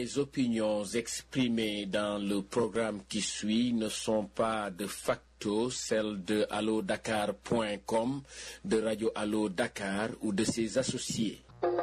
Les opinions exprimées dans le programme qui suit ne sont pas de facto celles de allodakar.com, de Radio Allo Dakar ou de ses associés.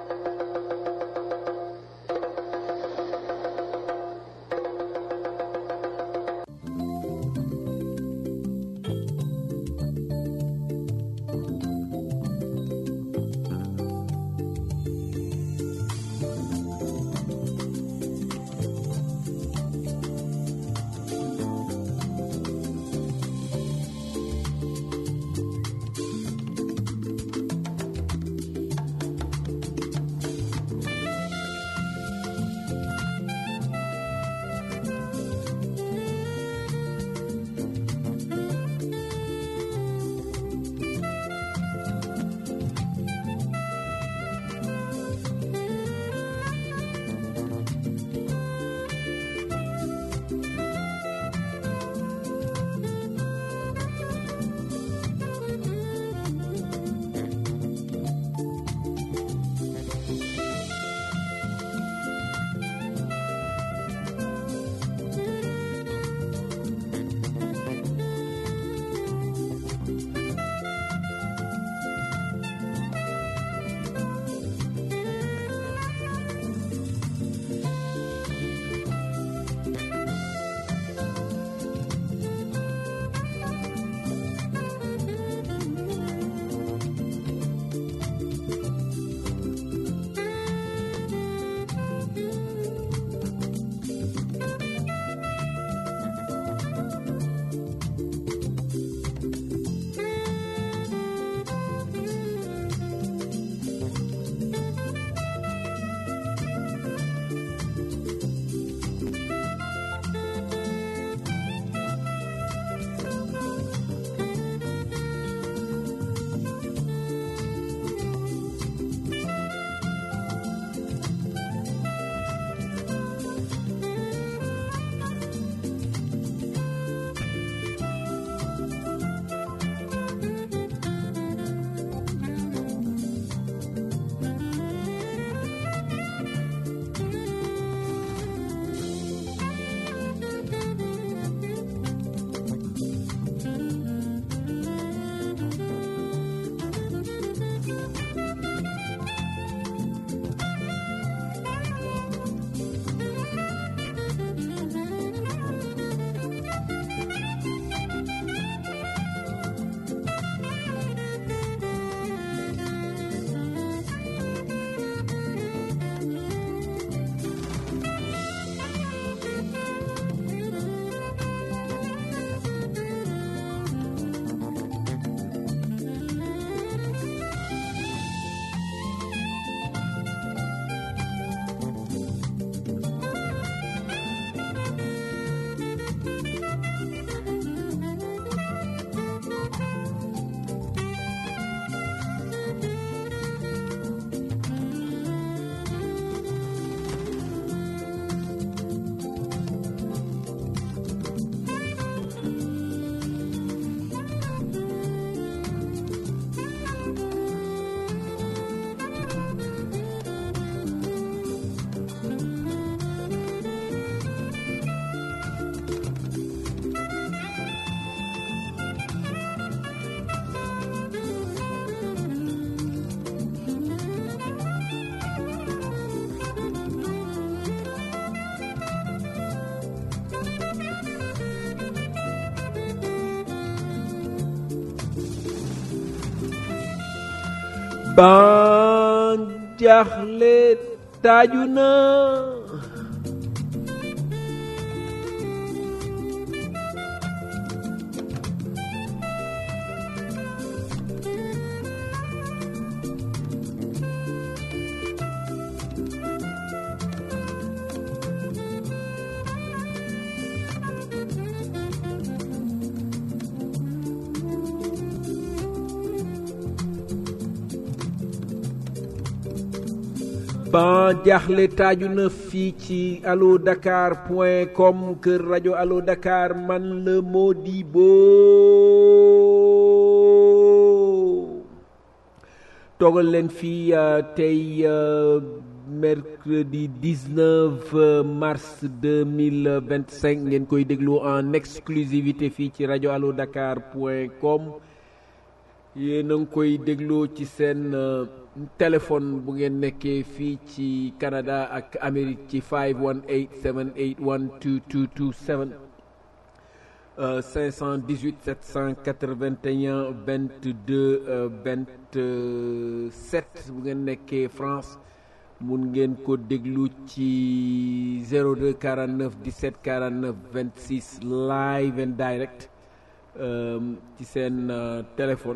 ban jaaxle taaju na ban jaaxle taaju na fii ci allo dakar point com kër rajo allo dakar man la Modibo toogal leen fii tey mercredi 19 mars 2025 ngeen koy déglu en exclusivité fii ci rajo allo dakar point com yéen a ngi koy dégloo ci seen téléphone bu ngeen nekkee fii ci Canada ak Amérique ci 518 781 2227 518 781 22 27 bu ngeen nekkee France mun ngeen ko déglu ci 02 49 17 49 26 live and direct ci seen téléphone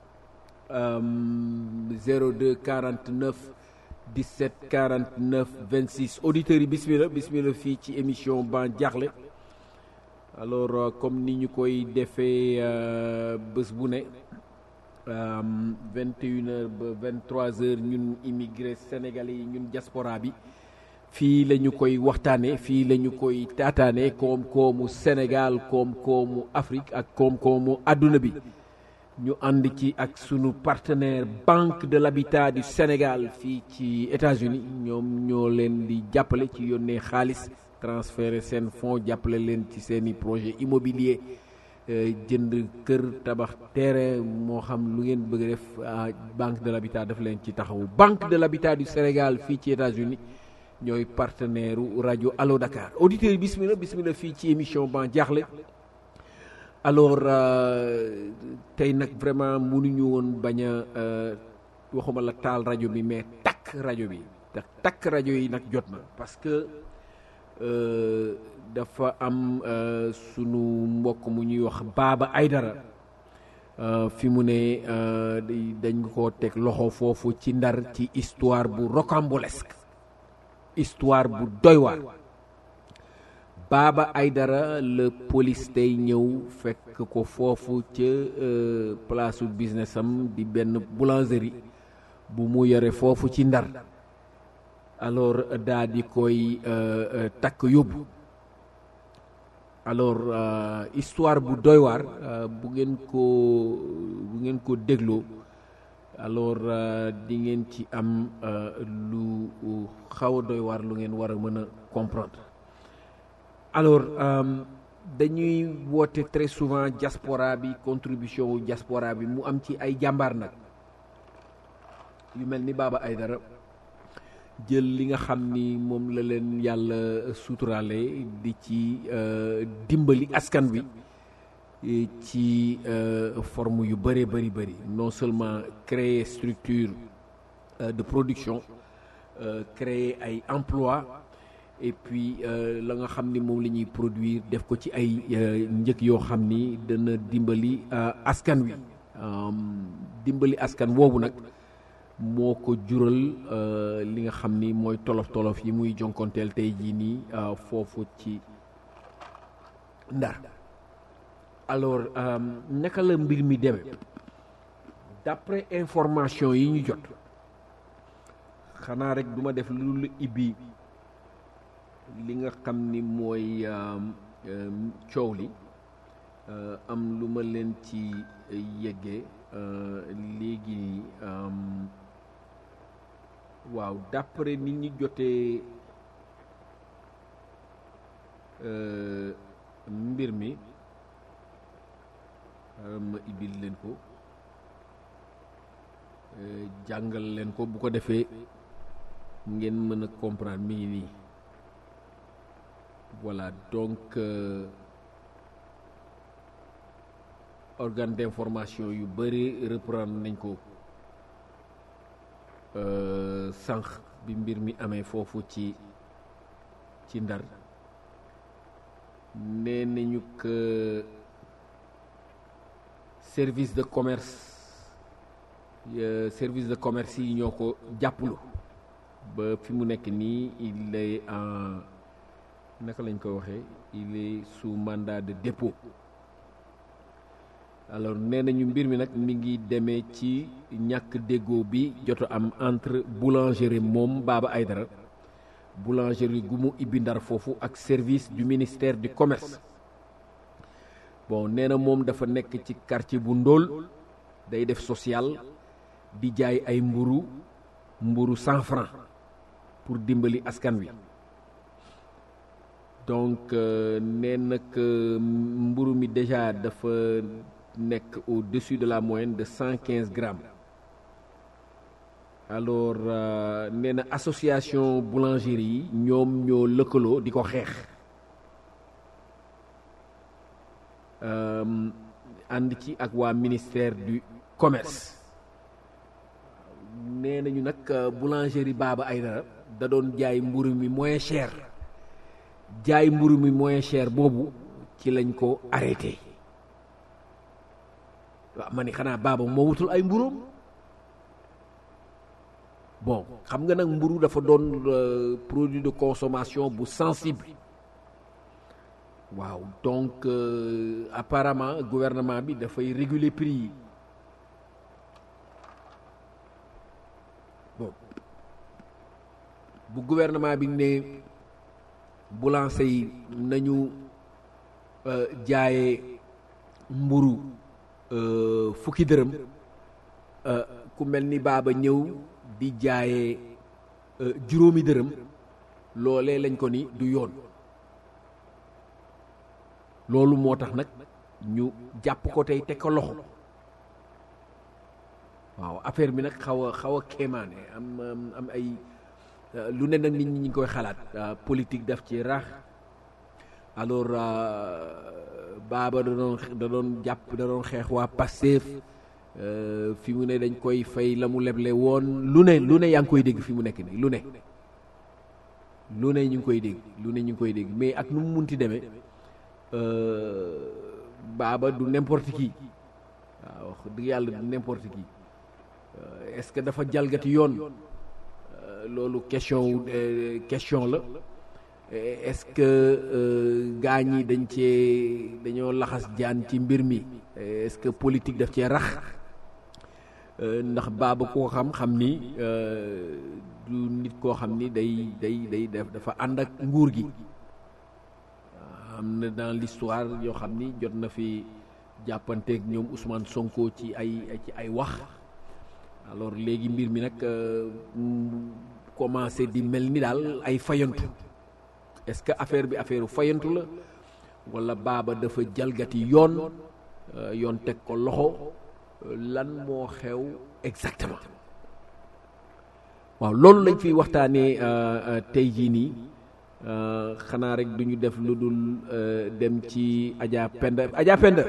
02 49 17 49 26 auditeurs yi bismillah bismillah fii ci émission Ban Diakhli alors comme ni ñu koy defee bés bu ne vingt et une heures ba vingt trois heures ñun immigré sénégalais yi ñun diaspora bi fii la ñu koy waxtaanee fii la ñu koy taataane koom-koomu Sénégal koom-koomu Afrique ak koom-koomu àdduna bi ñu ànd ci ak sunu partenaire Banque de l'Habitat du Sénégal fii ci États-Unis ñoom ñoo leen di jàppale ci yónnee xaalis transférer seen fonds jàppale leen ci seeni projet immobilier jënd kër tabax terrain moo xam lu ngeen bëgg def banque de l'habitat daf leen ci taxawu banque de l'habitat du Sénégal fii ci États-Unis ñooy partenaire u rajo Allo Dakar auditeurs yi bismillah bismillah fii ci émission Ban Diakhli alors tey nag vraiment mënuñu woon bañ a waxuma la taal rajo bi mais takk rajo bi te takk rajo yi nag jot na parce que dafa am sunu mbokk mu ñuy wax Baba Aydara fi mu ne dañ ko teg loxo foofu ci ndar ci histoire bu rocambolesque histoire bu doy waar Baba Aydara la police tey ñëw fekk ko foofu ca place business am di benn boulangerie bu mu yore foofu ci ndar alors daa di koy takk yóbbu alors histoire bu doy waar bu ngeen ko bu ngeen ko dégloo alors di ngeen ci am lu xaw a doy waar lu ngeen war a mën a comprendre alors dañuy woote très souvent diaspora bi contribution wu diaspora bi mu am ci ay jàmbaar nag yu mel ni Baba Aydara jël li nga xam ni moom la leen yàlla suturaale di ci dimbali askan wi ci forme yu bëree bëri bëri non seulement créer structure de production créer ay emploi et puis la nga xam ni moom la ñuy produire def ko ci ay njëg yoo xam ni dana dimbali askan wi dimbali askan woowu nag moo ko jural li nga xam ni mooy tolof tolof yi muy jonkonteel tey jii nii foofu ci ndar alors naka la mbir mi demee d'après information yi ñu jot xanaa rek duma def lu lu ibbi li nga xam ni mooy coow li am lu ma leen ci yeggee léegi nii waaw d'après nit ñi jotee mbir mi ma ibil leen ko jàngal leen ko bu ko defee ngeen mën a comprendre mi ngi nii voilà donc organe d'information yu bëri reprendre nañ ko sànq bi mbir mi amee foofu ci ci ndar nee nañu que service de commerce service de commerce yi ñoo ko jàppalu ba fi mu nekk nii il est en naka lañ koy waxee il est sous mandat de dépôt alors nee nañu mbir mi nag mi ngi demee ci ñàkk déggoo bi joto am entre boulangerie moom Baba Aydara boulangerie gu mu ibbi ndar foofu ak service du ministère du commerce bon nee na moom dafa nekk ci quartier bu ndóol day def social di jaay ay mburu mburu cent francs pour dimbali askan wi donc nee nag mburu mi déjà dafa nekk au-dessus de la moyenne de cent quinze grammes alors nee na association boulangerie yi ñoom ñoo lëkkaloo di ko xeex ànd ci ak waa ministère du commerce nee nañu nag boulangerie Baba Aïdara da doon jaay mburu mi moins cher jaay mburu mi moins cher boobu ci lañ ko arrêté waaw ma ni xanaa Baba moo wutul ay mburoom bon xam nga nag mburu dafa doon produit de consommation bu sensible waaw donc apparemment gouvernement bi dafay réguler prix yi bon bu gouvernement bi ne boulanger yi nañu jaayee mburu fukki dërëm ku mel ni baaba ñëw di jaayee juróomi dërëm loolee lañ ko ni du yoon loolu moo tax nag ñu jàpp ko tey teg ko loxo waaw affaire bi nag xaw a xaw a kéemaane am am ay lu ne nag nit ñi ngi koy xalaat politique daf ci rax alors baaba da doon da doon jàpp da doon xeex waa Pastef fi mu ne dañ koy fay la mu leble woon lu ne lu ne yaa ngi koy dégg fi mu nekk nii lu ne lu ne ñu ngi koy dégg lu ne ñu ngi koy dégg mais ak nu mu munti demee baaba du n'importe qui waaw wax dëgg yàlla du n'importe qui est-ce que dafa jalgati yoon loolu question question la est-ce que gaa ñi dañ cee dañoo laxas jaan ci mbir mi est-ce que politique daf cee rax ndax baaba koo xam xam ni du nit koo xam ni day day day def dafa ànd ak nguur gi am na dans l'histoire yoo xam ni jot na fi jàppanteeg ñoom Ousmane Sonko ci ay ci ay wax alors léegi mbir mi nag commencé di mel ni daal ay fayantu est-ce que affaire bi affaire fayantu la walla baaba dafa jalgati yoon yoon teg ko loxo lan moo xew exactement waaw loolu lañ fiy waxtaanee tey jii nii xanaa rek du ñu def lu dul dem ci Adja Penda Adja Penda.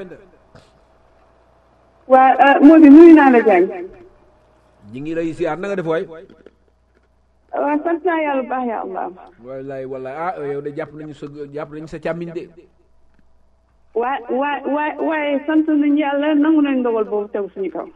waa moo di nuyu naa la Diagne. ñi ngi lay siyaar na nga def waay. waaw sant naa yàlla bu baax ya Allah. wallaay wallaay ah yow de jàpp nañu sa jàpp nañu sa càmmiñ de. waa waa waa waaye sant nañu yàlla nangu nañ ndogal boobu tegu suñu kaw.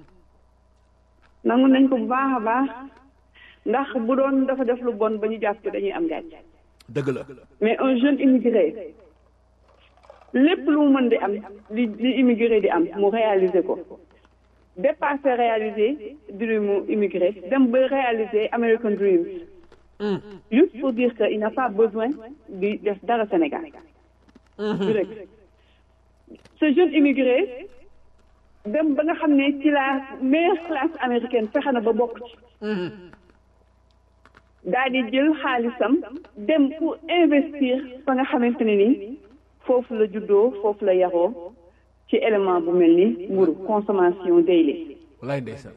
nangu nañ ko bu baax a baax ndax bu doon dafa def lu bon ba ñu jàpp dañuy am gàcce. dëgg la. mais un jeune immigré lépp lu mu mën di am li li immigré di am mu réaliser ko dépasser réaliser dream immigré dem ba réaliser American Dream juste pour dire que il n'a pas besoin di def dara Sénégal du rek ce jeune immigré dem ba nga xam ne ci la meilleure classe américaine fexe na ba bokk ci daal di jël xaalisam dem pour investir fa nga xamante ne ni foofu la juddoo foofu la yaroo ci élément bu mel ni mburu consommation daily wallaay ndeysaan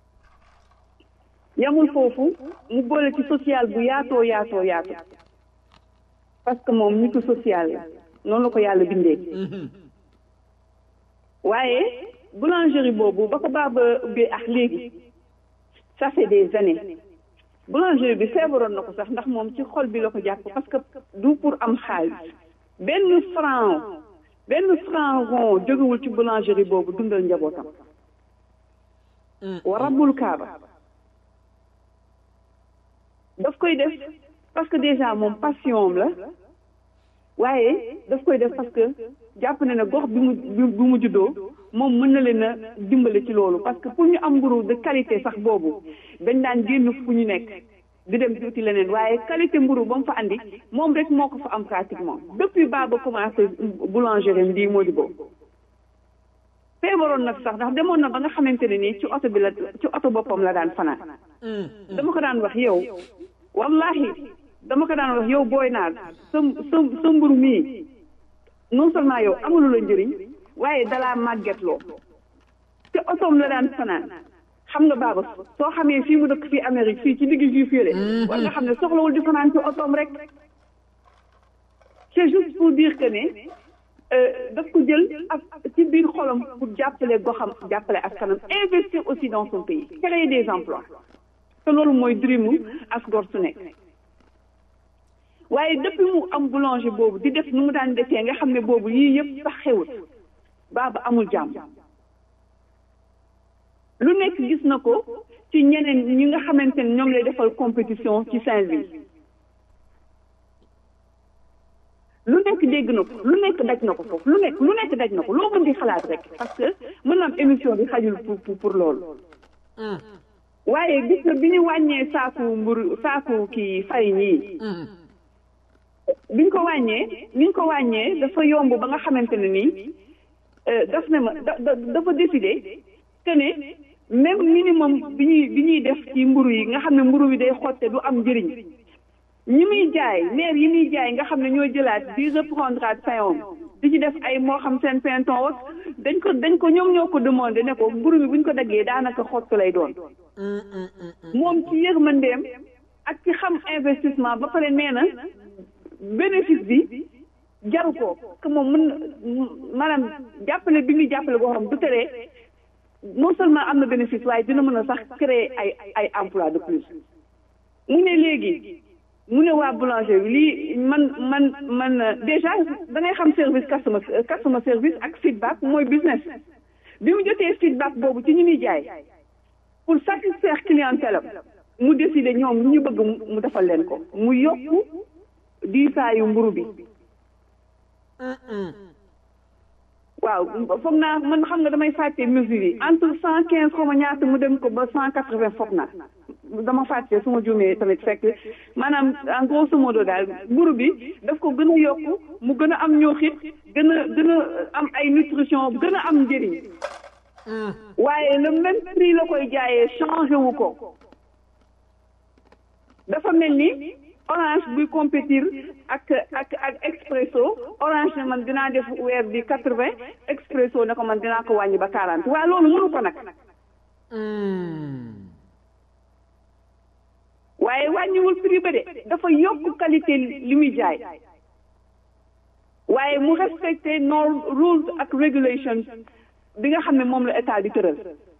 yamul foofu mu boole ci social bu yaatoo yaatoo yaatoo parce que moom nitu social la noonu la ko yàlla bindee waaye boulangerie boobu ba ko baaba ubbee ak léegi ça fait des années boulangerie bi feebaroon na ko sax ndax moom ci xol bi la ko jàpp parce que du pour am xaalis benn franc benn franc rond jógewul ci boulangerie boobu dundal njabootam wa rabbul kaaba daf koy def parce que déjà moom passion la waaye daf koy def parce que jàpp na ne gox bi mu bi mu juddoo moom mën na leen a dimbale ci loolu parce que pour ñu am mburu de qualité sax boobu dañ daan génn fu ñu nekk di dem di uti leneen waaye qualité mburu ba mu fa andi moom rek moo ko fa am pratiquement depuis baa ba commencé boulangerie di moo di boobu feebaroon na sax ndax demoon na ba nga xamante ne nii ci oto bi la ci oto boppam la daan fanaan dama ko daan wax yow wallahi dama ko daan wax yow booy naar sa sa sa mburu mii non seulement yow amulu la njëriñ waaye dalaa màggetloo te otoom la daan fanaan xam nga baaba soo xamee fii mu dëkk fii Amérique fii ci digg juif yële war nga xam ne soxlawul di fanaan ci otoom rek c'est juste pour dire que ne daf ko jël ak ci biir xolam pour jàppale goxam jàppale askanam investir aussi dans son pays créer des emplois te loolu mooy dreamu as gor su nekk waaye depuis mu am boulanger boobu di def nu mu daan defee nga xam ne boobu yii yëpp sax xewut baaba amul jàmm lu nekk gis na ko ci ñeneen ñi nga xamante ne ñoom lay defal compétition ci Saint-Louis lu nekk dégg na ko lu nekk daj na ko foofu lu nekk lu nekk daj na ko loo mën di xalaat rek parce que mën na am émission bi xajul pour pour pour loolu waaye gis nga bi ñu wàññee saaku mbur saaku kii farine yi biñ ko wàññee biñ ko wàññee dafa yomb ba nga xamante ne nii daf ne ma da dafa décidé que ne même minimum bi ñuy bi ñuy def ci mburu yi nga xam ne mburu bi day xotte du am njëriñ ñi muy jaay maire yi muy jaay nga xam ne ñoo jëlaat di reprendre at pain di ci def ay moo xam seen pinton wak dañ ko dañ ko ñoom ñoo ko demandé ne ko mburu mi buñ ko daggee daanaka xott lay doon moom ci yërmandeem ak ci xam investissement ba pare nee na bénéfice bi jaru ko que moom mën maanaam jàppale bi muy jàppale boo xam du teree non seulement am na bénéfice waaye dina mën a sax créer ay ay emploi de plus mu ne léegi mu ne waa boulanger bi lii man man man déjà da ngay xam service customer customer service ak feedback mooy business bi mu jotee feedback boobu ci ñu muy jaay pour satisfaire clientèle am mu décider ñoom lu ñu bëgg mu defal leen ko mu yokku diisaayu mburu bi waaw foog naa man xam nga damay fàtte mesure yi entre cent quinze xaw ma ñaata mu dem ko ba cent quatre vingt foog naa dama fàtte su ma juumee tamit fekk maanaam en grosso modo daal mburu bi daf ko gën a yokku mu gën a am ñooxit gën a gën a am ay nutrition gën a am njëriñ waaye le même prix la koy jaayee changé wu ko dafa mel ni orange buy compétir ak ak ak expresso orange ne man dinaa def weer bi quatre vingt expresso ne ko man dinaa ko wàññi ba quarante waaye loolu mënu ko nag waaye wàññiwul prix ba de dafa yokk qualité li muy jaay waaye mu respecté norm rules ak regulations bi nga xam ne moom la état di tëral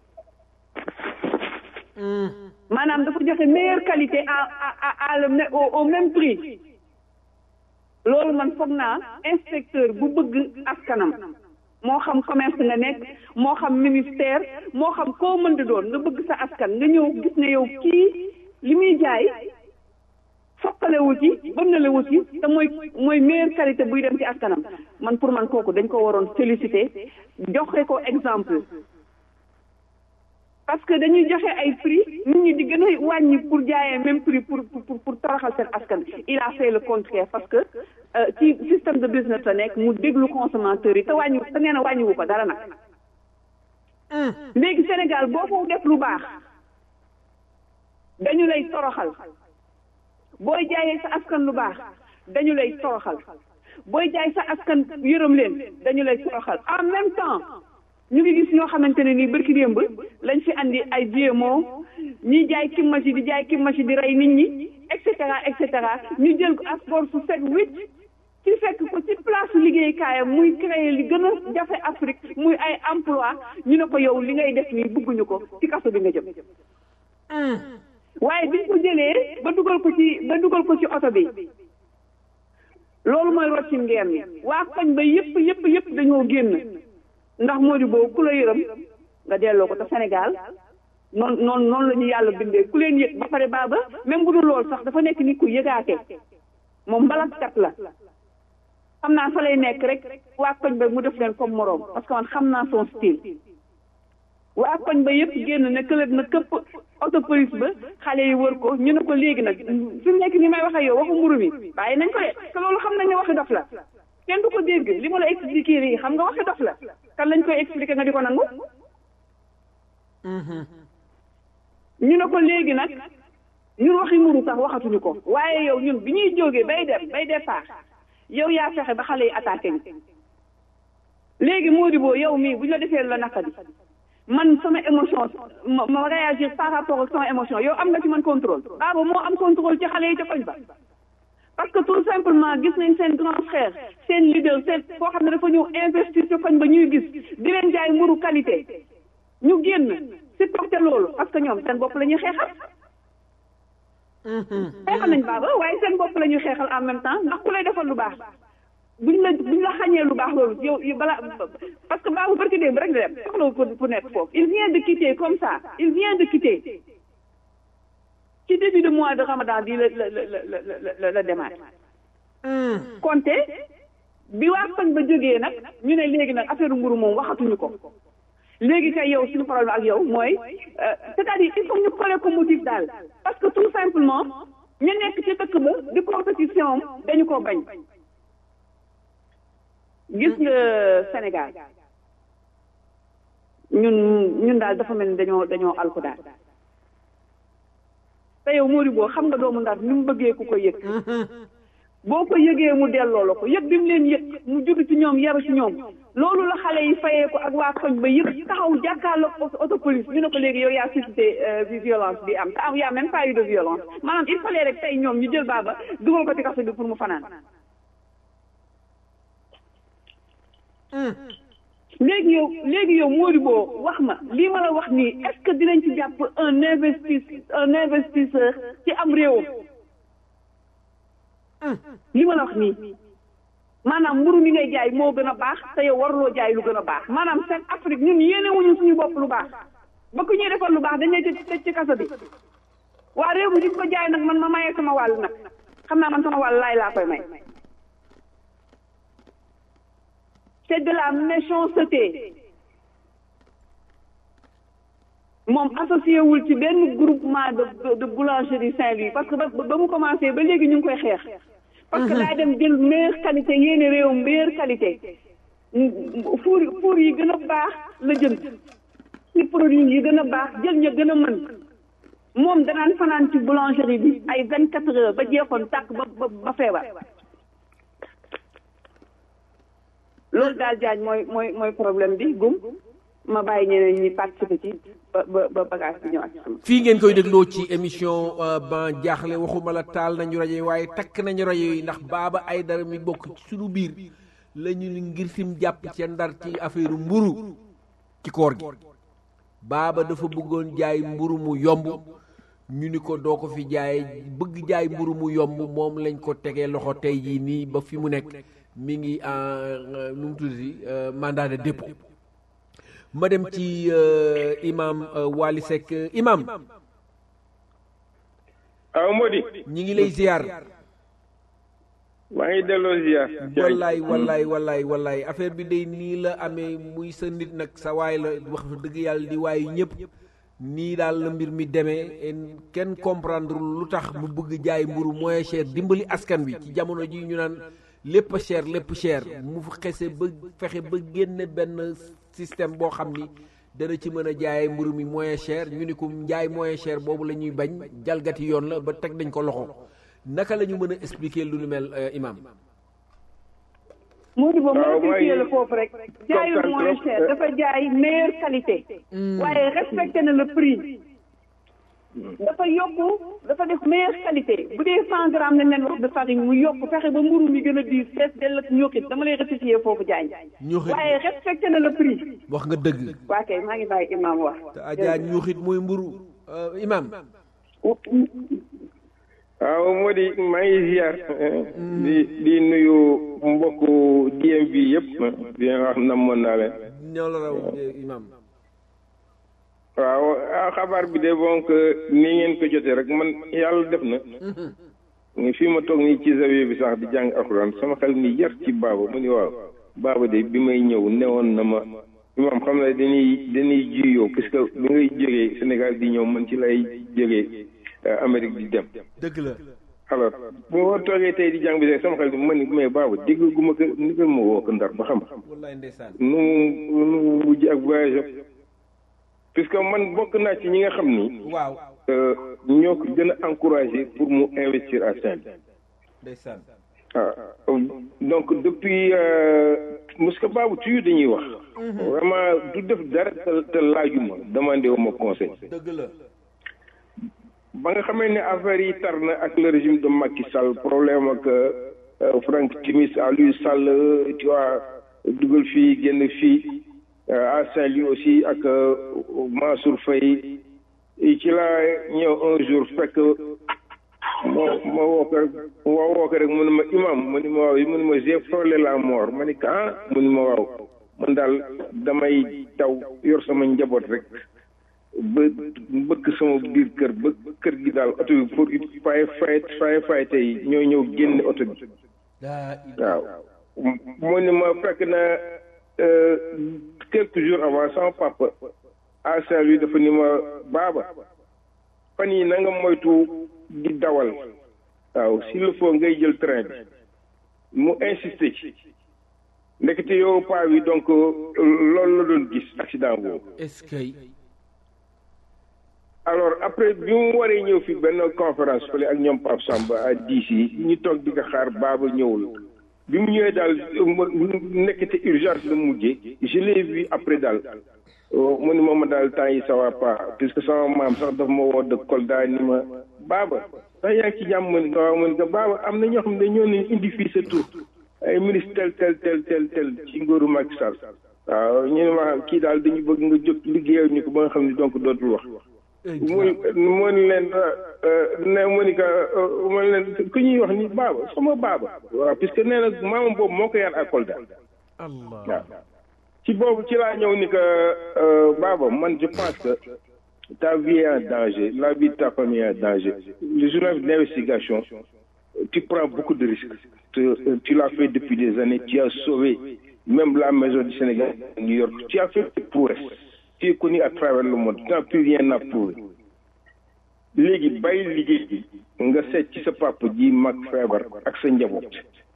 maanaam dafa joxe meilleure qualité à à à le au même prix loolu man foog naa inspecteur bu bëgg askanam moo xam commerce nga nekk moo xam ministère moo xam koo mën di doon nga bëgg sa askan nga ñëw gis ne yow kii li muy jaay foqalewu ci bënnalewu ci te mooy mooy meilleure qualité buy dem ci askanam man pour man kooku dañ ko waroon féliciter joxe ko exemple parce que dañuy joxe ay prix nit ñi di gën a wàññi pour jaayee même prix pour pour pour toroxal seen askan il a fait le contraire parce que ci système de business la nekk mu déglu consommateur yi te wàññi te nee na wàññiwu ko dara nag léegi Sénégal boo ko def lu baax dañu lay toroxal booy jaayee sa askan lu baax dañu lay toroxal booy jaay sa askan yërëm leen dañu lay toroxal en même temps ñu ngi gis ñoo xamante ne nii bërki démb lañ fi andi ay GMO ñiy jaay kimmaci di jaay kimmaci di rey nit ñi et cetera et cetera ñu jël ko asgor su set wicc ci fekk ko ci place liggéeykaayam muy créer li gën a jafe Afrique muy ay emploi ñu ne ko yow li ngay def nii bëgguñu ko ci kaso bi nga jëm waaye biñ ko jëlee ba dugal ko ci ba dugal ko ci oto bi loolu mooy rocci ngeer mi waa koñ ba yëpp yëpp yëpp dañoo génn ndax moo di boobu ku la yërëm nga delloo ko te Sénégal noonu noonu noonu la ñu yàlla bindee ku leen yëg ba pare baaba même bu dul loolu sax dafa nekk nit ku yëgaate moom mbalaskat la xam naa fa lay nekk rek waa koñ ba mu def leen comme moroom parce que man xam naa son style waa koñ ba yëpp génn ne këlët na këpp auto police ba xale yi wër ko ñu ne ko léegi nag fi mu nekk ni may wax ak yow waxu mburu mi bàyyi nañ ko de te loolu xam nañ ne waxi dof la kenn du ko dégg li ma la expliqué nii xam nga waxi dof la kan lañ koy expliquer nga di ko nangu ñu ne ko léegi nag ñun waxi mburu sax waxatuñu ko waaye yow ñun bi ñuy jógee bay dem bay départ yow yaa fexe ba xale yi attaqué ñu léegi Modibo yow mii bu ñu la defee la naka bi man sama émotion ma ma réagir par rapport ak sama émotion yow am nga ci man contrôle baaba moo am contrôle ci xale yi ca koñ ba parce que tout simplement gis nañ seen grand frère seen leader seen foo xam ne dafa ñëw investir ci koñ ba ñuy gis di leen jaay mburu qualité ñu génn supporter loolu parce que ñoom seen bopp la ñuy xeexal xeexal nañ baaba waaye seen bopp la ñuy xeexal en même temps ndax ku lay defal lu baax buñ la buñ la xañee lu baax loolu yow yow balaa parce que baabu barki démb rek la dem soxla pour pour nekk foofu il vient de quitter comme ça il vient de quitter ci début de mois de ramadan bi la la la la la la démarré konte bi waa koñ ba jógee nag ñu ne léegi nag affaire mburu moom waxatuñu ko léegi kay yow suñu problème ak yow mooy c'est-à-dire il faut ñu coller ko motif daal parce que tout simplement ñu nekk ci dëkk ba di compétition dañu ko bañ gis nga Sénégal ñun ñun daal dafa mel ni dañoo dañoo alku daal te yow Modibo xam nga doomu Ndar ni mu bëggee ku ko yëg boo ko yëgee mu delloo la ko yëg bi mu leen yëg mu judd ci ñoom yaru ci ñoom loolu la xale yi fayee ko ak waa koñ ba yëg taxaw jàkkaarloog auto police ñu ne ko léegi yow yaa suscité bi violence bi am te am yaa même pas eu de violence maanaam il fallait rek tey ñoom ñu jël baaba dugal ko ci kaso bi pour mu fanaan léegi yow léegi yow Modibo wax ma lii ma la wax nii est-ce que dinañ ci jàpp un investis un investisseur ci am réewam li ma la wax nii maanaam mburu mi ngay jaay moo gën a baax te yow waruloo jaay lu gën a baax maanaam seen Afrique ñun yéene wuñu suñu bopp lu baax ba ku ñuy defal lu baax dañ lay tëj ci kaso bi waa réew mi di ko jaay nag man ma mayee sama wàll nag xam naa man sama wàll laay laa koy may c'est de la méchanceté moom associé wul ci benn groupement de de boulangerie Saint-Louis parce que ba ba mu commencé ba léegi ñu ngi koy xeex. parce que daa dem jël meilleure qualité yéene réew meilleure qualité. four four yi gën a baax la jënd ci produit yi gën a baax jël ña gën a mën moom danaan fanaan ci boulangerie bi ay vingt quatre heures ba jeexoon tàkk ba ba ba feebar. loolu daal jaañ mooy mooy mooy problème bi gum ma bàyyi ñeneen ñi participer ci ba ba ba bagage bi ñëwaat ci sama. fii ngeen koy dégloo ci émission ban jaaxle waxuma la taal nañu rajo yi waaye takk nañu rajo yi ndax baaba ay dara mi bokk ci suñu biir la ñu ngir sim jàpp ca ndar ci affaire mburu ci koor gi baaba dafa bëggoon jaay mburu mu yomb ñu ni ko doo ko fi jaay bëgg jaay mburu mu yomb moom lañ ko tegee loxo tey jii nii ba fi mu nekk mi ngi en nu mu tuddati mandat de dépôt ma dem ci imam Wali Seck imam aw Modi ñi ngi lay ziar maa ngi delloo ziar wallaay wallaay wallaay wallaay affaire bi day nii la amee muy sa nit nag sa waay la wax dëgg yàlla di waayu ñëpp nii daal la mbir mi demee kenn comprendre lu tax mu bëgg jaay mburu moins cher dimbali askan wi ci jamono ji ñu naan lépp cher lépp cher mu xese ba fexe ba génne benn système boo xam ni dana ci mën a jaayee mburu mi moins cher ñu ni ko njaay moins cher boobu la ñuy bañ jalgati yoon la ba teg nañ ko loxo naka la ñu mën a expliquer lu nu mel imam Modibo moo expliqué la foofu rek jaayul moins cher dafa jaay meilleure qualité waaye respecté na le prix dafa yokku dafa def meilleure qualité bu dee cent grammes lañ leen wax de farine mu yokk fexe ba mburu mi gën a diis fees dell ak ñoxit dama lay rectifier foofu jaañ waaye respecté na le prix wax nga dëgg waa kay maa ngi bàyyi imam wax te ajaa ñuuxit mooy mburu imam waaw moo di maa ngi ziar di di nuyu mbokku DMV yëpp di wax namoon naa leen ñoo la raw imam waaw xabaar bi de donc ni ngeen ko jotee rek man yàlla def na fii ma toog nii ci zawiya bi sax di jàng alxuraan sama xel ni yar ci baaba mu ni waaw baaba de bi may ñëw newoon na ma imam xam ne dañuy dañuy juyoo puisque bi ngay jógee Sénégal di ñëw man ci lay jógee Amérique di dem dëgg la alors bu ma toogee tey di jàng bi rek sama xel ma ni mais baaba dégg gu ma ko ni ko ma woo ko ndar ba xam wallaay ndeysaan nu mu nu mu mujj ak voyage puisque man bokk naa ci ñi nga xam ni waaw euh, ñoo ko gën a encouragé pour mu investir à Saint-Louis ndeysaan ah donc depuis euh, parce que baabu toujours dañuy wax vraiment du def dara te te laajuma demandé wu ma conseil dëgg la ba nga xamee ne affaire yi tar na ak le régime de Macky Sall problème ak euh, Franck Timis Aliou Sall tu vois dugal fii génn fii euh, à Saint-Louis aussi ak euh, Mansour Faye ci laa ñëw un jour fekk ma ma woo ko rek ma woo ko rek mu ne ma imam mu ne ma waaw mu ne ma j'ai frôlé la mort ma ne ko ah mu ne ma waaw man daal damay daw yor sama njaboot rek ba mbëkk sama biir kër ba kër gi daal oto bi pour fay fay fay fay tey ñoo ñëw génne oto bi daa waaw mu ne ma fekk na euh, quelques jours avant sama papa à Saint-Louis dafa ni ma baaba fan yi na nga moytu di dawal waaw s'il le faut ngay jël train bi mu insisté ci ndekete yow paa bi donc loolu la doon gis accident boobu est-ce que alors après bi mu waree ñëw fi benn conférence fële ak ñoom Pape Samba à DC ñu toog di ko xaar baaba ñëwul bi mu ñëwee daal mu nekkete urgence la mujjee je l'ai vu après daal mu ni ma ma daal temps yi ça va pas puisque sama maam sax daf ma woo de Kolda ni ma baaba sax yaa ngi ci jàmm ma ni ko waaw ma ni ko baaba am na ñoo xam ne ñoo ne indi fii sa tur ay ministre tel tel tel tel tel ci nguuru Macky Sall waaw ñu ne ma kii daal dañu bëgg nga jóg liggéeyal ñu ko ba nga xam ne donc dootul wax mu mu ni leen ne mu ni que mu ni leen ku ñuy wax ni baaba sama baaba waaw puisque nee na maamam boobu moo ko yar à Kolda allah waaw ci boobu ci laa ñëw ni que baaba man je pense que ta vie est en danger la vie de ta famille est en danger le journaliste d'investigation tu prends beaucoup de risques tu, tu l'as fait depuis des années tu as sauvé même la maison du Sénégal à New York tu as fait des prouesses tu es connu à travers le monde tu n'as plus rien à prouver léegi bàyyi liggéey bi nga seet ci sa papa ji mag feebar ak sa njaboot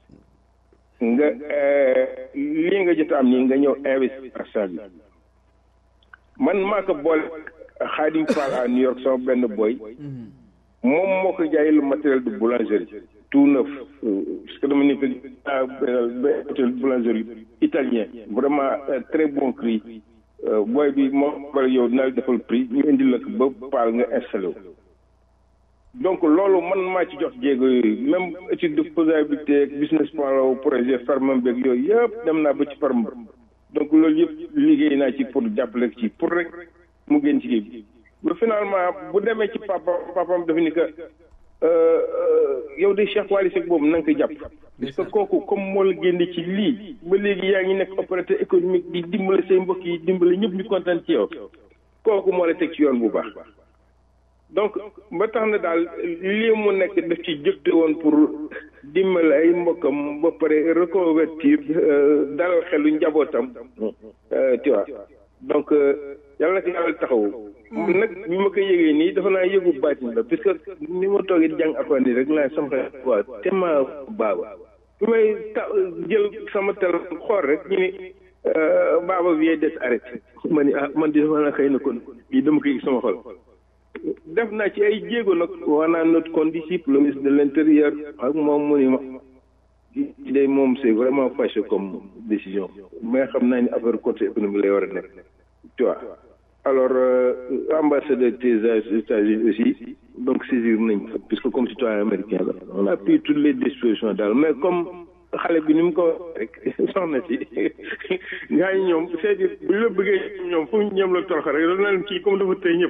nga lii nga jot am nii nga ñëw investir bi man maa ko boole Khadim Fall à New York sama benn boy moom moo ko jaay le matériel de boulangerie tout neuf parce que dama nekk matériel de boulangerie italien vraiment très bon prix booy bi moo bari yow dina la defal prix ñu indi la ko ba paal nga installé wu donc loolu man maa ci jox jéego yooyu même étude de faisabilité ak business plan la projet ferme beeg yooyu yëpp dem naa ba ci ferme donc loolu yëpp liggéey naa ci pour jàppale ci pour rek mu gën ci bi ba finalement bu demee ci papa papam dafa ni que yow de Cheikh Wally Seck boobu na nga ko jàpp parce que kooku comme moo la génne ci lii ba léegi yaa ngi nekk opérateur économique di dimbale say mbokk yi dimbale ñëpp ñu kontaan ci yow kooku moo la teg ci yoon bu baax donc ba tax na daal lii mu nekk daf ci jëfte woon pour dimbale ay mbokkam ba pare reconvertir dalal xelu njabootam tu vois donc yàlla na ko yàlla taxawu nag bi ma ko yëgee nii dafa naa yëgu baatin la puisque ni ma toogee di jàng alxuraan nii rek laa sama xel waa tema baaba bi may ta jël sama téléphone xool rek ñu ni baaba vient d'être arrêté ma ni ah man di dafa naa xëy na kon lii dama koy gis sama xol def naa ci ay jéego nag waa naa notre condisciple le ministre de l'intérieur ak moom mu ni ma day moom c'est vraiment fâché comme décision mais xam naa ni affaire côté économie lay war a nekk tu vois alors ambassadeur des États-Unis aussi donc saisir nañ puisque comme citoyen américain la on a pris toutes les dispositions daal mais comme xale bi ni mu ko rek soxna si ngaa ñi ñoom c'est-à-dire bu ñu la bëggee ñoom fu ñu ñoom la torox rek dana leen kii comme dafa tey ñëpp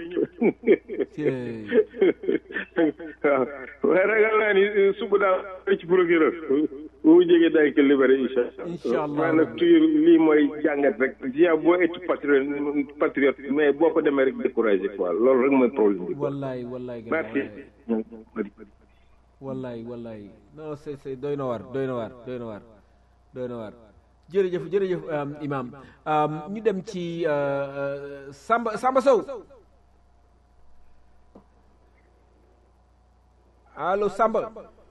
waaw waaye ragal naa ni suba daal ci procureur bu mu jógee daay ko libéré incha Incha allah waaye nag toujours lii mooy jàngat rek yaa boo etu patriote patriote mais boo ko demee rek découragé quoi loolu rek mooy problème bi wallaay wallaay gars merci wallaay wallaay non c'est c'est doy na waar doy na waar doy na waar doy na waar jërëjëf jërëjëf um, imam um, ñu dem ci uh, uh, Samba Samba Sow allo Samba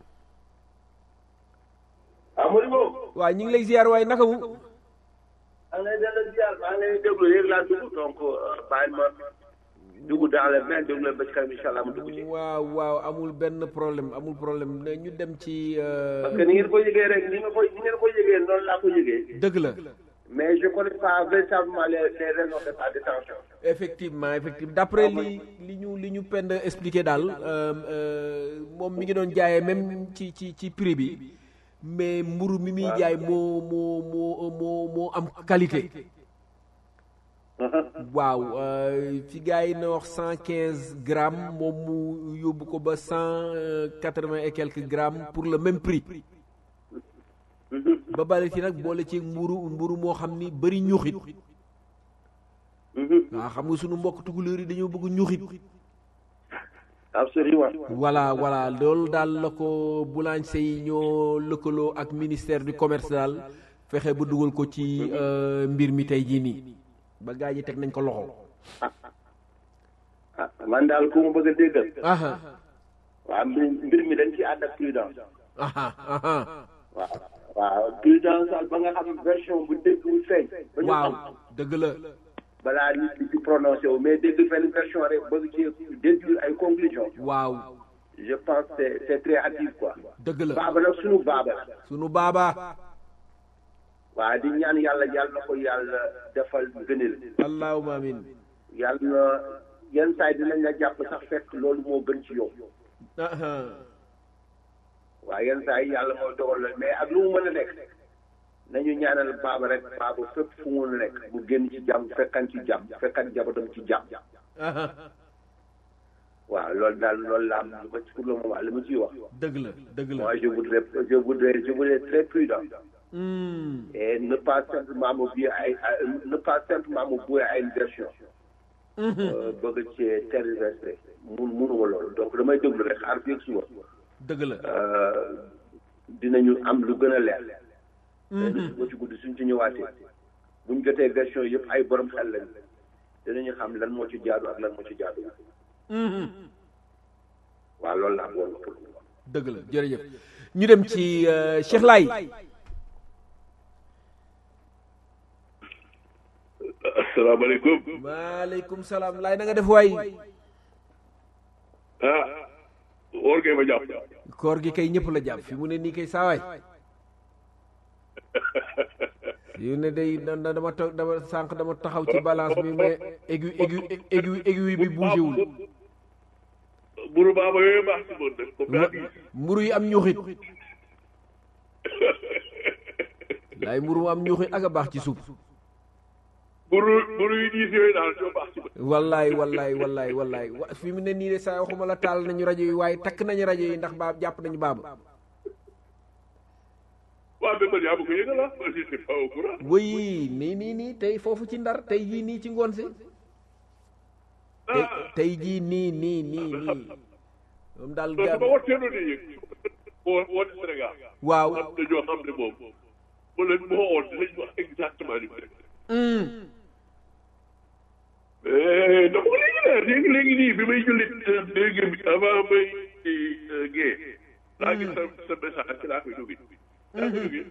waaw ñu ngi lay ziar waaye naka mu maa ngi lay delloo ziar maa ngi lay déglu léegi laa dugg donc bàyyi ma dugg dans les mains déglu leen ba ci kanam incha allah ma dugg ci. waaw waaw amul benn problème amul problème ne ñu dem ci parce que ni ngeen ko yëgee rek ni nga ko ni ngeen ko yëgee noonu laa ko yëgee. dëgg la mais je connais pas véritablement les les raisons de sa détention. effectivement effectivement d'après li li ñu li ñu pend expliqué daal moom mi ngi doon jaayee même ci ci ci prix bi mais mburu mi muy jaay moo moo moo moo moo am qualité waaw fi gars yi na wax cent quinze grammes moom mu yóbbu ko ba cent quatre-vingt et quelques grammes pour le même prix ba bari ci nag boole ci mburu mburu moo xam ni bëri ñuxit waaw xam nga sunu mbokk tukulóor yi dañoo bëgg ñuxit absolument voilà voilà loolu daal la ko boulanger yi ñoo lëkkaloo ak ministère du commerce daal fexe ba dugal ko ci mbir mi tey jii nii ba gaa yi teg nañ ko loxo ah man daal ku ma bëgg a déggal aha waaw mbir mbir mi dañ ci ànd ak prudence aha aha waaw waaw prudence daal ba nga xam version bu dégg bu feeñ ba ñu waaw xam dëgg la balaa nit di ci prononcé wu mais dégg fenn version rek bëgg ci déduire ay conclusion waaw je pense que c'est c'est très hâtif quoi dëgg la baaba nag sunu baaba la sunu baaba waaw di ñaan yàlla yàlla na ko yàlla defal gënil allahumma amin yàlla na yenn saa yi dinañ la jàpp sax fekk loolu moo gën ci yow aha waaw yenn saa yi yàlla mooy dogal la mais ak lu mu mën a nekk nañu ñaanal baaba rek baaba fépp fu mu nekk mu génn ci jàmm fekkan ci jàmm fekkan jabatam ci jàmm aha waaw loolu daal loolu la am lu ma ci pour le moment li ma ciy wax dëgg la dëgg la moi je voudrais je voudrais je voudrais très prudent Hmm. et ne pas simplement me vouer à à- ne pas simplement me vouer à une version euh, bëgg ci tergiverser mun munuma loolu donc damay déglu rek xaar fii ak suba dëgg la euh, dinañu am lu gën a leer léegi suba ci guddi suñ ci ñëwaatee buñ jotee version yëpp ay borom xel lañ dinañu xam lan moo ci jaadu ak lan moo ci jaadu Mhm. waaw loolu laa bëggoon pour dëgg la jërëjëf ñu dem ci euh, Cheikh Laye asalaamaaleykum maaleykum salaam Laye na nga def waay ah woor ngeen ma jàpp koor gi kay ñëpp la jàpp fi mu ne nii kay saawaay yu ne day da- da- dama toog dama sànq dama taxaw ci balance bi mais aigu aigu aigu aiguille bi bougé wul buru baaba yooyu baax si moom nag comme daa diis mburu yi am ñuuxit laay mburu mu am ñuuxit ak a baax ci suuf buru buru yi diis yooyu daal ñoo baax si man wallaay wallaay wallaay wallaay wa fi mu ne nii de saa waxuma la taal nañu rajo yi waaye takk nañu rajo yi ndax baab jàpp nañu baaba waaw mais man yaa ma ko yëgal ah man je suis pas au courant wëy nii nii nii tey foofu ci ndar tey jii nii ci ngoon si tey ah tey jii nii nii nii nii moom daal non ga su ma watteeloon di yëg woo woote Sénégal waaw am na ñoo xam ne moom mu leen moo woon dinañ wax exactement li mu def hum, mais dama ko léegi leer léegi léegi nii bi may jullit léegi bi avant may gée laa gis sa sa message ci laa koy jógee laa koy jógee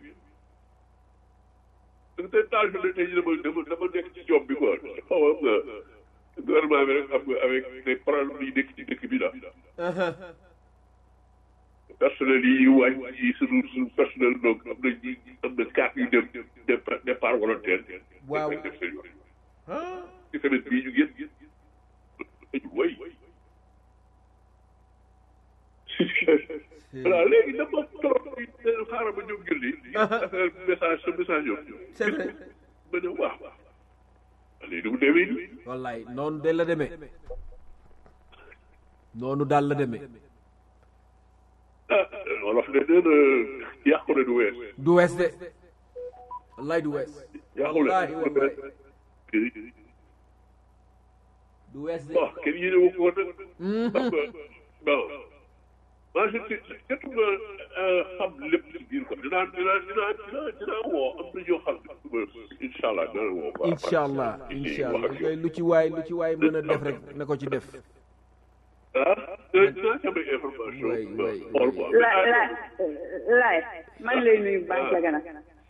parce que taal bi tey jii dama dama dama nekk ci job bi quoi xaw ma nga gouvernement bi rek xam nga avec des problèmes yi nekk ci dëkk bi daal aha, personnel yi wàññi yi sunu sunu personnel donc am na ñi am na carte yu dem départ départ volontaire Waaw. def seen yoon ah, ci semaine bii ñu génn dañu woy voilà léegi dama trop xaaral ma ñëw julli affaire message sa message yoon c'est vrai ma ne waaw léegi du mu demee nii wallaay noonu de la demee noonu daal la demee ah wolof ne nee na yàqu na du wees du wees de wallaay du wees yàqu na wallaay wallaay du wees de bon kenn yéene wu ko woon nag xam nga bon maa je surtout nga xam lépp ci biir quoi dinaa dinaa dinaa dinaa dinaa woo am na ñoo xam ne incha allah dina woo quoi incha allah incha allah koy lu ci waay lu ci waay mën a def rek na ko ci def ah dinaa dinaa ci am ay information way way xool quoi laay laay laay maa ngi lay nuyu baax la gana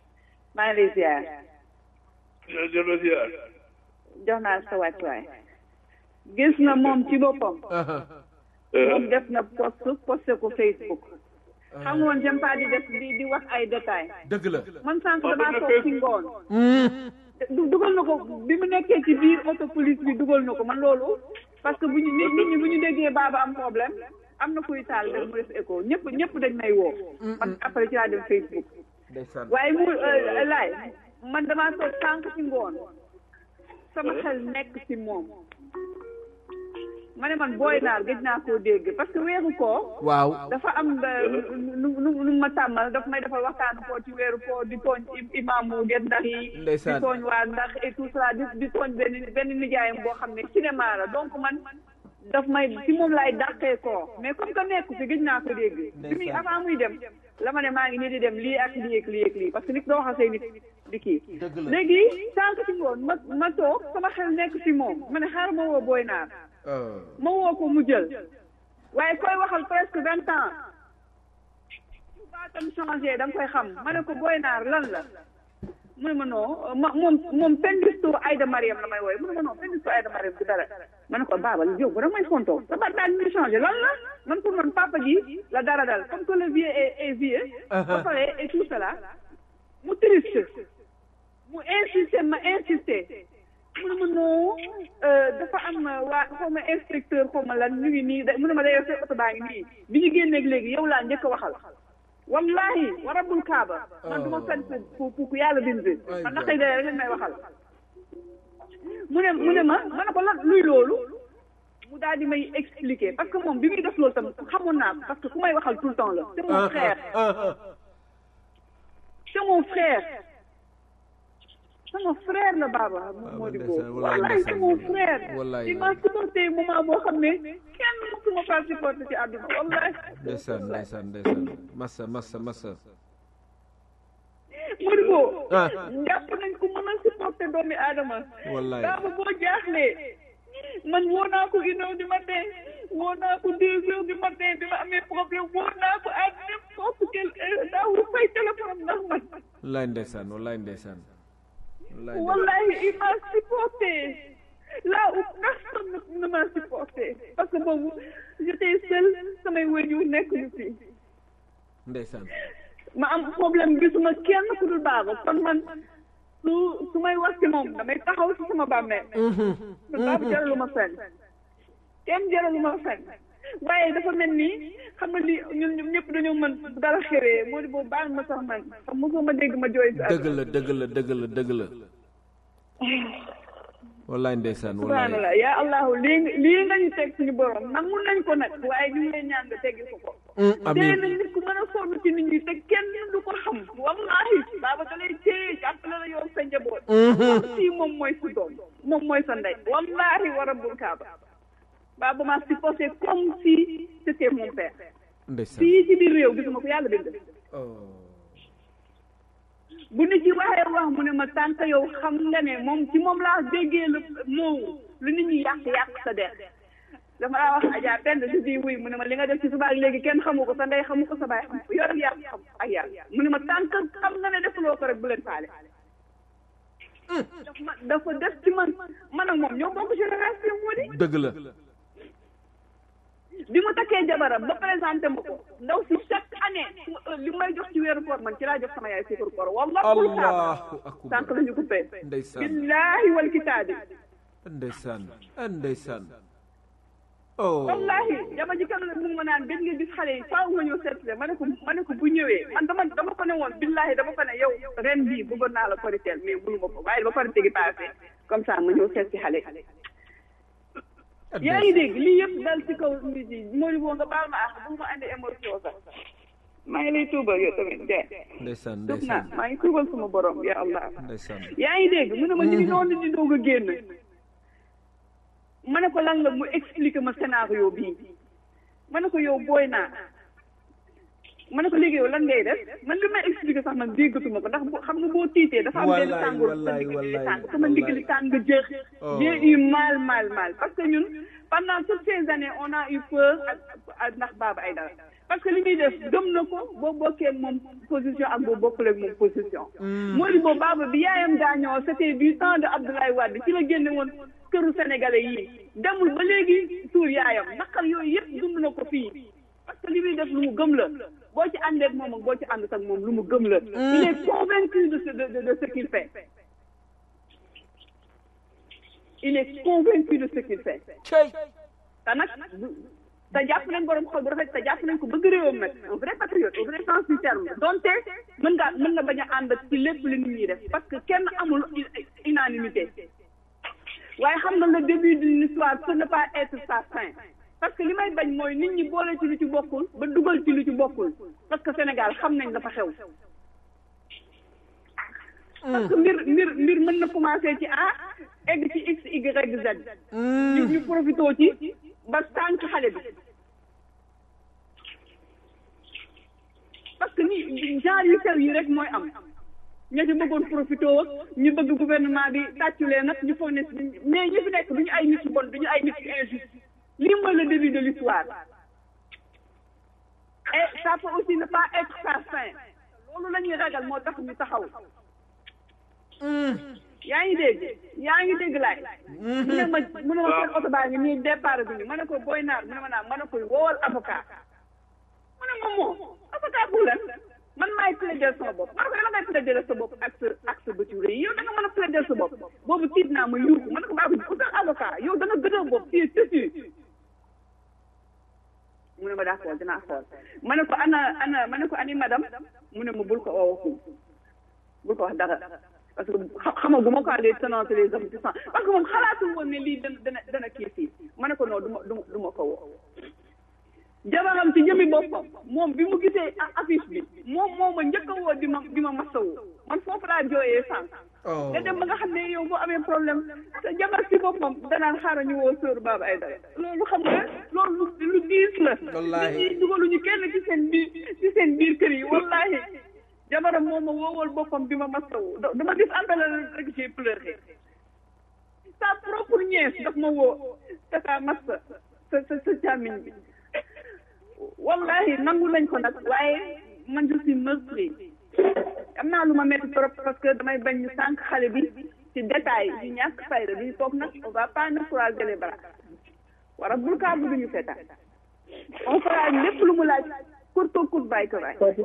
maa ngi lay ziar jërëjëf ziar. jox naa sa wàccuwaay gis na moom ci boppam moom def na post posté ko Facebook xam nga woon j'aime pas di def di di wax ay détails dëgg la man sànq damaa toog ci ngoon du dugal na ko bi mu nekkee ci biir auto police bi dugal na ko man loolu parce que bu ñu nit nit ñi bu ñu déggee baaba am problème am na kuy taal rek mu def écho ñëpp ñëpp dañ may woo man après ci laa dem Facebook ndeysaan waaye mu laay man damaa toog sànq ci ngoon sama xel nekk ci moom ma ne man booy naar gëj naa koo dégg parce que weeru koo waaw dafa am nu nu nu ma tàmmal daf may defal waxtaanu koo ci weeru koo di tooñ imaamu Guet Ndar yi di Ndeysaan. tooñ waa ndax et tout cela di di tooñ benn benn nijaayam boo xam ne cinéma la donc man daf may ci moom laay dàqee koo mais comme que nekku fi gëj naa ko dégg bi muy avant muy dem la ma ne maa ngi nii di dem lii ak lii ak lii ak lii parce que nit doo wax say nit di kii Dëgg la. léegi sànq ci ngoon ma ma toog sama xel nekk ci moom ma ne xaaral ma woo booy naar ma woo ko mu jël waaye koy waxal presque vingt ans su baatam changé da nga koy xam ma ne ko booy naar lan la mu ne ma non ma moom moom pendistu Aïda Mariam la may wooye mu ne ma non pendistu Aïda Mariam du dara ma ne ko baabal yow bu da may fontoo sa baat daal ñu changé lan la man pour man papa ji la dara dal comme que le vieux est est vieux ba pare et tout cela mu triste mu insisté ma insisté mu ne ma non dafa am waa xaw ma inspecteur xaw ma lan ñu ngi nii da mu ne ma day sa oto baa ngi nii bi ñu génneeg léegi yow laa njëkk a waxal wallahi wa rabbul kaaba man du ma fen pour pour pour yàlla bind man na xëy da rek may waxal mu ne mu ne ma ma ne ko lan luy loolu mu daal di may expliquer parce que moom bi muy def loolu tam xamoon naa ko parce que ku may waxal tout le temps la c'est mon frère c'est mon frère sama frère la Baba moo di boobu wallahi c'est mon frère il m'a supporté moment boo xam ne kenn mësuma faa supporté ci àdduna wallahi ndeysaan ndeysaan ndeysaan massa massa massa moo di boobu jàpp nañ ko mën a supporté doomi aadama wallahi Baba boo jaaxlee man woo naa ko une heure du matin woo naa ko deux heures du matin bi ma amee problème woo naa ko à n'importe quelle heure daawul fay téléphone ndax man wallahi ndeysaan wallahi ndeysaan wallahi wallahi il m'a supporté là où personne ne- ne m'a supporté parce que boobu j'étais seule samay wëñu nekk ñu fi ndeysaan ma am problème gisuma kenn ku dul baaba kon man su su may wax ci moom damay taxaw ci sama bàmmeel man baaba jaralu ma fenn kenn jaralu ma fenn waaye dafa mel ni xam nga li ñun ñun ñëpp dañoo mën bu dara xewee moo di boobu baal ma sax man xam mosoo ma dégg ma jooy si dëgg la dëgg la dëgg la dëgg la wallahi ndeysaan wallahi subhanallah yaa allahu lii nga lii nga ñu teg suñu borom nangu nañ ko nag waaye ñu ngi lay ñaan nga teggi ko ko dee amiin nañ nit ku mën a sonn ci nit ñi te kenn du ko xam wallahi baaba da lay téye jàppale la yow sa njaboot comme si moom mooy sa doom moom mooy sa ndey wallahi wa rabbul kaaba baaba ma supposé comme si c'était mon père ndeysaan fii ci biir réew gisuma ko yàlla bind bu nit ci waxee wax mu ne ma tànk yow xam nga ne moom ci moom laa déggee lu moowu lu nit ñi yàq yàq sa der dama laa wax Adja Pend si di wuy mu ne ma li nga def ci suba ak léegi kenn xamu ko sa ndey xamu ko sa baay xamu ko yor ak yàq xam ak yàlla mu ne ma tànk xam nga ne defuloo ko rek bu leen faale daf ma dafa def ci man man ak moom ñoo bokk génération moo di dëgg la bi mu takkee jabaram ba présenté ma ko ndaw si chaque année su ma- li may jox ci weeru koor man ci laa jox sama yaay suukaru koor wallahi allahu akbar sànq la ñu coupé ndeysaan billahi wal kitaabi ndeysaan ndeysaan oh wallahi dama ji kan mu ngi ma naan gën nga gis xale yi faaw nga ñëw seet ma ne ko ma ne ko bu ñëwee man dama dama ko ne woon billahi dama ko ne yow ren bii bëggoon naa la koriteel mais mënu ma ko waaye ba korite gi passé comme ça ma ñëw seet si xale yi yaa ngi dégg lii yëpp dal ci kaw nit yi Mori boo nga baal ma àq bu ma andi émotion sax maa ngi lay tuubal yow tamit de ndeysaan tuub naa ndeysaan maa ngi tuubal sama borom ya allah ndeysaan yaa ngi dégg mu ne ma ñu ngi noonu di doog a génn ma ne ko lan la mu expliquer ma scénario bii ma ne ko yow booy naa ma ne ko léegi yow lan ngay def man li may expliquer sax man déggatuma ko ndax bu xam nga boo tiitee dafa am benn Wallaay, tàngoor sa wallaay, ndigg li wallaay, tàng sama ndigg li wallaay. tàng jëx Oh. j'ai eu mal mal mal parce que ñun pendant toutes ces années on a eu peur ak ak ndax Baba Aïdara parce que que li muy def gëm na ko boo bokkee ak moom position ak boo bokkul ak moom position. Modibo Baba bi yaayam gaañoo c'était du temps de Abdoulaye Wade ci la génne woon këru sénégalais yi demul ba léegi suur yaayam naqar yooyu yëpp dund na ko fii parce que li muy def lu mu gëm la boo ci àndee ak moom ak boo ci ànd ak moom lu mu gëm la. il est convaincu de ce de de de ce qu'il fait. il est convaincu de ce qu'il fait. te nag te jàpp nañ borom xol bu rafet te jàpp nañ ko bëgg réewam nag un vrai patriote au vrai sens du terme donte mën nga mën na bañ a ànd ci lépp li nit ñi def parce que kenn amul unanimité waaye xam nga le début d'une histoire peut ne pas être sa fin parce que li may bañ mooy nit ñi boole ci lu ci bokkul ba dugal ci lu ci bokkul parce que Sénégal xam nañ dafa xew parce que mbir mbir mbir mën na commencer ci A egg ci X Y Z ñu ñu profitoo ci ba tànk xale bi parce que ni genre yu sew yi rek mooy am ña ci bëggoon profité ñu bëgg gouvernement bi tàcculee nag ñu foog ne mais ñi fi nekk du ñu ay nit yu bon du ñu ay nit yu injuste lii mooy le début de l'histoire et ça peut aussi ne pas être sa fin loolu la ñuy ragal moo tax ñu taxaw yaa ngi dégg yaa ngi dégg laay mu ne ma mu ne ma seen oto baa ngi nii départ bi ñu ma ne ko booy naar mu ne ma naa ma ne ko woowal avocat mu ne ma moom avocat bu lan man maay plaider sama bopp ma ne ko dama ngay plaider sa bopp ak sa ak sa bëtu rëy yow da nga mën a plaider sa bopp boobu tiit naa ma yuuxu ma ne ko baa ko utal avocat yow da nga gëdoo bopp fii tëtu mu ne ma daa xool dinaa xool ma ne ko ana ana ma ne ko ani madame mu ne ma bul ko oo bul ko wax dara parce que xamaguma quoi les tenants et les aboutissants parce que moom xalaatul woon ne lii dana dana dana kii fii ma ne ko non du ma du ma ko woo jabaram ci jëmi boppam moom bi mu gisee affiche bi moom moo ma njëkk a woo di ma di ma masawu man foofu laa jooyee sànq. nga dem ba nga xam ne yow boo amee problème te jabar ci boppam danaan xaaral ñu woo sóor Baba Aïdara loolu xam nga loolu lu diis la. wallaahi nit ñi dugaluñu kenn ci seen biir ci seen biir kër yi wallaahi. jabaram moom ma woowal boppam bi ma masawu dama gis appel rek j'ai pleuré sa propre nièce daf ma woo tata massa sa sa sa càmmiñ bi wallahi nangu nañ ko nag waaye man je suis meurtri am naa lu ma metti trop parce que damay bañ ñu sànq xale bi ci détail yu ñàkk fayda duñu toog nag on va pas nous croiser les bras wara bul kaa bu duñu seetaan on fera lépp lu mu laaj kur ko kur bàyyi ko bàyyi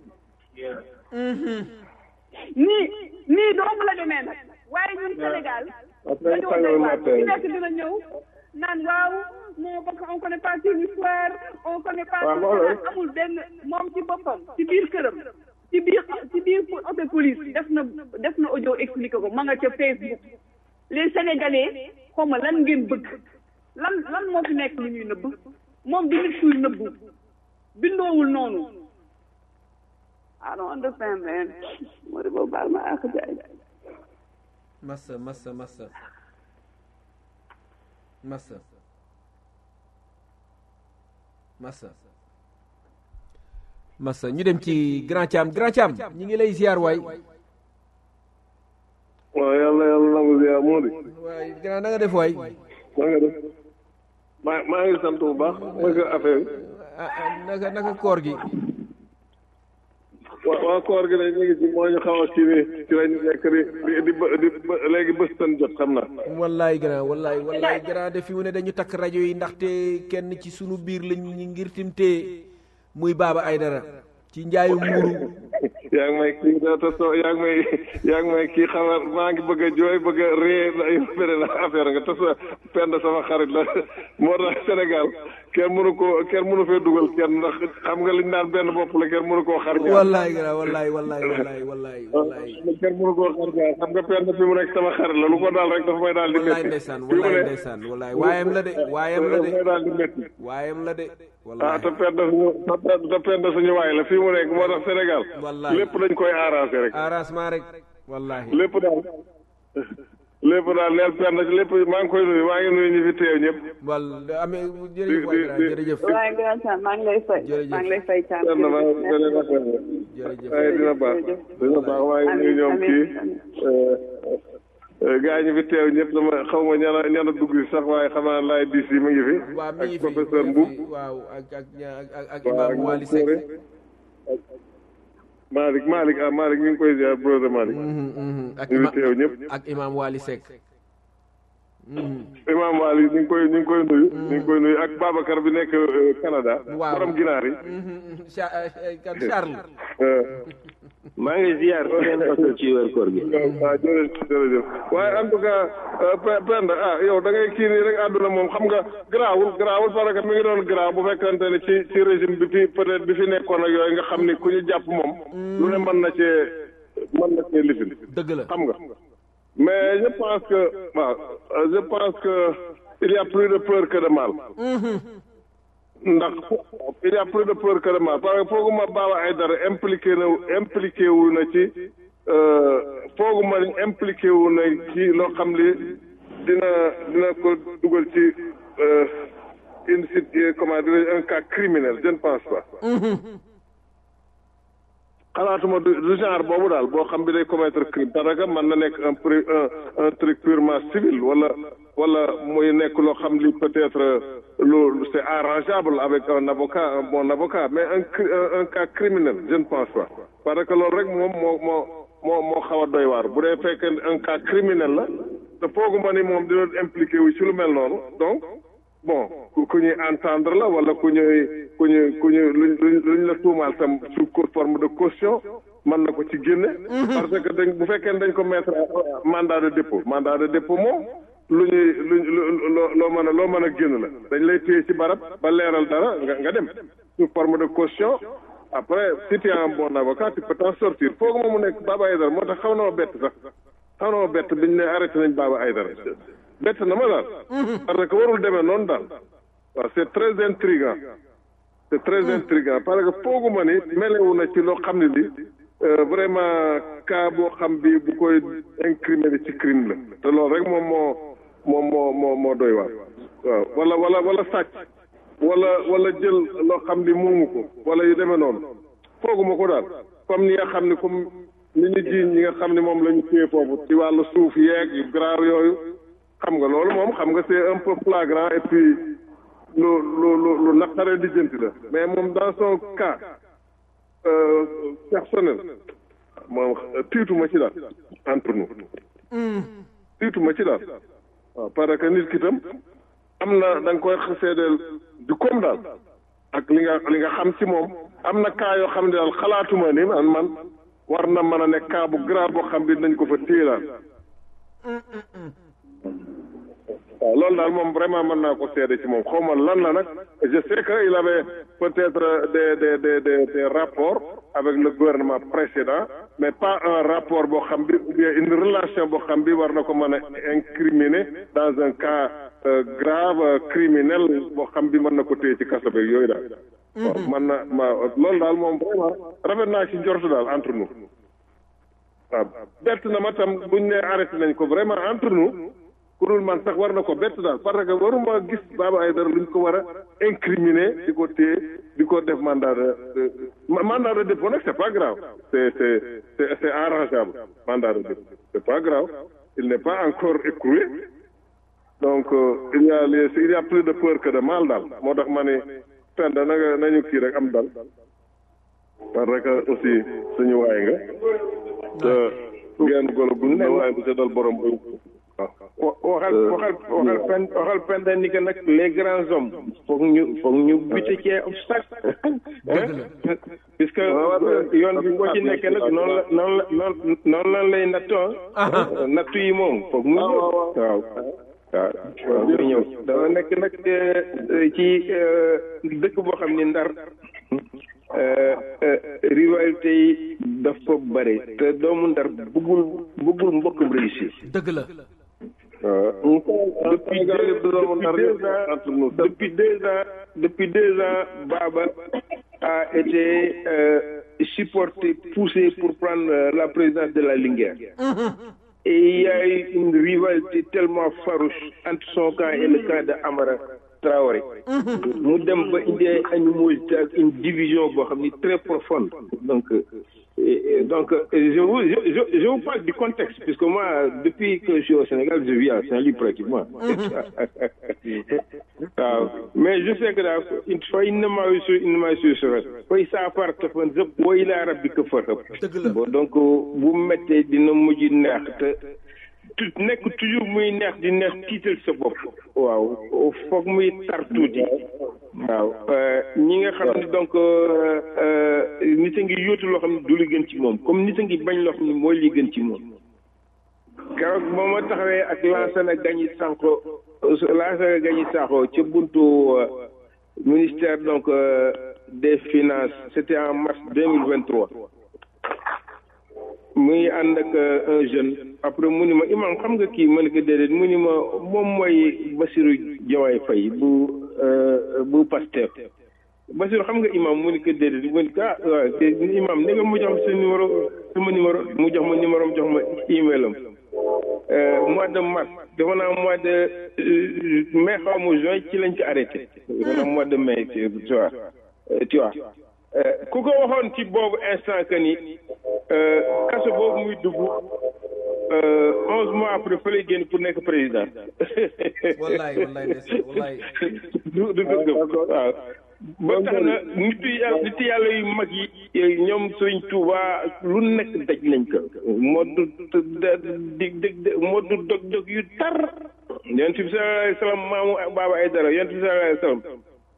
nii nii doomu la demee nag waaye ñun Sénégal dañoo doy waar ku nekk dina ñëw naan waaw non parce que on connaît pas son histoire on connaît pas amul benn moom ci boppam ci biir këram ci biir ci biir auto police def na def na audio expliqué ko ma nga ca Facebook les Sénégalais xaw ma lan ngeen bëgg lan lan moo fi nekk lu ñuy nëbb moom du nit kuy nëbbu bindoowul noonu I don't understand, man. What about baal ma ak jaay. massa massa massa massa massa massa ñu dem ci grand Thiam grand Thiam ñi ngi lay ziar waay waaw yàlla yàlla nangu ziar moo di waay grand na nga def waay maa nga def maa maa ngi sant bu baax naka affaire bi ah ah, naka naka koor gi waaw waaw koor gi nag ñu ngi ci moo ñu xaw a kii nii ci lañ nekk di di di bë- di bë- léegi bës tan jot xam naa wallaay grand wallaay wallaay grand de fi mu ne dañu takk rajo yi ndaxte kenn ci sunu biir lañ ñi ngir timtee muy Baba Aïdara ci njaayu muuru yaa ngi may kii da te soo yaa ngi may yaa ngi may kii xamal maa ngi bëgg a jooy bëgg a ree na yow beneen affaire nga te sa pend sama xarit la moo tax Sénégal kenn mënu ko kenn mënu fee dugal kenn ndax xam nga liñ naan benn bopp la kenn mënu koo xar ñaar wallaay grand wallaay wallaay wallaay wallaay wallaay kenn mënu koo xar ñaar xam nga pend fi mu nekk sama xarit la lu ko daal rek dafa may daal di wallaay métti ndeysaan fi mu wallaay ne ndeysaan wallaay waayam la de waayam la dafa may de daal di métti waayam la de ah wallaay te pend suñu te pend suñu waay la fii mu nekk moo tax Sénégal Wallaay. lépp dañ koy arrangé rek arrangement rek wallahi lépp daal lépp daal neel pend ci lépp maa ngi koy nuyu maa ngi nuyu ñi fi teew ñëpp wal amee jërëjëf waay grand di- jërëjëf waaye nga Thiam maa ngi lay fay. Jërëjëf. maa ngi lay fay Thiam. benn ba beneen affaire la jërëjëf waaye dina baax dina baax maa ngi nuyu ñoom Amiin, kii amiin. gaa ñi fi teew ñëpp dama xaw ma ñana ñana dugg si sax waaye xam naa laay diis yi mu ngi fi waaw mi ngi ak fi professeur mi ngi Mboub fi, waaw ak ak ak ak ak waaw imam Wali Seck Malick Malick ah Malick ñu ngi koy ziar brother Malick Mhm, mhm. ak ñu ngi ima- teew ñëpp ak imam Wali Seck Mhm. Imam Wali ñu ngi koy ñu ngi koy nuyu ñu ngi koy nuyu ak Babacar bi nekk euh, Canada Waaw. borom ginaar yi Mhm, mhm. Cha- eh, kan Charles Euh, maa ngi ziar seen oto ci weer koor gi waaw jërëjëf jërëjëf waaye en tout cas euh, Pe- Penda ah yow da ngay kii nii rek àdduna moom xam nga garaawul garaawul parce que mi ngi doon garaaw bu fekkante ne ci ci régime bi fi peut-être bi fi nekkoon ak yooyu nga xam ni ku ñu jàpp moom lu ne mën na cee mën na cee lifin dëgg la xam nga mais je pense que waaw euh, je pense que il y a plus de peur que de mal ndax il y a plus de peur que de mal parce que fooguma Baba Aïdara impliqué na impliqué wu na ci euh, fooguma ni impliqué wu na ci loo xam li dina dina ko dugal ci euh, une sit- comment dirais un cas criminel je ne pense pas xalaatuma du du genre boobu daal boo xam bi day commettre crime parce que mën na nekk un pri un un truc purement civil wala wala muy nekk loo xam li peut-être lu c'est arrangeable avec un avocat un bon avocat mais un cri- un, un cas criminel je ne pense pas parce que loolu rek moom moo moo moo moo xaw a doy waar bu dee fekkee un cas criminel la te fooguma ni moom dina impliqué wu ci lu mel noonu donc bon ku ku ñuy entendre la wala ku ñuy ku ñuy ku ñuy luñ luñ luñ la tuumaal tam sous co- forme de caution mën na ko ci génne. parce que dañ bu fekkee ne dañ ko mettre à mandat de dépôt mandat de dépôt moom lu ñuy luñ lu loo loo mën a loo mën a génn la dañ lay téye ci barab ba leeral dara nga nga dem sous forme de caution après si tu as un bon avocat tu peux t'en sortir foog ma mu nekk Baba Aïdara moo tax xaw na ma bett sax xaw na ma bett biñ ne arrêté nañ Baba Aïdara bett na ma daal parce que warul demee noonu daal waaw c'est très intriguant c'est très intriguant parce que fooguma ni melewu na ci loo xam ne li euh, vraiment cas boo xam bi bu koy incriminé ci crime la te loolu rek moom moo moom moo moo moo doy waar waaw wala wala wala sàcc wala wala jël loo xam ni moomu ko wala yu demee noonu fooguma ko daal comme ni nga xam ni comme ni ñu jiiñ ñi nga xam ni moom la ñu téye foofu ci wàllu suuf yeeg yu grave yooyu xam nga loolu moom xam nga c'est un peu flagrant et puis lu lu lu lu naqare lijjanti la mais moom dans son cas euh, personnel moom tiituma ci daal entre nous tiituma ci daal waaw parce que nit ki tam am na da nga koy seedeel du comme daal ak li nga li nga xam ci moom am na cas yoo xam ne daal xalaatuma ni man man war na mën a nekk cas bu grave boo xam bi nañ ko fa téye daal waaw loolu daal moom vraiment mën naa ko seede ci moom xaw ma lan la nag je sais que il avait peut-être des des des des des rapports avec le gouvernement précédent mais pas un rapport boo xam bi ou bien une relation boo xam bi war na ko mën a incriminer dans un cas euh, grave euh, criminel boo xam bi mën na ko téye ci kaso beeg yooyu daal. waaw mën na ma loolu daal moom vraiment rafet naa ci njort daal entre nous waaw bett na ma tam buñ ne arrêté nañ ko vraiment entre nous. ku dul man sax war na ko bett daal parce que waruma gis Baba Aïdara luñ ko war a incriminer di ko téye di ko def mandat de de mandat de dépôt nag c'est pas grave c'est c'est c'est c'est arrangeable mandat de dépôt c'est pas grave il n'est pas encore écroué donc euh, il y a les il y a plus de peur que de mal daal moo tax ma ne Penda na nga nañu kii rek am dal parce que aussi suñu waay nga te ngeen golo gu ne waaye du ca dal borom ba wa- waxal waxal waxal pen waxal penda ni que nag les grands hommes foog ñu foog ñu buté ci obstacle puisque yoon bi boo ci nekkee nag noonu la noonu la noonu noonu lan lay nattoo nattu yi moom foog mu ñëw waaw waaw waaw mu ñëw dama nekk nag eh, ci eh, dëkk boo xam ni ndar eh, eh, rivalité yi dafa bare te doomu ndar bëggul bëggul mbokkam réussir dëgg la depuis deux, depuis deux ans, depuis deux ans, depuis deux ans, Baba a été euh, supporté, poussé pour prendre euh, la présidence de la Linguère. Et il y a eu une rivalité tellement farouche entre son camp et le camp de Amara Traoré. mu dem ba indi ay animosité ak une division boo xam ni très profonde donc euh, Et, et donc, euh, je vous, je, je, je vous parle du contexte, puisque moi, depuis que je suis au Sénégal, je vis à Saint-Louis pratiquement. waaw mais je sais que daal il faut innama yusu innama yusra fa saa far tafan zëpp wa ilaa rabbika farhab bon donc bu mettee dina mujj neex te tu nekk toujours muy neex di neex tiital sa bopp waaw foog muy tar tuuti waaw ñi nga xam ne donc nit a ngi yóotu loo xam ne du li gën ci moom comme nit a ngi bañ loo xam ne mooy li gën ci moom keroog ba ma taxawee ak Lansana Gagny Sanko Lansana Gagny Sakho ca buntu ministère donc des finances c'était en mars deux mille vingt trois muy ànd ak un jeune après mu ni ma imam xam nga kii ma ne ko déedéet mu ni ma moom mooy Bassirou Diomaye Faye bu bu Pastef Bassirou xam nga imam mu ni ko déedéet mu ni ko ah waaw te imam ne nga mu jox ma sa numéro sama numéro mu jox ma numéro jox ma email am mois de mars dafa naa mois de mai xaw ma juin ci lañ ci arrêté dafa naa mois de mai tu vois tu vois ku ko waxoon ci boobu instant que ni kaso boobu muy dugg onze mois après fa lay génn pour nekk président. wallaay wallaay wallaay. du du dëgg waaw. ba tax na nitu yàlla nitu yàlla yu mag yi ñoom Sëriñ Tuuba lu nekk daj nañ ko moo du di di moo du dog dog yu tar yonent bi sallallahu alayhi wa sallam maamu baaba ay dara yonent bi sallallahu alayhi wa sallam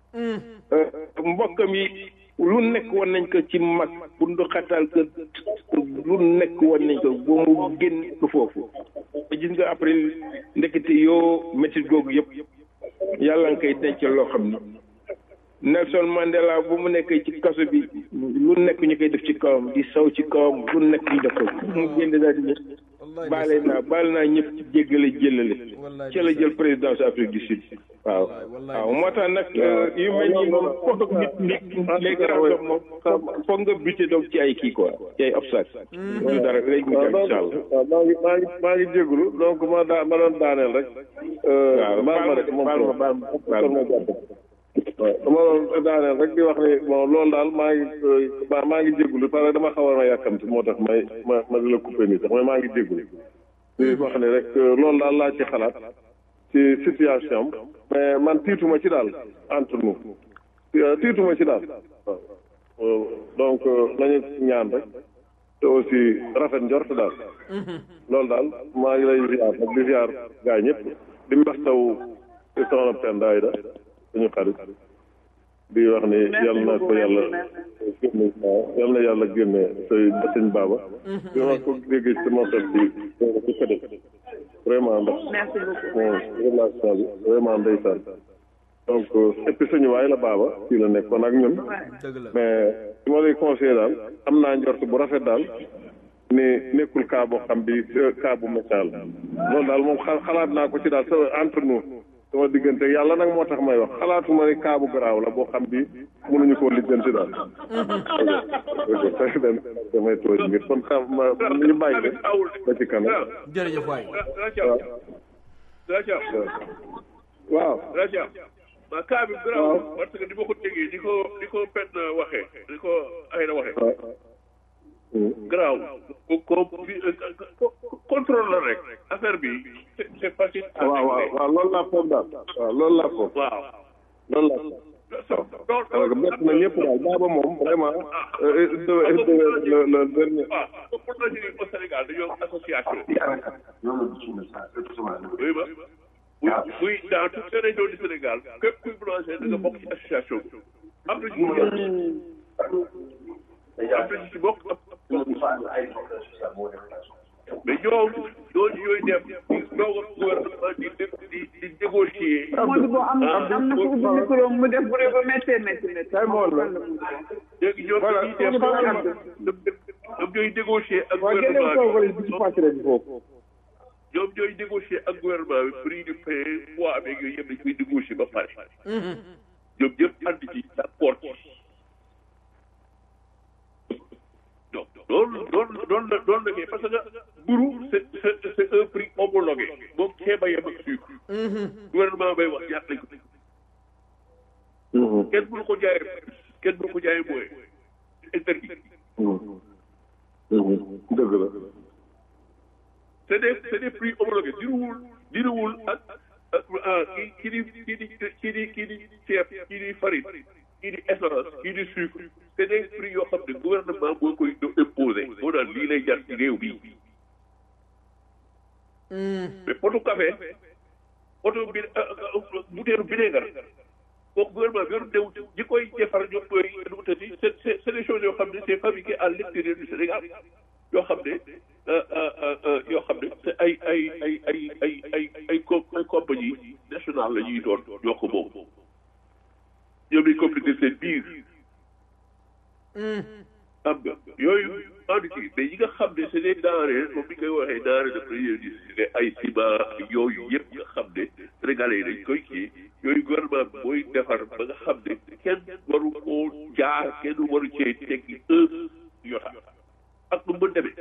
mbokkam yi lu nekk woon nañ ko ci mag pour ndu xatal ko lu nekk woon nañ ko ba mu génn ko foofu gis nga après ndekete yoo métti googu yëpp yàlla nga koy denc loo xam ni Nelson Mandela bu mu nekk ci kaso bi lu nekk ñu koy def ci kawam di saw ci kawam lu nekk ñu def ko mu génn daal di baale naa baale naa ñëpp ci jéggale jëlale ci la jël présidence Afrique du Sud waaw waaw moo tax nag yu mel nii moom foog nit nit les grands hommes moom foog nga buté donc ci ay kii quoi ci ay obstacle du dara léegi mu jàll incha allah waaw maa ngi maa ngi maa ngi jégalu donc ma daa ma doon daaneel rek waaw baal ma rek moom baal ma baal ma ma jàpp waaw dama doon daaneel rek di wax ni bon loolu daal maa ngi maa maa ngi jégalu parce que dama xaw a yàkkamti moo tax may ma ma di la coupé nii sax mais maa ngi jégalu di wax ni rek loolu daal laa ci xalaat ci situation am mais man tiituma ci daal entre nous tiituma ci daal waaw donc nañu ñaan rek te aussi rafet njort daal loolu daal maa ngi lay ziar nag di ziar gaa ñëpp di mbastaw soxna Penda Ayda suñu xarit di wax ni yal na ko yàlla génne yal na yàlla génne say sëñ baaba bi ma ko déggee ci sama xel bi ci këdëg vraiment ndax moom relation bi vraiment ndeysaan donc et puis suñu waay la baaba fii la nekkoon ak ñun mais li ma lay conseillé daal am naa njort bu rafet daal ni nekkul cas boo xam bi cas bu mécal loolu daal moom xalaat naa ko ci daal sa entre nous sama diggante yàlla nag moo tax may wax xalaatuma ni cas bu garaaw la boo xam bi mënuñu koo lijjanti daal ok damay tooñ ngir kon xam ma ñu bàyyi de ba ci kanam jërëjëf waay waaw ma cas bi garaaw parce que di ma ko déggee di ko di ko pen waxee di ko ay na waxee garaaw ko contrôle la rek affaire bi c'est facile waaw waaw waaw loolu laa foog daal waaw loolu laa foog waaw loolu laa foog parce que bett na ñëpp daal baaba moom vraiment le le dernier waaw pour na au Sénégal dañoo association oui ba oui oui dans toutes les régions du Sénégal képp kuy boulanger da nga bokk ci association bi am na ñu am na ci bokk mais ñoom ñooñu ñooy dem di doog a gouvernement di di di négocier. Modou Bo am na am na ku ubbi micro mu def bruit ba méttee métti métti. léegi ñoom dañuy dem ñoom ñooy négocier ak gouvernement bi ñoom ñooy négocier ak gouvernement bi prix du pain poids avec yooyu yëpp dañ koy négocier ba pare. ñoom ñëpp ànd ci d'accord ci. donc loolu loolu loolu la loolu la kay parce que mburu c'est c'est c'est un prix homologué moom ceeb a yem ak sucre. gouvernement bay wax ñaata lañ ko teg. kenn mënu ko jaayee kenn mënu ko jaayee mooy interdit. dëgg la c'est des c'est des prix homologués diruwul diruwul ak kii kii di kii di kii di kii di ceeb kii di farine kii di essence kii di sucre c'est des prix yoo xam ne gouvernement moo koy imposé moo naan lii lay jar ci réew bi mais potu café potu bi butéelu vinaigre kooku gouvernement bi yoru néew ñi koy defar ñoom ñooy nu mu tëddi c'est c'est c'est des choses yoo xam ne c'est fabriqué à l'extérieur du Sénégal yoo xam ne yoo xam ne c'est ay ay ay ay ay ay ay co ay compagnie nationale la ñuy doon ñoo ko moom ñoom ñuy compliqué seen biir xam nga yooyu andi ci mais yi nga xam ne c'est des denrées comme ni koy waxee denrées de première nécessité ay ciment yooyu yëpp nga xam ne sénégalais yi dañ koy kii yooyu gouvernement bi mooy defar ba nga xam ne kenn waru koo jaar kenn waru cee teggi un yota ak lu mën demee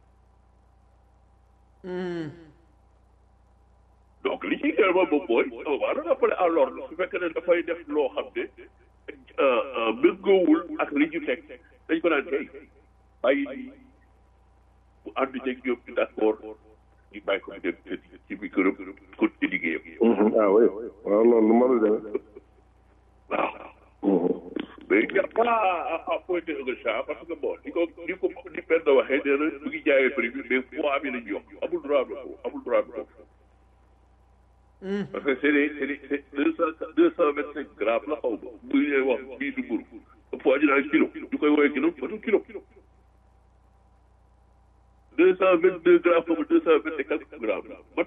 donc li ciy gën moom moom mooy on va le rappeler à l'ordre su fekkee ne dafay def loo xam ne méngoowul ak li ñu teg dañ ko daan kay bàyyi nii bu ànd ceeg ñoom di d'accord ñu bàyyi ko mu dem ci biir këram continuer liggéeyam. ah oui waaw loolu lu mën a demee. waaw. mais il n'y a pas à à pointer un chat parce que bon ni ko ni ko ni Penda waxee nee na mu ngi jaayee prix bi mais poids bi lañ yokk amul droit bi ko amul droit bi ko. parce que c'est des c'est des c'est deux cent deux cent vingt cinq grammes la xaw ma bu ñuy wax bii du mburu poids ñu naan kilo ñu koy woowee kilo matul kilo deux cent vingt deux grammes xaw ma deux cent vingt et quelques grammes mat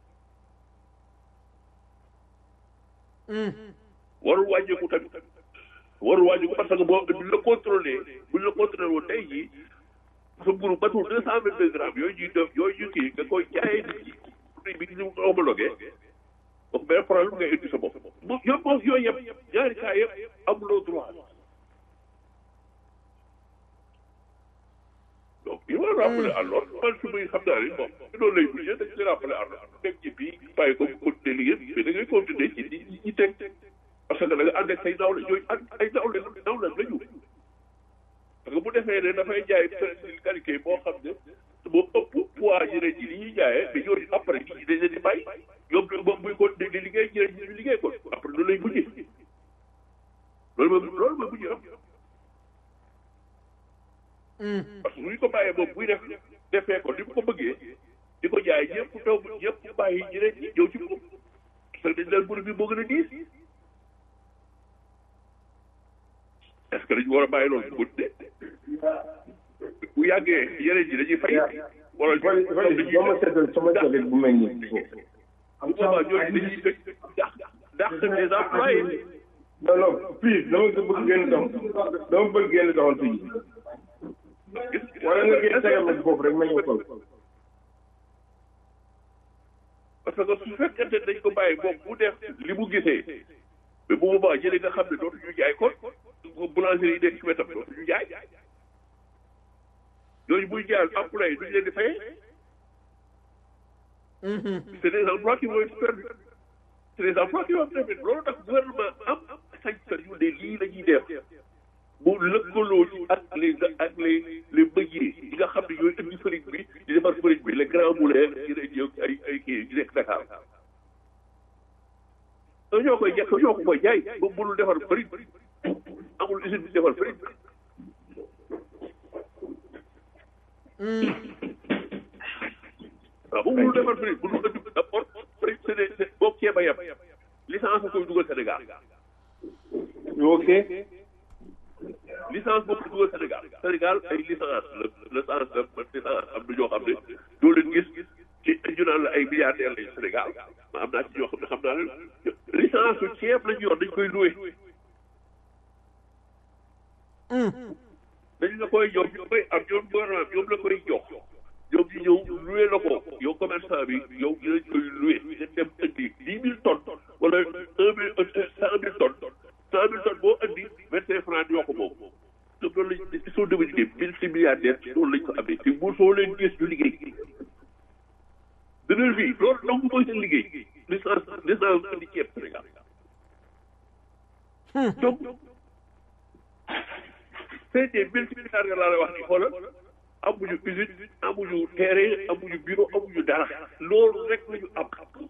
warul wàññeeku tamit warul wàññeeku parce que boo buñ la contrôlé buñ la contrôlé woon tey jii sa mburu matul deux cent vingt deux grammes yooyu ñuy def yooyu ñu kii nga koy jaayee nit ñi prix bi ñu homologué donc benn problème ngay indi sa bopp moom yooyu moom yooyu yëpp ñaari cas yëpp amuloo droit donc il faut rappeler à l'ordre man su may xam naa ne bon loolu lay bouger dañ koy rappeler à l'ordre teg ci bii bàyyi ko continuer liggéey mais da ngay continuer ci di ñi teg parce que da nga ànd ak say nawle yooyu ànd ay nawle nawle la ñu parce que bu defee ne dafay jaay qualité boo xam ne moo ëpp poids ñeneen ñi li ñuy jaayee mais ñooñu après ñi dañ leen di bàyyi ñoom moom muy continuer di liggéey ñeneen ñi di liggéey ko après loolu lay mujjee loolu mooy loolu mooy mujjee am parce que bu ñu ko bàyyee moom buy def defee ko ni mu ko bëggee di ko jaay ñëpp taw ñëpp bàyyi ñeneen ñi ñëw ci moom parce que dañ leen mbir bi moo gën a diis est-ce que dañu war a bàyyi loolu bu de bu yàggee yeneen ñi dañuy fay. wala ñu Fally Fally doo ma seetal sama jaget bu mel nii. bu boobaa ñooñu dañuy dëkk dàq dàq des employés. non non fii dama ko bëgg génn dox dama bëgg génn doxal fii. wala nga génn tegal ma foofu rek ma ñëw xool. parce que su fekkente ne dañ ko bàyyi moom bu def li mu gisee mais bu boobaa jëlee nga xam ne dootuñu jaay kon boulangerie yi nekk ci wetam dootuñu jaay ñooñu buy jaayal employé duñu leen di fayee. c'est des emplois qui vont être perdus c'est des emplois qui vont être perdus loolu tax gouvernement am sañ-sañ yu ne lii la ñuy def mu lëkkaloo ci ak les ak les les meuniers yi nga xam ne ñooy indi farine bi di defar farine bi les grands moulins yi ne ñëw ay ay kii yi nekk Dakar ñoo koy jekk ñoo ko koy jaay ba mënul defar farine amul usine bi defar farine waaw bu mënul defar farine mënul indi d'abord farine c'est des c'est boo ceeb a yem licence a koy dugal Sénégal ok. licence boobu la dugal Sénégal Sénégal ay licence la licence la licence am na ñoo xam ne doo leen gis ci ñu naan la ay milliardaires lañu Sénégal ma am naa ci ñoo xam ne xam naa leen licence su ceeb lañu yor dañ koy loué dañ la koy jox ñu koy am ñoom gouvernement ñoom la koy jox ñoom ñu ñëw loué la ko yow commerçant bi yow dinañ koy loué nga dem indi dix mille tonnes wala un mille cent mille tonnes cent mille tonnes boo andi vingt cinq francs ñoo ko moom donc loolu lañ ils sont devenus des multimilliardaires ci loolu lañ ko amee te bu soo leen gis ñu liggéey dënal bi loolu donc mooy seen liggéey licence licence indi ceeb Sénégal donc c'est des multimilliardaires laa lay wax ni xoolal amuñu usine amuñu terrain amuñu bureau amuñu dara loolu rek la ñu am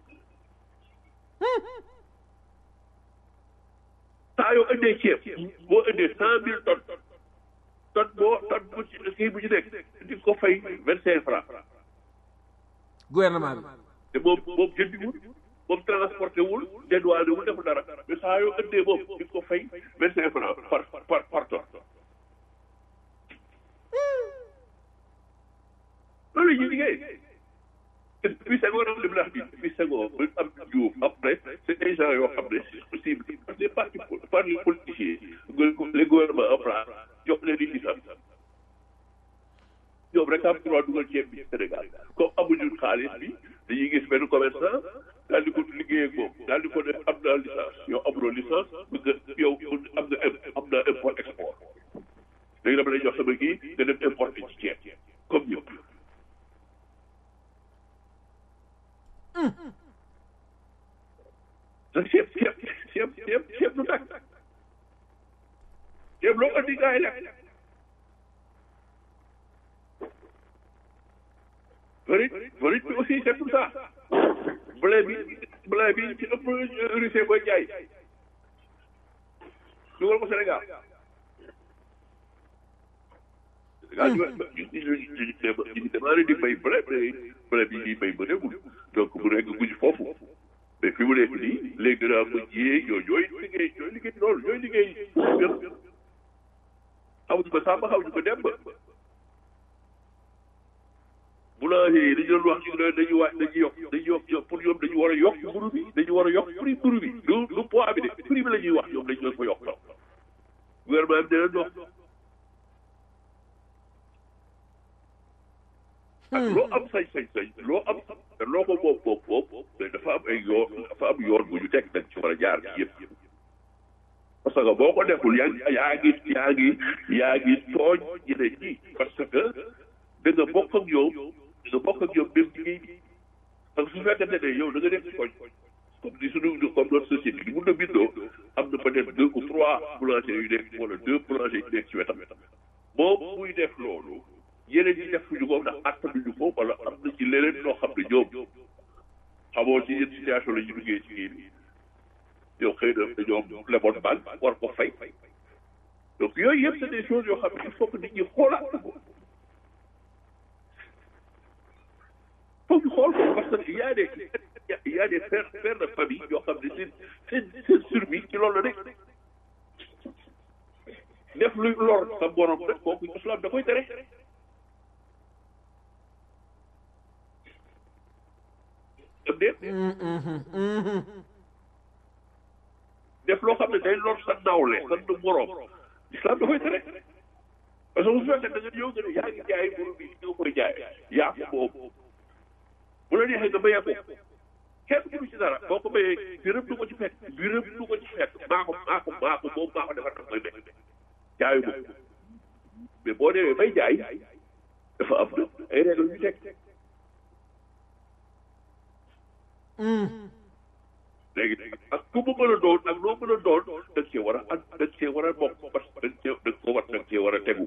saa yoo indee ceeb boo indee cent mille tonnes tonne boo tonne bu ci kii bu ci nekk di ko fay vingt cinq francs gouvernement bi te moom moom jëndiwul moom transporté wul dédouané wul deful dara mais saa yoo indee moom di ko fay vingt cinq francs par par par tonne loolu la ñuy liggéey depuis Senghor am li mu la wax nii depuis Senghor ba am Diouf après c'est des gens yoo xam ne c'est possible parce que les partis par les politiciens les gouvernements en place jox leen di gisam ñoom rek am droit dugal ceeb bi Sénégal comme amuñu xaalis bi dañuy gis benn commerçant daal di ko liggéey ak moom daal di ko def am naa licence yow amuloo licence nga yow am nga am naa import export léegi dama lay jox sama kii nga dem importer ci ceeb comme ñëpp. te ceeb ceeb ceeb ceeb ceeb du tàkk ceeb loo andi gars yi lekk farine farine bi aussi c'est tout ça blé bi blé bi ci ëpp Russie koy jaay dugal ko Sénégal Sénégal ñu ñu demandé di bay blé blé bi ñuy bay ba demul donc mu nekk guñ foofu mais fi mu nekk nii les grands meuniers yooyu ñooy liggéey ñooy liggéey loolu ñooy liggéey yëpp xamuñu ko Samba xamuñu ko Demba boulanger yi dañu doon wax ñu ne dañuy wax dañuy yokk dañuy yokk pour ñoom dañu war a yokk mburu bi dañu war a yokk prix mburu bi du du poids bi de prix bi la ñuy wax ñoom dañu leen ko yokk gouvernement bi dina dox ak loo am sañ-sañ-sañ loo am te loo ko moom moom moom mais dafa am ay yoon dafa am yoon bu ñu teg nag ci war a jaar ci yëpp parce que boo ko deful yaa ngi yaa ngi yaa ngi yaa ngi tooñ ñeneen ñi parce que da nga bokk ak ñoom da nga bokk ak ñoom même liggéey bi parce que su fekkente ne yow da nga def ci koñ comme ni suñu comme notre société bi mun na bindoo am na peut-être deux ou trois boulangers yu nekk wala deux boulangers yu nekk ci wetam moom muy def loolu yeneen ñi def ñu ko ndax attanuñu ko wala am na ci leneen loo xam ne ñoom xamoo ci yenn situation la ñu duggee ci kii bi yow xëy na dañoo leboon banque war ko fay donc yooyu yëpp c'est des choses yoo xam ne il faut que nit ñi xoolaat ko foog ñu xool ko parce que y a des y a des pères pères de famille yoo xam ne seen seen seen survie ci loolu la nekk def luy lor sa borom rek kooku islam da koy tere am déet def loo xam ne day lor sa nawle sa du borom islam da koy tere parce que bu fekkee da nga ñëw nga ne yaa ngi jaay mburu bi nga koy jaay yaa ko boobu bu la neexee nga béyee ko kenn mënu ci dara boo ko béyee biram du ko ci fekk biram du ko ci fekk maa ko maa ko maa ko moom maa ko defar tax koy béy jaayu moom mais boo demee bay jaay dafa am na ay règle yu teg léegi ak ku mu mën a doon ak loo mën a doon da nga cee war a ànd da nga cee war a bokk parce que da nga cee da nga ko war da nga cee war a tegu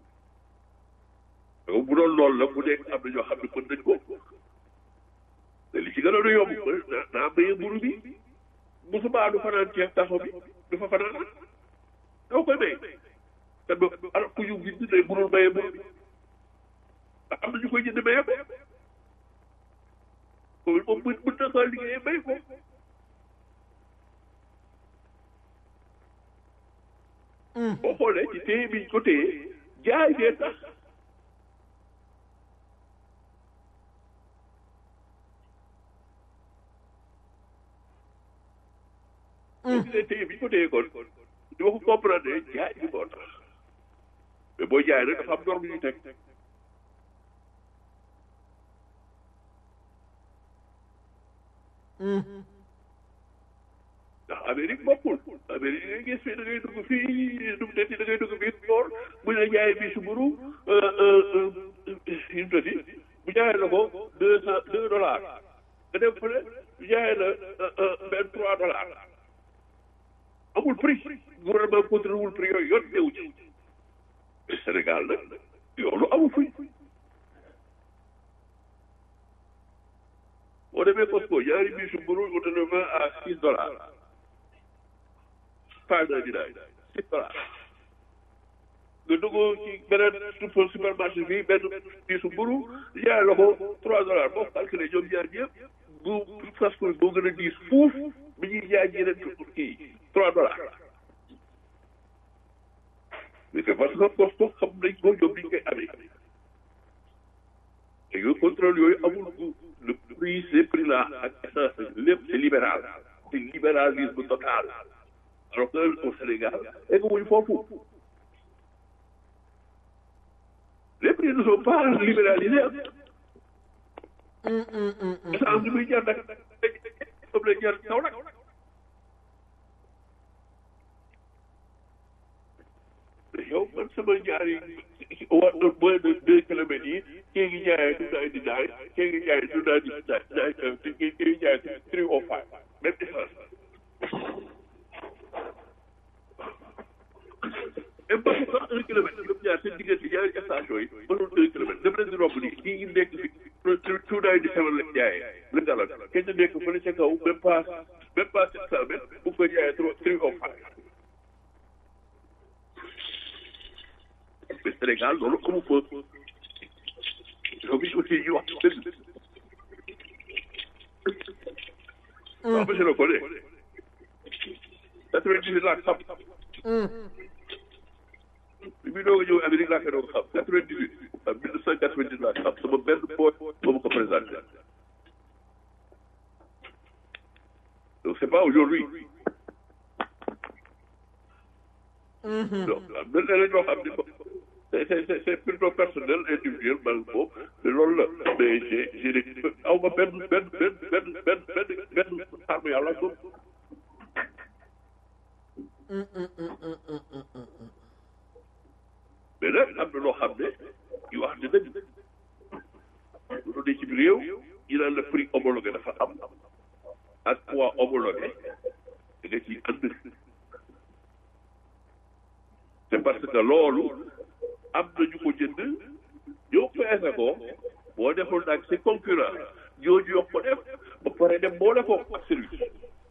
donc bu doon loolu la bu nekk am na ñoo xam ne mën nañ ko te li ci gënoon a yomb naa béyee mburu bi musuma du fanaan ceeb taxaw bi du fa fanaan doo koy béy te ba alors ku ñu gis ne mënul béyee mburu bi am na ñu koy jënd béyee ko moom mën mën na kaa liggéeyee béy ko boo xoolee ci téye biñ ko téye jaay ngeen tax boo gisee téye biñ ko téye kon di ma ko comprendre jaay bi moo tax mais boo jaay rek dafa am norme yu teg ndax Amérique bokkul Amérique ngay gis fii da ngay dugg fii dugg te da ngay dugg fii tool bu ñu la jaayee fii suburu yu tati bu jaayee la ko deux cent deux dollars nga dem fële bu jaayee la vingt trois dollars amul prix gouvernement contrôle wul prix yooyu yoon newu ci Sénégal nag yow lu amul fuñ boo demee Costco ñaari biisu mburu on te le vend à six dollars pas d'un dinaar six dollars nga dugg ci beneen super supermarché fii benn biisu mburu jaay la ko trois dollars boo calculé ñoom ñaar ñëpp bu fast food boo gën a diis fuuf bi ñuy jaay yeneen kii trois dollars mais c'est parce que Costco xam nañ ko ñoom niñ koy amee te yooyu contrôle yooyu amul bu le prix ces prix là ak essence lépp c'est libéral c'est libéralisme total alors que au Sénégal egguñu foofu les prix ne sont pas libéralisés essence bi muy jar nag comme la jar kaw nag yow man sama ñaari wa moins de deux kilomètres yi kii ngi jaayee two ninety nine kii ngi jaayee two ninety nine kii ngi jaayee three oh five même essence et parce que un kilomètre ñoom ñaar seen diggante ñaari station yi mënul un kilomètre dem leen di romb nii kii ngi nekk fi two ninety seven la jaayee la dalal kenn nekk fële ca kaw même pas même pas sept cent mètres bu ko jaayee three oh five mais Sénégal loolu amu fa ñoom it aussi ñu wax dëgg waaw monsieur le collègue quatre-vingt-dix laa xam bi muy doog a ñëw Amérique laa koy doog a xam quatre-vingt-dix-huit ak mille neuf cent quatre-vingt-dix laa xam sama benn boy moo ma ko présenté donc c'est pas aujourd'hui donc am na leneen ñoo xam ne c'est c'est c'est plutôt personnel individuel man boobu mais loolu la mais j'ai j'ai des aw ma benn benn benn benn benn benn benn xarmu yàlla moom mais nag am na loo xam ne yu wax ne dëgg lu ne ci réew ñu naan la prix homologué dafa am ak poids homologué da nga ciy ànd c'est parce que loolu am na ñu ko jënd ñoo peese ko boo deful nag si concurrent ñooñu yokk ko def ba pare dem boole ko ak service.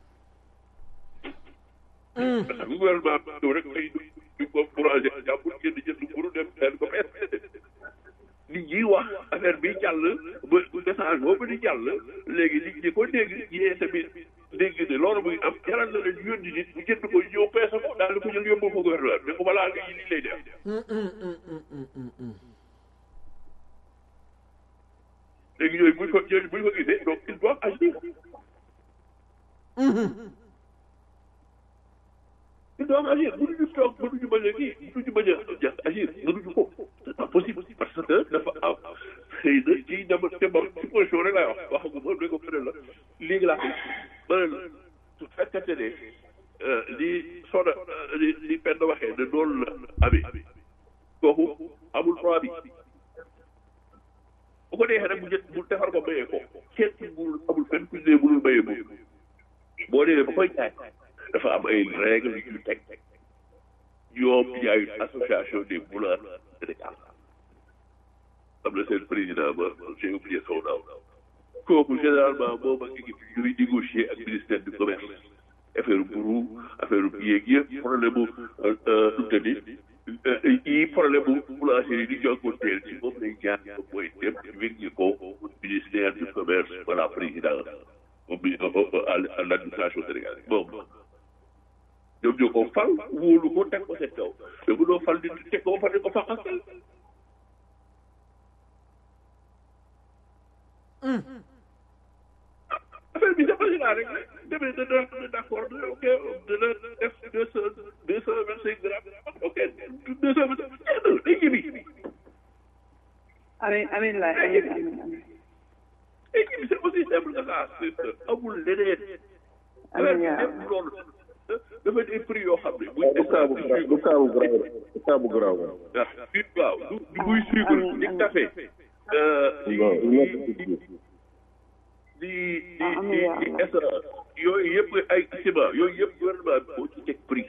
parce que gouvernement bi ñëw rek ay du ko boulanger jàmbur jënd jënd mburu dem seen ko peese. nit ñi wax affaire bi jàll ba message boobu di jàll léegi nit ñi ko dégg yee tamit dégg ne loolu muy am jaral na leen yónni nit bu jënd ko ñëw peese ko daal di ko jël yóbbu ko gouvernement mais ko balaa nga yi lii lay def. léegi yooyu buñ ko yooyu buñ ko gisee donc ils doivent agir. ils doivent agir mënuñu toog mënuñu bañ a kii mënuñu bañ a agir mënuñu ko c'est pas possible parce que dafa am xëy na ci dama dama ci position rek laay wax waxagu ma ne ko fële la léegi laa ma ne la su fekkente ne li soda li li penn waxee ne noonu la amee kooku amul droit bi bu ko neexee rek mu jët mu defar ko mayee ko kenn mënul amul fenn ku ne mënul mayee boobu boo demee ba koy jaay dafa am ay règles yu ñu teg ñoom il y a une association des boulangers Sénégal am na seen président ba j'ai oublié son nom kooku généralement moom ak équipe ñuy négocier ak ministère du commerce affaire mburu affaire yéeg yëpp problème mu nu tëddi yi problème mu boulanger yi di jànkuwanteel ci moom lay jaar mooy dem wér ko ministère du commerce wala président à l'administration sénégalaise moom ñoom ñoo ko fal wóolu ko teg ko seen kaw mais bu doo fal di teg ko ba pare ko faqasal affaire bi dafa laa rek demee dana d'accord ok dana def deux cent deux cent vingt cinq grammes ok deux cent vingt cinq day jibi amiin amiin laay amiin amiin amiin day jibi c'est aussi simple que ça amul leneen amiin yaa lépp loolu dafa di prix yoo xam ne buy du kaabu du kaabu garaaw du kaabu garaaw waaw du du buy suivre di café di di di di di essence yooyu yëpp ay ciment yooyu yëpp gouvernement bi moo ci teg prix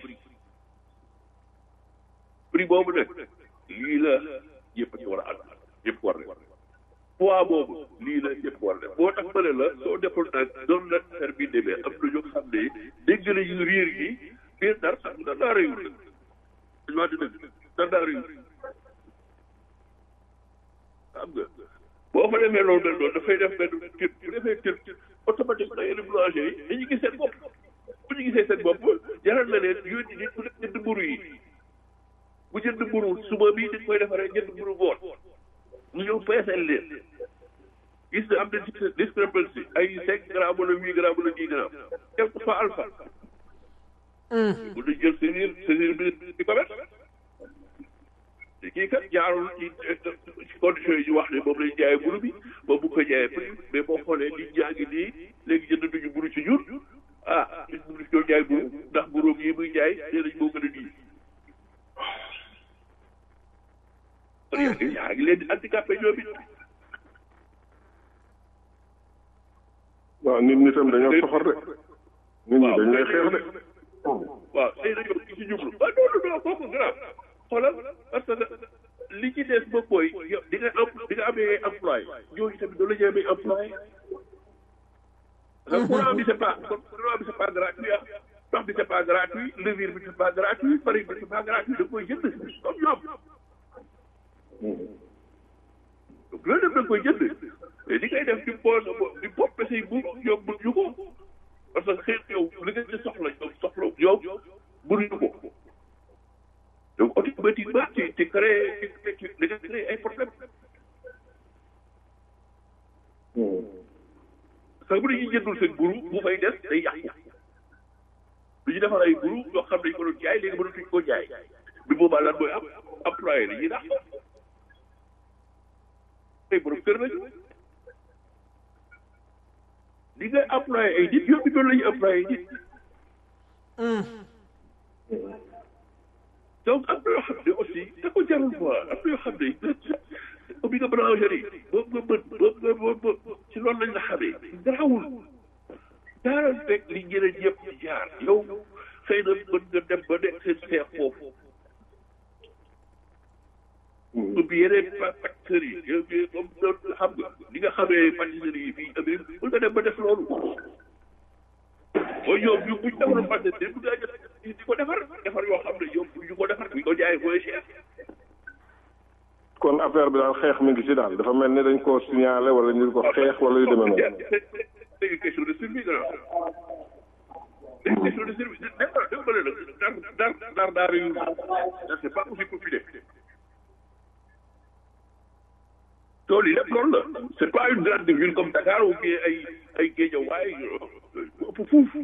prix boobu nag lii la yëpp ci war a ànd yëpp war na poids boobu lii la ñëpp war def moo tax ma ne la soo deful nag noonu la affaire bi demee am na ñoo xam ne dégg nañu riir gi biir dar sax da daa réyul dañu wax dëgg da daa réyul xam nga boo fa defee loolu mel noonu dafay def benn kër bu defee kër automatiquement yenn boulanger yi dañuy gis seen bopp bu ñu gisee seen bopp jaral na leen yónni nit ku nekk jënd mburu yi bu jënd mburu suba bii dañ koy defaree jënd mburu ngoon ñu ñëw peeseel leen gis na am na discrepancy ay cinq grammes wala huit grammes wala dix grammes def ko fa alpha bu ñu jël saisir saisir bi di ko bet te kii kat jaarul ci ci conditions yi ñu wax ne moom lañ jaayee mburu bi moom bu ko jaayee prix mais boo xoolee nit ñaa ngi nii léegi jënd duñu mburu ci ñun ah nit mburu ñoo jaay mburu ndax mburu yi muy jaay nee nañ moo gën a diis yaa ngi yaa ngi leen di handicapé ñoom it waaw nit ñi tam dañoo soxor de nit ñi dañ lay xeex de waaw tey dañoo ci ci jublu waaw non non non kooku grave xoolal parce que li ci des ba mooy yow di nga am di nga amee employé ñooñu tamit doo la ñu amee employé parce que courant bi c'est pas courant bi c'est pas gratuit ah ndox bi c'est pas gratuit levure bi c'est pas gratuit farine bi c'est pas gratuit da koy jënd comme ñoom donc loolu def da koy jënd mais li ngay def di pose di poppe say bu ñoom mënuñu ko parce que xëy yow li nga ci soxla ñoom soxla yow mënuñu ko donc automatiquement tu tu crées tu tu da nga créé ay problème parce que bu dañuy jëndul seen buru bu fay des day yàqu du ñu defar ay buru yoo xam ne dañu ko doon jaay léegi mënatuñ koo jaay bi boobaa lan mooy am employé la ñuy dàq ay borom kër lañu li ngay employé ay nit yow bi doon la ñuy employé ay nit donc am na yoo xam ne aussi da ko jarul quoi am na yoo xam ne ubbi nga boulangerie boobu nga mën boobu nga boobu ci loolu lañ la xamee garawul daaral fekk li ñeneen ñëpp di jaar yow xëy na mën nga dem ba nekk seen seex foofu ubbi yeneen pâtisserie yi comme noonu xam nga li nga xamee pâtisserie yi fii Amérique mën nga dem ba def loolu mooy ñoom ñu buñ defaroon pâtisserie bu ngaa jot di ko defar defar yoo xam ne ñoom ñu ko defar buñ ko jaayee mooy cher kon affaire bi daal xeex mi ngi ci daal dafa mel ni dañ koo signalé wala ñu ko xeex wala yu demee noonu. c'est une question de survie grand c'est une question de survie dafa dafa bëri nag dar dar dar daar yu c'est pas aussi populaire tool yi lépp loolu la c'est pas une grande ville comme Dakar ou bien ay ay Guédiawaye ëpp fuuf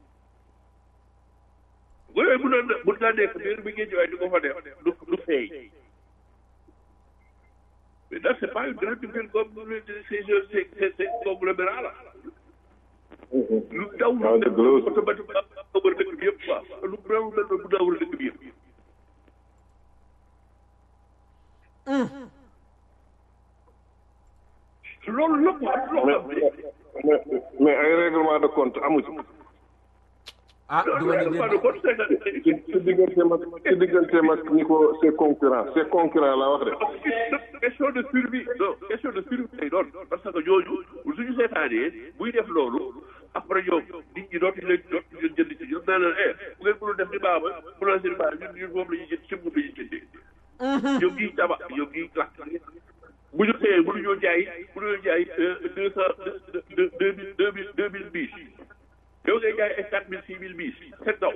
yooyu mun na mun ngaa nekk biir bi Guédiawaye di ko fa def du du feeñ mais là c'est pas une grande ville comme ces ces ces ces conglomérats là lu daw lu nekk automatiquement nga wër dëkk bi yëpp quoi lu daw mel noonu bu daa wër dëkk bi yëpp loolu lépp am loo xam ne mais ay règlement de compte amu ci. ah du ma ne ci ci digganteem ak ci digganteem ak ñi ko ses concurrents ses concurrents laa wax de. question de survie non question de survie lay doon parce que ñooñu suñu seetaanee buy def loolu après ñoom nit ñi dootuñu leen dootuñu leen jënd ci ñoom naa leen eh bu ngeen mënul def ni baaba boulangerie baa ñun ñun moom la ñuy jënd ci moom la ñuy jëndee. ñoom ñuy tabax ñoom ñuy lakk bu ñu xëyee mënuñoo jaay mënuñoo jaay deux cent deux deux mille deux mille deux mille bis yow ngay jaay ay quatre mille six mille bis c'est daw.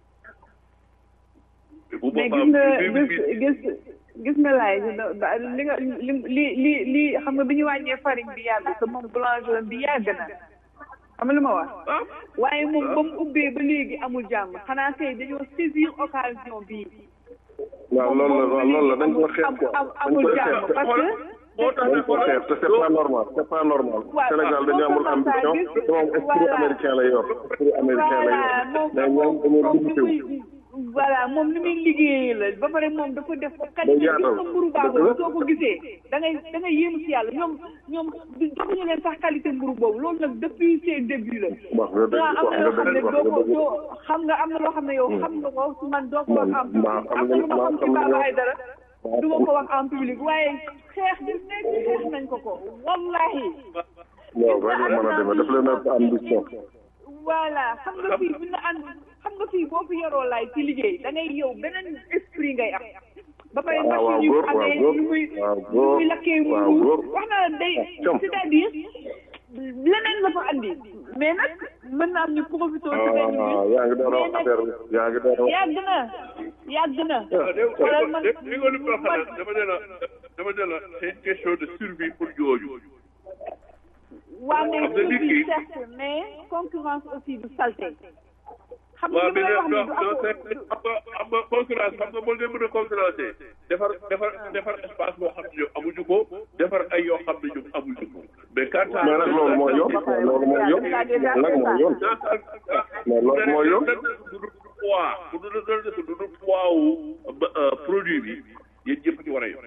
bu mais boobaa gis nga gis gis gis nga laay li nga li li li li xam nga bi ñu wàññee farine bi yàgg te moom boulangerie bi yàgg na xam nga lu ma wax waaye moom ba mu ubbee ba léegi amul jàmm xanaa kay dañoo saisir occasion bii waaw loolu la waaw loolu la dañ ko xeex quoi dañ amul koy jàmm xeex parce que moo tax dañ ko xeex te c'est pas normal c'est pas normal waaw Sénégal dañu amul ambition te moom esprit américain lay yor esprit américain lay voilà yor moom mais ñoom dañoo moom limité li wu muy voilà moom li muy liggéeyee la ba pare moom dafa def ko kat Day gis yaatal. nga mburu baaxul soo ko gisee da ngay da ngay yéemu si yàlla ñoom ñoom du joxuñu leen sax qualité mburu boobu loolu nag depuis ses débuts la wax nga dëgg waaw am wax na nga loo xam ne dëgg wax doo nga ko dëgg doo xam nga am na loo xam ne yow xam nga ko man doo ko Man- xam maa xam am na lu ma maa xam ci xam Baba nga- Aïdara du ma ko wax en public waaye xeex bi nekk xeex nañ ko ko wallahi waaw rek la mën a demee daf leen a ambition voilà xam nga fii bu ñu ànd xam nga fii boo fi yoroo laay ci liggéey da ngay yow beneen esprit ngay am ba pare waaw waaw machine yu góor amee waaw lu muy waaw lu góor muy lakkee waaw mu góor wax na la day com. c'est-à-dire leneen la fa andi mais nag mën na am ñu profité ci benn ah bi yaa ngi door a wax affaire bi yaa ngi door a wax yàgg na yàgg na dégg xoolal man nga li nga li ma xalaat dama ne la dama ne la c'est une question de survie pour ñooñu. waa mais Xam nga nit survie ki- certes mais concurrence aussi du salté xam nga waaw li mais may wax non ni non du c'est xam nga xam nga concurrence xam nga boo leen mën a concurrencer defar defar defar espace boo xam ne ñoom amuñu ko defar ay yoo xam ne ñoom amuñu ko mais quand mais nag loolu mooy yoon loolu mooy yoon nag mooy yoon mais loolu mooy yoon du du poids bu du du du du poids wu produit bi yéen ñëpp ci war a yor.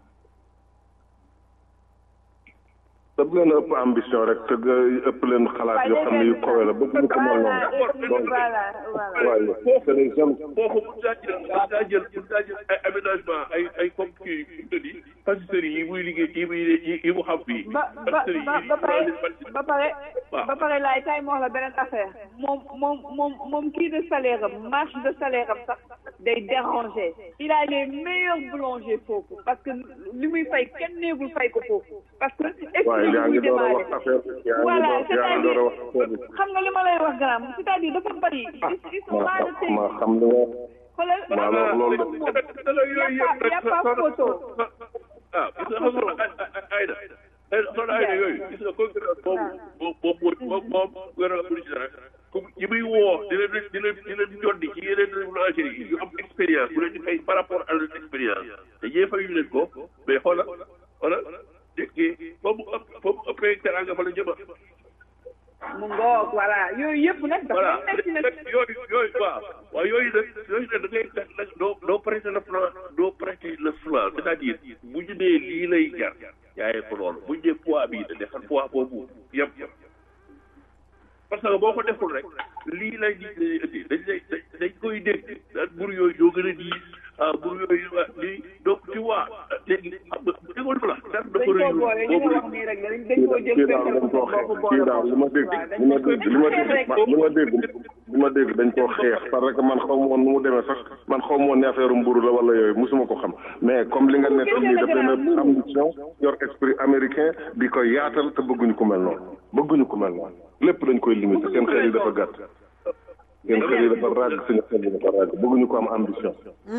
daf leen a ëpp ambition rek te nga ëpp leen xalaat yoo xam ne yu kawe la bëgg ñu ko mel noonu donc voilà voilà waaye c'est les jeunes foofu mun naa jël mun naa jël mun naa jël ay aménagement ay ay comme kii yu mu di pâtisserie yi muy liggéey yi muy yi mu xam fii. ba ba ba ba pare ba pare ba pare laay tay moo la beneen affaire moom moom moom moom kii de salaire am marge de salaire am sax day déranger il a les meilleurs boulangers foofu parce que li muy fay kenn neegul fay ko foofu parce que waaye yaa ngi door a wax démarrer affaire bi yaa ngi voilà door yaa ngi door a wax affaire bi xam nga li ma lay wax grand c'est-à-dire dafa bari ils sont ma là de xam ma xam li nga xoolal maa la wax loolu moom y a pas y a pas photo ah gis nga xam nga ay na ay soxna ay na yooyu gis nga concurrence boobu moom moom moom moom gouvernement bu ci dara comme ñi muy woo di leen di leen di leen joddi ci yeneen boulangerie yi yu am expérience bu leen di fay par rapport à leur expérience te ñee fayuñu leen ko mais xoolal xoolal dégg nga mu ëpp fa mu ëppee teranga fa la jëma mu ngoog voilà yooyu yëpp nag dafa voilà nekk nag yooyu yooyu waaw waaw yooyu nag yooyu nag da ngay nag doo doo prêter le flanc doo prêter le flanc c'est-à-dire bu ñu nee lii lay jar yaayee ko loolu bu ñu nee poids bii da defal poids boobu yem parce que boo ko deful rek lii lay nit ñi indi dañ lay dañ koy dégg daan mburu yooyu ñoo gën a diis ah mburu yooyu waa lii donc tu vois léegi xam nga déggoo fa la dara dafa dañ rëy koo boole li nga wax nii rek la dañ koo jël kii daal fekkal dañ ko koo seen xeex bopp kii boole daal li ma dégg li ma dégg li ma dégg li ma dégg li ma dégg dañ koo xeex parce que man xaw ma woon nu mu demee sax man xaw ma woon ne affaire mburu la wala yooyu musuma ko xam mais comme li nga nekk lii daf leen a ambition yor esprit américain di ko yaatal te bëgguñu ko mel noonu bëgguñu ko mel noonu lépp dañ koy limiter seen xel yi dafa gàtt seen xel yi dafa ràgg suñu xel yi dafa ràgg bëgguñu ko am ambition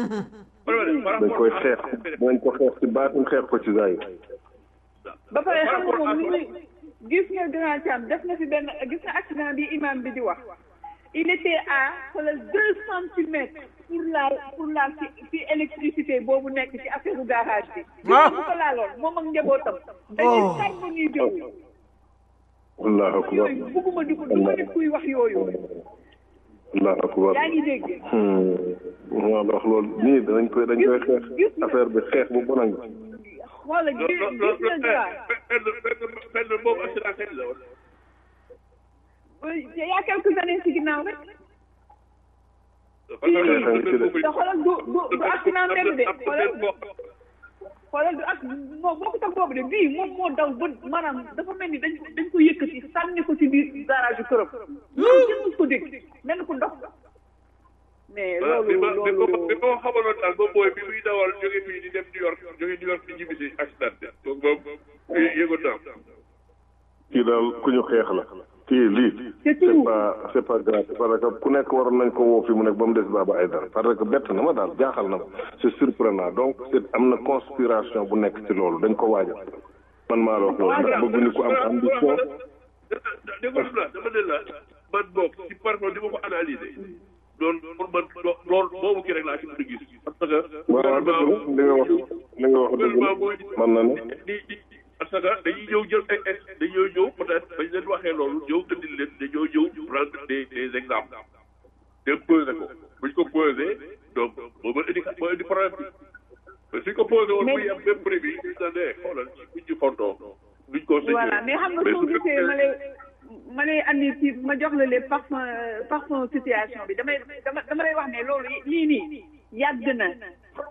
dañ koy xeex dañ ko xeex ci baatin xeex ko ci zaay ba pare xam nga moom ni muy gis nga grand Thiam def na fi benn gis nga accident bi imam bi di wax il était à xoolal deux centimètres pour la pour la ci ci électricité boobu nekk ci affaire garage bi. Ah. bu ko laaloon moom ak njabootam. dañuy tàgg ñuy jëw. allahu akbar yooyu bëgguma di ko du ma nit kuy wax yooyu. allahu akbar yaa ngi dégg. waaw wax loolu nii dañ koy dañ koy xeex affaire bi xeex bu bon a ngi xoola gis gis nga grand. benn benn boobu assurance la woon il y a quelques années ci ginnaaw rek. parce xeex a ngi ci de te xoolal du du du accident mbedd de xoolal xoolal du ak moo boo ko tax boobu de bii moom moo daw ba maanaam dafa mel ni dañ ko dañ ko yëkkati sànni ko ci biir garage yu këram. loolu kenn mës ko dégg mel ni ko ndox. mais voilà bi loolu ma bi ma loolu bi ma xamaloon daal ba booy bi muy dawal jóge fii di dem New York jóge New York di ñibbi si accident bi donc moom yëgoon naa kii daal ku ñu xeex la kii lii C'est c'est tout. pas c'est pas grave parce que ku nekk waroon nañ ko woo fi mu nekk ba mu des Baba Aïdara parce que bett na ma daal jaaxal na ma c'est surprenant donc c'est am na conspiration bu nekk ci loolu dañ ko waajal man maa la wax loolu ndax bëgguñu ko am ambition déggoon la dama ne la man boog ci parfois di ma ko analyser loolu pour man loolu boobu kii rek laa ci mën a gis parce que waaw dëgg la li nga wax li nga wax dëgg la man na ne di di parce que dañuy ñëw jël ay ex dañoo ñëw peut-être bañ leen waxee loolu ñëw indil leen dañoo ñëw prendre des des exemples dem posé ko buñ ko posé donc moo mën indi moo indi problème bi mais suñ ko posé woon muy am même prix bi ñu ne ne xoolal buñ ñu fontoo duñ ko voilà mais xam nga soo gisee ma lay ma lay andi ci ma jox la les parfum parfum situation bi damay dama dama lay wax ne loolu lii nii yàgg na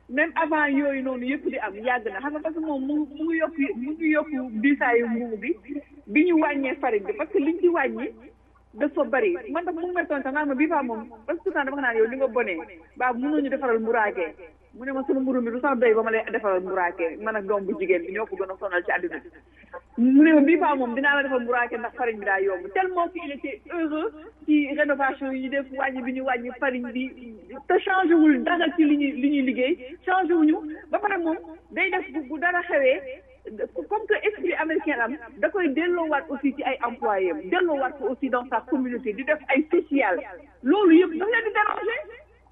même avant yooyu noonu yëpp di am yàgg na xam nga parce que moom mu mu ngi yokk mu ngi yokk diisaayu mbuumu bi bi ñu wàññee farine bi parce que liñ ci wàññi dafa bari man tam mu ngi may toon sax naan ma bii faa moom parce que tout temps dama ko naan yow li nga bonee baa mënuñu defaral mburaakee mu ne ma sunu mburu mi du sax doy ba ma lay defaral mburaakee man ak doom bu jigéen bi ñoo ko gën a sonal ci àddina bi mu ne ma bii faa moom dinaa la defal mburaakee ndax farine bi daa yomb tellement qu'il était heureux ci rénovation yi ñu def wàññi bi ñu wàññi farine bi te changé wul dara ci li ñuy li ñuy liggéey changé wuñu ba pare moom day def bu bu dara xewee comme que esprit américain am da koy delloowaat aussi ci ay employés am delloowaat ko aussi dans sa communauté di def ay social loolu yëpp daf leen di déranger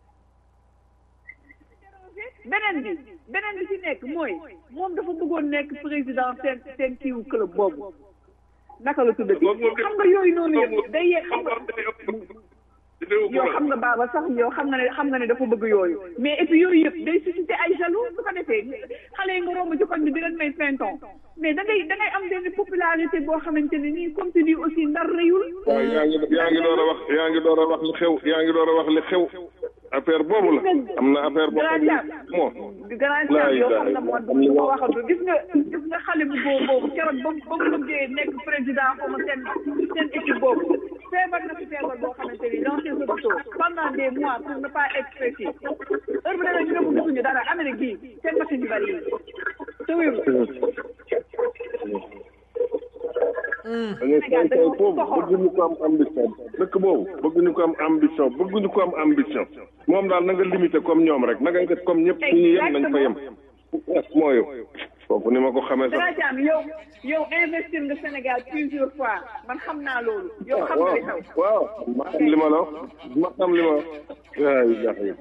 beneen bi beneen bi ci nekk mooy moom dafa bëggoon nekk président seen seen kiiwu club boobu naka la tuddati xam nga yooyu noonu yëpp day yee xam nga yow xam nga baaba sax yow xam nga ne xam nga ne dafa bëgg yooyu mais et puis yooyu yëpp day suscité ay jaloux su ko defee xale yi nga romb ci koñ bi di leen may vingt ans mais da ngay da ngay am benn popularité boo xamante ne nii comme tu dis aussi ndar rëyul. waaw yaa ngi yaa ngi door a wax yaa ngi door a wax li xew yaa ngi door a wax li xew affaire boobu la am na affaire boo xam ne moo. grand cham yow xam na moo du ma waxatu gis nga gis nga xale bu boobu boobu keroog ba ba mu bëggee nekk président xaw ma seen seen équipe boobu feebar na fi feebar boo xamante ni dans ces hôpitaux pendant des mois pour ne pas être précis heure bu demee ñu ne gisuñu dara Amérique gii seen machine yu bari yi te wéru dañuy say say foofu bëgguñu ko am ambition dëkk boobu bëgguñu ko am ambition bëgguñu ko am ambition moom daal na nga limité comme ñoom rek na nga def comme ñëpp fu ñu yem nañ fa yem moo yow foofu ni ma ko xamee sax Dracam yow yow investir nga Sénégal plusieurs fois man xam naa loolu yow xam nga li xew waaw ma xam li ma la wax ma xam li ma wax waay jax yi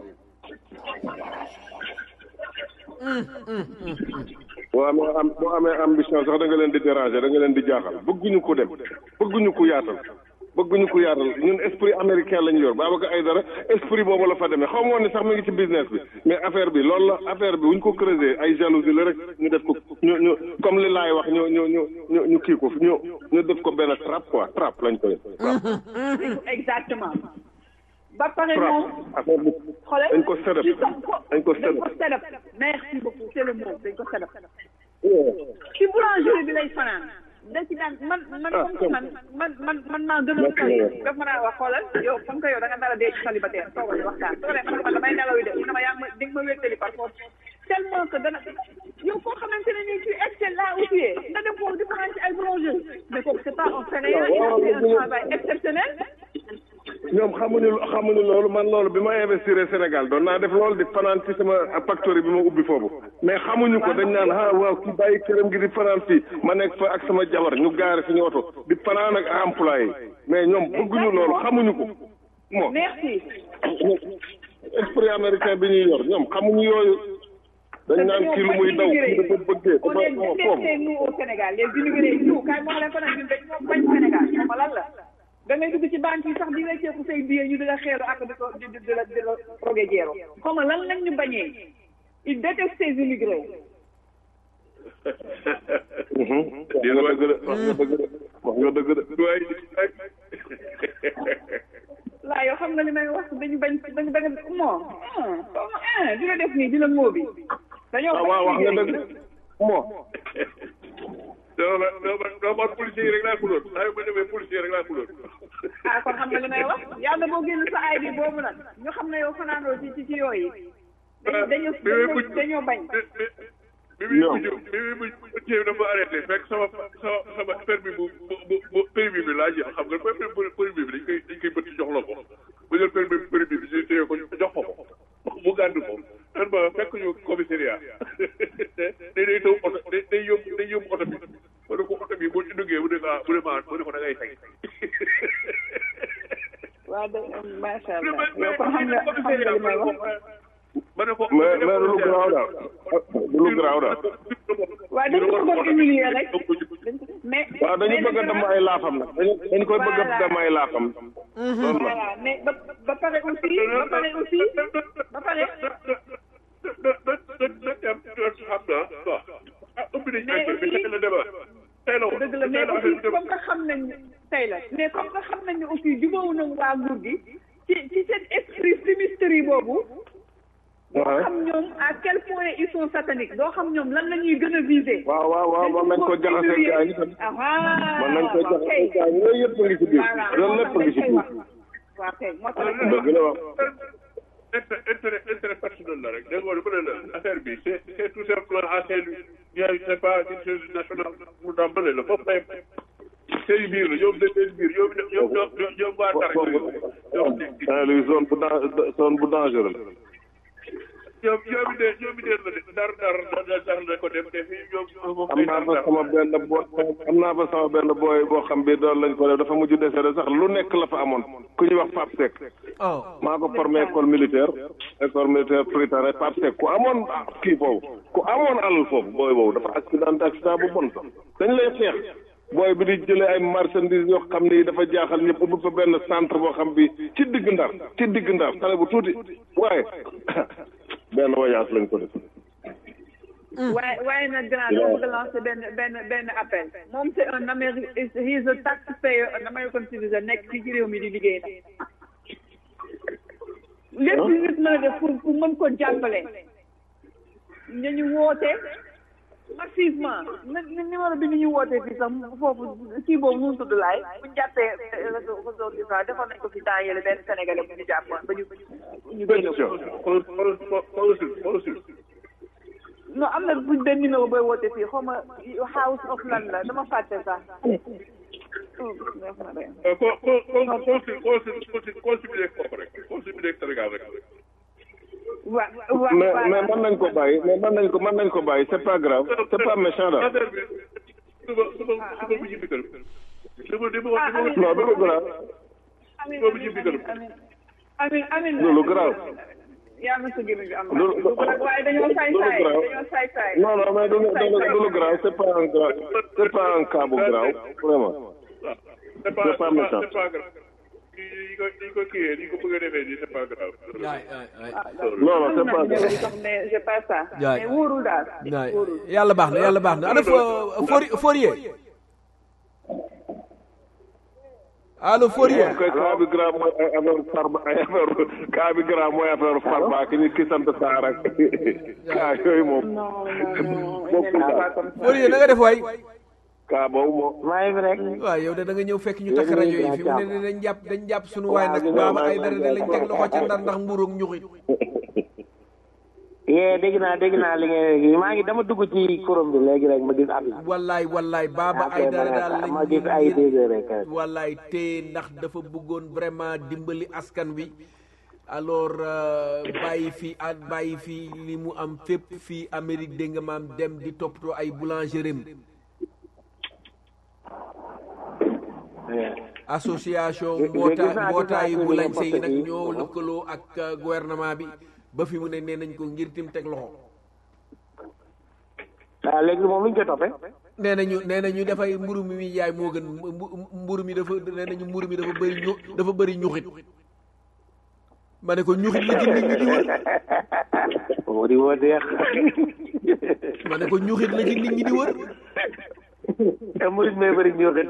boo amee am boo amee ambition sax da nga leen di déranger da nga leen di jaaxal bëgguñu ko dem bëgguñu ko yaatal bëgguñu ko yaatal ñun esprit américain lañu yor Babacar Aïdara esprit boobu la fa demee xaw ma woon ni sax mi ngi ci business bi mais affaire bi loolu la affaire bi wuñ ko creuser ay jalousie la rek ñu def ko ñu ñu comme li laay wax ñu ñu ñu ñu ñu kii ko ñu ñu def ko benn trap quoi trap lañ ko def exactement ba pare moom affaire bi xoolal dañ ko sedap dañ ko dañ ko sedap merci beaucoup c'est le mot dañ ko sedap ci boulangerie bi lay fanaan da ci daan man man comme que man man man man maa gën a sali daf mën a wax xoolal yow comme que yow da nga nar a dee ci célibataire toogal ñu waxtaan soo demee man damay nelaw yi de mu ne ma yaa ma di nga ma wéttali par force tellement que dana yow koo xamante ne nii tu excelles là où tu es nga dem foofu di fanaan ci ay boulangerie mais kooku c'est pas un Sénégalais il a fait un travail exceptionnel ñoom xamuñu xamuñu loolu man loolu bi ma investir Sénégal doon naa def loolu di fanaan ci sama factory bi ma ubbi foofu mais xamuñu ko dañ naan ah waaw kii bàyyi këram gi di fanaan fii ma nekk fa ak sama jabar ñu gaare suñu oto di fanaan ak employé mais ñoom bëgguñu loolu xamuñu ko moo merci esprit américain bi ñuy yor ñoom xamuñu yooyu dañ naan kii lu muy daw kii dafa bëggee on dafa est moo foofu détestés nous au Sénégal les immigrés nous kaay moo leen ko nag ñun dañ ñoo bañ Sénégal xam nga lan la da ngay dugg ci banque yi sax di wecceeku say billet ñu di la xeelu ak di ko di di la di la roge jeero xam nga lan lañ ñu bañee ils détestent ces immigrés wax nga dëgg de wax nga dëgg de wax nga dëgg de waay laa yow xam nga li may wax dañu bañ dañu bañ moo ah di la def nii di la moo bi dañoo ah waaw wax nga bañ dëgg moo doo ma doo ma doo ma policier yi rek laa xuloon saa yu ma demee policier rek laa xuloon ah kon xam nga li may wax yàlla boo génn sa ay bi boobu nag ñu xam ne yow fanaanoo ci ci ci yooyu dañu dañu dañoo dañoo bañ bi muy mujj bi muy mujj mujjee dafa arrêté fekk sama sama sama permis bu bu bu permis bi laa jël xam nga permis bu permis bi dañ koy dañ koy bëtt jox la ko bu jël permis permis bi ñu téye ko jox ko ko mu gàddu ko nan ma fekk ñu commissariat day day taw oto day day yóbbu day yóbbu oto bi ma ne ko oto bi boo ci duggee mu ne ko ah mu ne ma mu ne ko da ngay fay waaw de macha allah yow kon xam nga xam nga li may wax ma ne ko mais mais du lu garaaw daal du lu garaaw daal waaw dañu ko bëgg humilier rek mais waaw dañu bëgg a dem ay laafam nag dañu dañu koy bëgg a dem ay laafam loolu la voilà mais ba ba pare aussi ba pare aussi ba pare dëgg la mais aussi comme que xam nañ tey la mais comme que xam nañ ne aussi jubóowu nañ waa nguur gi ci ci seen esprit fumisterie boobu moo xam ñoom à quel point ne ils sont sataniques doo xam ñoom lan la ñuy gën a viser. waaw waaw waaw mën nañ ko jaxase gaa yi tam mën nañ ko jaxase gaa yi yooyu yëpp a ngi ci biir loolu lépp a ngi ci biir waaw kay moo tax dëgg la wax intérêt intérêt intérêt personnel la rek dégg nga lu ne la affaire bi c'est c'est tout simplement à Saint-Louis il c'est pas une chose nationale mu daa mëne la foofu lay seen biir la ñoom seen biir ñoom ñoom ñoom ñoom waa dara ñoom Saint-Louis zone bu dan zone bu dangereux la ñoom ñoom it de ñoom it de la de dar dar dar dar la ko dem te fii ñoom moom am naa fa sama benn bo am naa fa sama benn booy boo xam bi doon lañ ko def dafa mujj décédé sax lu nekk la fa amoon ku ñuy wax Pape Seck oh maa ko formé école militaire école militaire préparé Pape Seck ku amoon kii foofu ku amoon alal foofu booy boobu dafa accident accident bu bon sax dañ lay xeex booy bi di jëlee ay marchandises yoo xam ni dafa jaaxal ñëpp ubbi fa benn centre boo xam bi ci digg ndar ci digg ndar xale bu tuuti waaye benn voyage lañ ko def waaye waaye nag grand dama bëgg a lancer benn benn benn appel moom c'est un Amérique he is a taxpayer un American citizen nekk fii ci réew mi di liggéey nag lépp lu nit mën a def pour pour mën ko jàppale nañu woote massivement na numéro bi ni ñu wootee fii sax foofu kii boobu mu tudd laay bu ñu jàppee réseau réseau bi sax defoon nañ ko fi temps yële benn sénégalais bu ñu jàppoon ba ñu ñu génne ko non am na buñ benn numéro booy woote fii xaw ma house of lan la dama fàtte sax ko ko ko consul consul consul consul bi nekk foofu rek consul bi nekk Sénégal rek wa wa mais mais mën nañ ko bàyyi mais mën nañ ko mën nañ ko bàyyi c'est pas grave c'est pas méchant daal affaire bi suba suba suba bu ñibbi kër suba di ma non du lu grave amin suba bu ñibbi kër amin amin amin loolu grave yaa ma sa gémmiñ bi am Loolu- na waaye dañoo saay loolu saay grave. dañoo saay saay non non mais du du du lu grave c'est pas un grave c'est pas un cas bu grave vraiment c'est pas C'est pas méchant. c'est pas grave yi ko yi ko kiiyee ni ko bëgg a defee nii c'est pas grave waay waay waay non non c'est pas am na grave sax mais c'est pas ça Yaay. mais wóorul daal waay wóorul yàlla baax na yàlla baax na ana fo Fori Fourier allo Fourier koy cas bi grave mooy ay affaire farba ay affaire cas bi grave mooy affaire farba ki ñu ki sant Saar ak cas yooyu moom non non non bokkul daal Fourier na nga def waay cas boobu moom maa ngi fi rek waaw yow de da nga ñëw fekk ñu takk rajo yi fi mu ne nii dañ jàpp dañ jàpp suñu waay nag baaba ay dara de lañ teg loxo ca ndar ndax mburoog ñuxi yee dégg naa dégg naa li ngeen maa ngi dama dugg ci forum bi léegi rek ma gis at wallaay wallaay baaba ay dara daal lañ ma gis ay dégg rek wallaay te ndax dafa bëggoon vraiment dimbali askan wi alors euh, bàyyi fi ak bàyyi fi li mu am fépp fii Amérique dégg nga maam dem di toppatoo ay boulangerie association Gis- gis mboota naa- mbootaayu gis naa bu lañ ci yi nag poste bi. ñoo lëkkaloo ak euh, gouvernement bi ba fi mu ne nee nañ ko ngir tim teg loxo waaw léegi moom lu ñu koy toppee nee nañu nee nañu dafay mburu mi muy jaay moo gën mbu- mburu mi dafa nee nañu mburu mi dafa bëri ñu dafa bëri ñuxit ma ne ko ñuxit la ci nit ñi di wër moo di woo deex ma ne ko ñuxit la ci nit ñi di wër murit mee bëri ñuuxit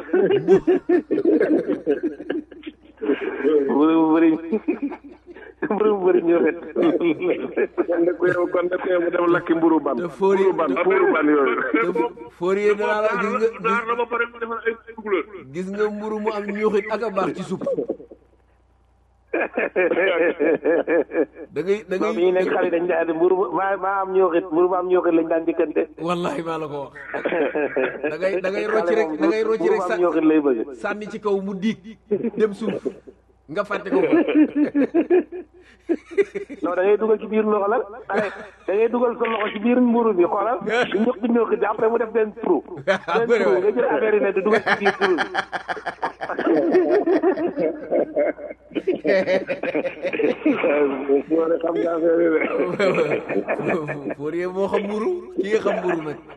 mburu mu bëri mburu mu bëri ñuuxit kon de ku yow kon de ku yow mu dem lakki mburu ban te foori mburu ban mburu ban yooyu te foorier danaa la gis nga naar na ba pare mu defal ay couleur gis nga mburu mu am ñuxit ak a baax ci supp da ngay da moom yi nekk xale ngay dañ daan mburu maa maa am ñuuxit mburu ma am ñuuxit lañ daan dikkante wallahi maa la ko wax da ngay da ngay rocci rek da ngay rocci rek mburu ma sa am ñuuxit lay bëgg sànni ci kaw mu diig dem suuf nga fàtte ko fa non da ngay dugal ci biir loxo la da ngay dugal sa loxo ci biir mburu bi xoolal di ñuq di ñuuxit bi après mu def benn trou benn bëri trou waay. nga jël affaire yi ne di dugal ci biir trou bi moo ne xam nga affaire yi de Fourier moo xam mburu ki nga xam mburu nag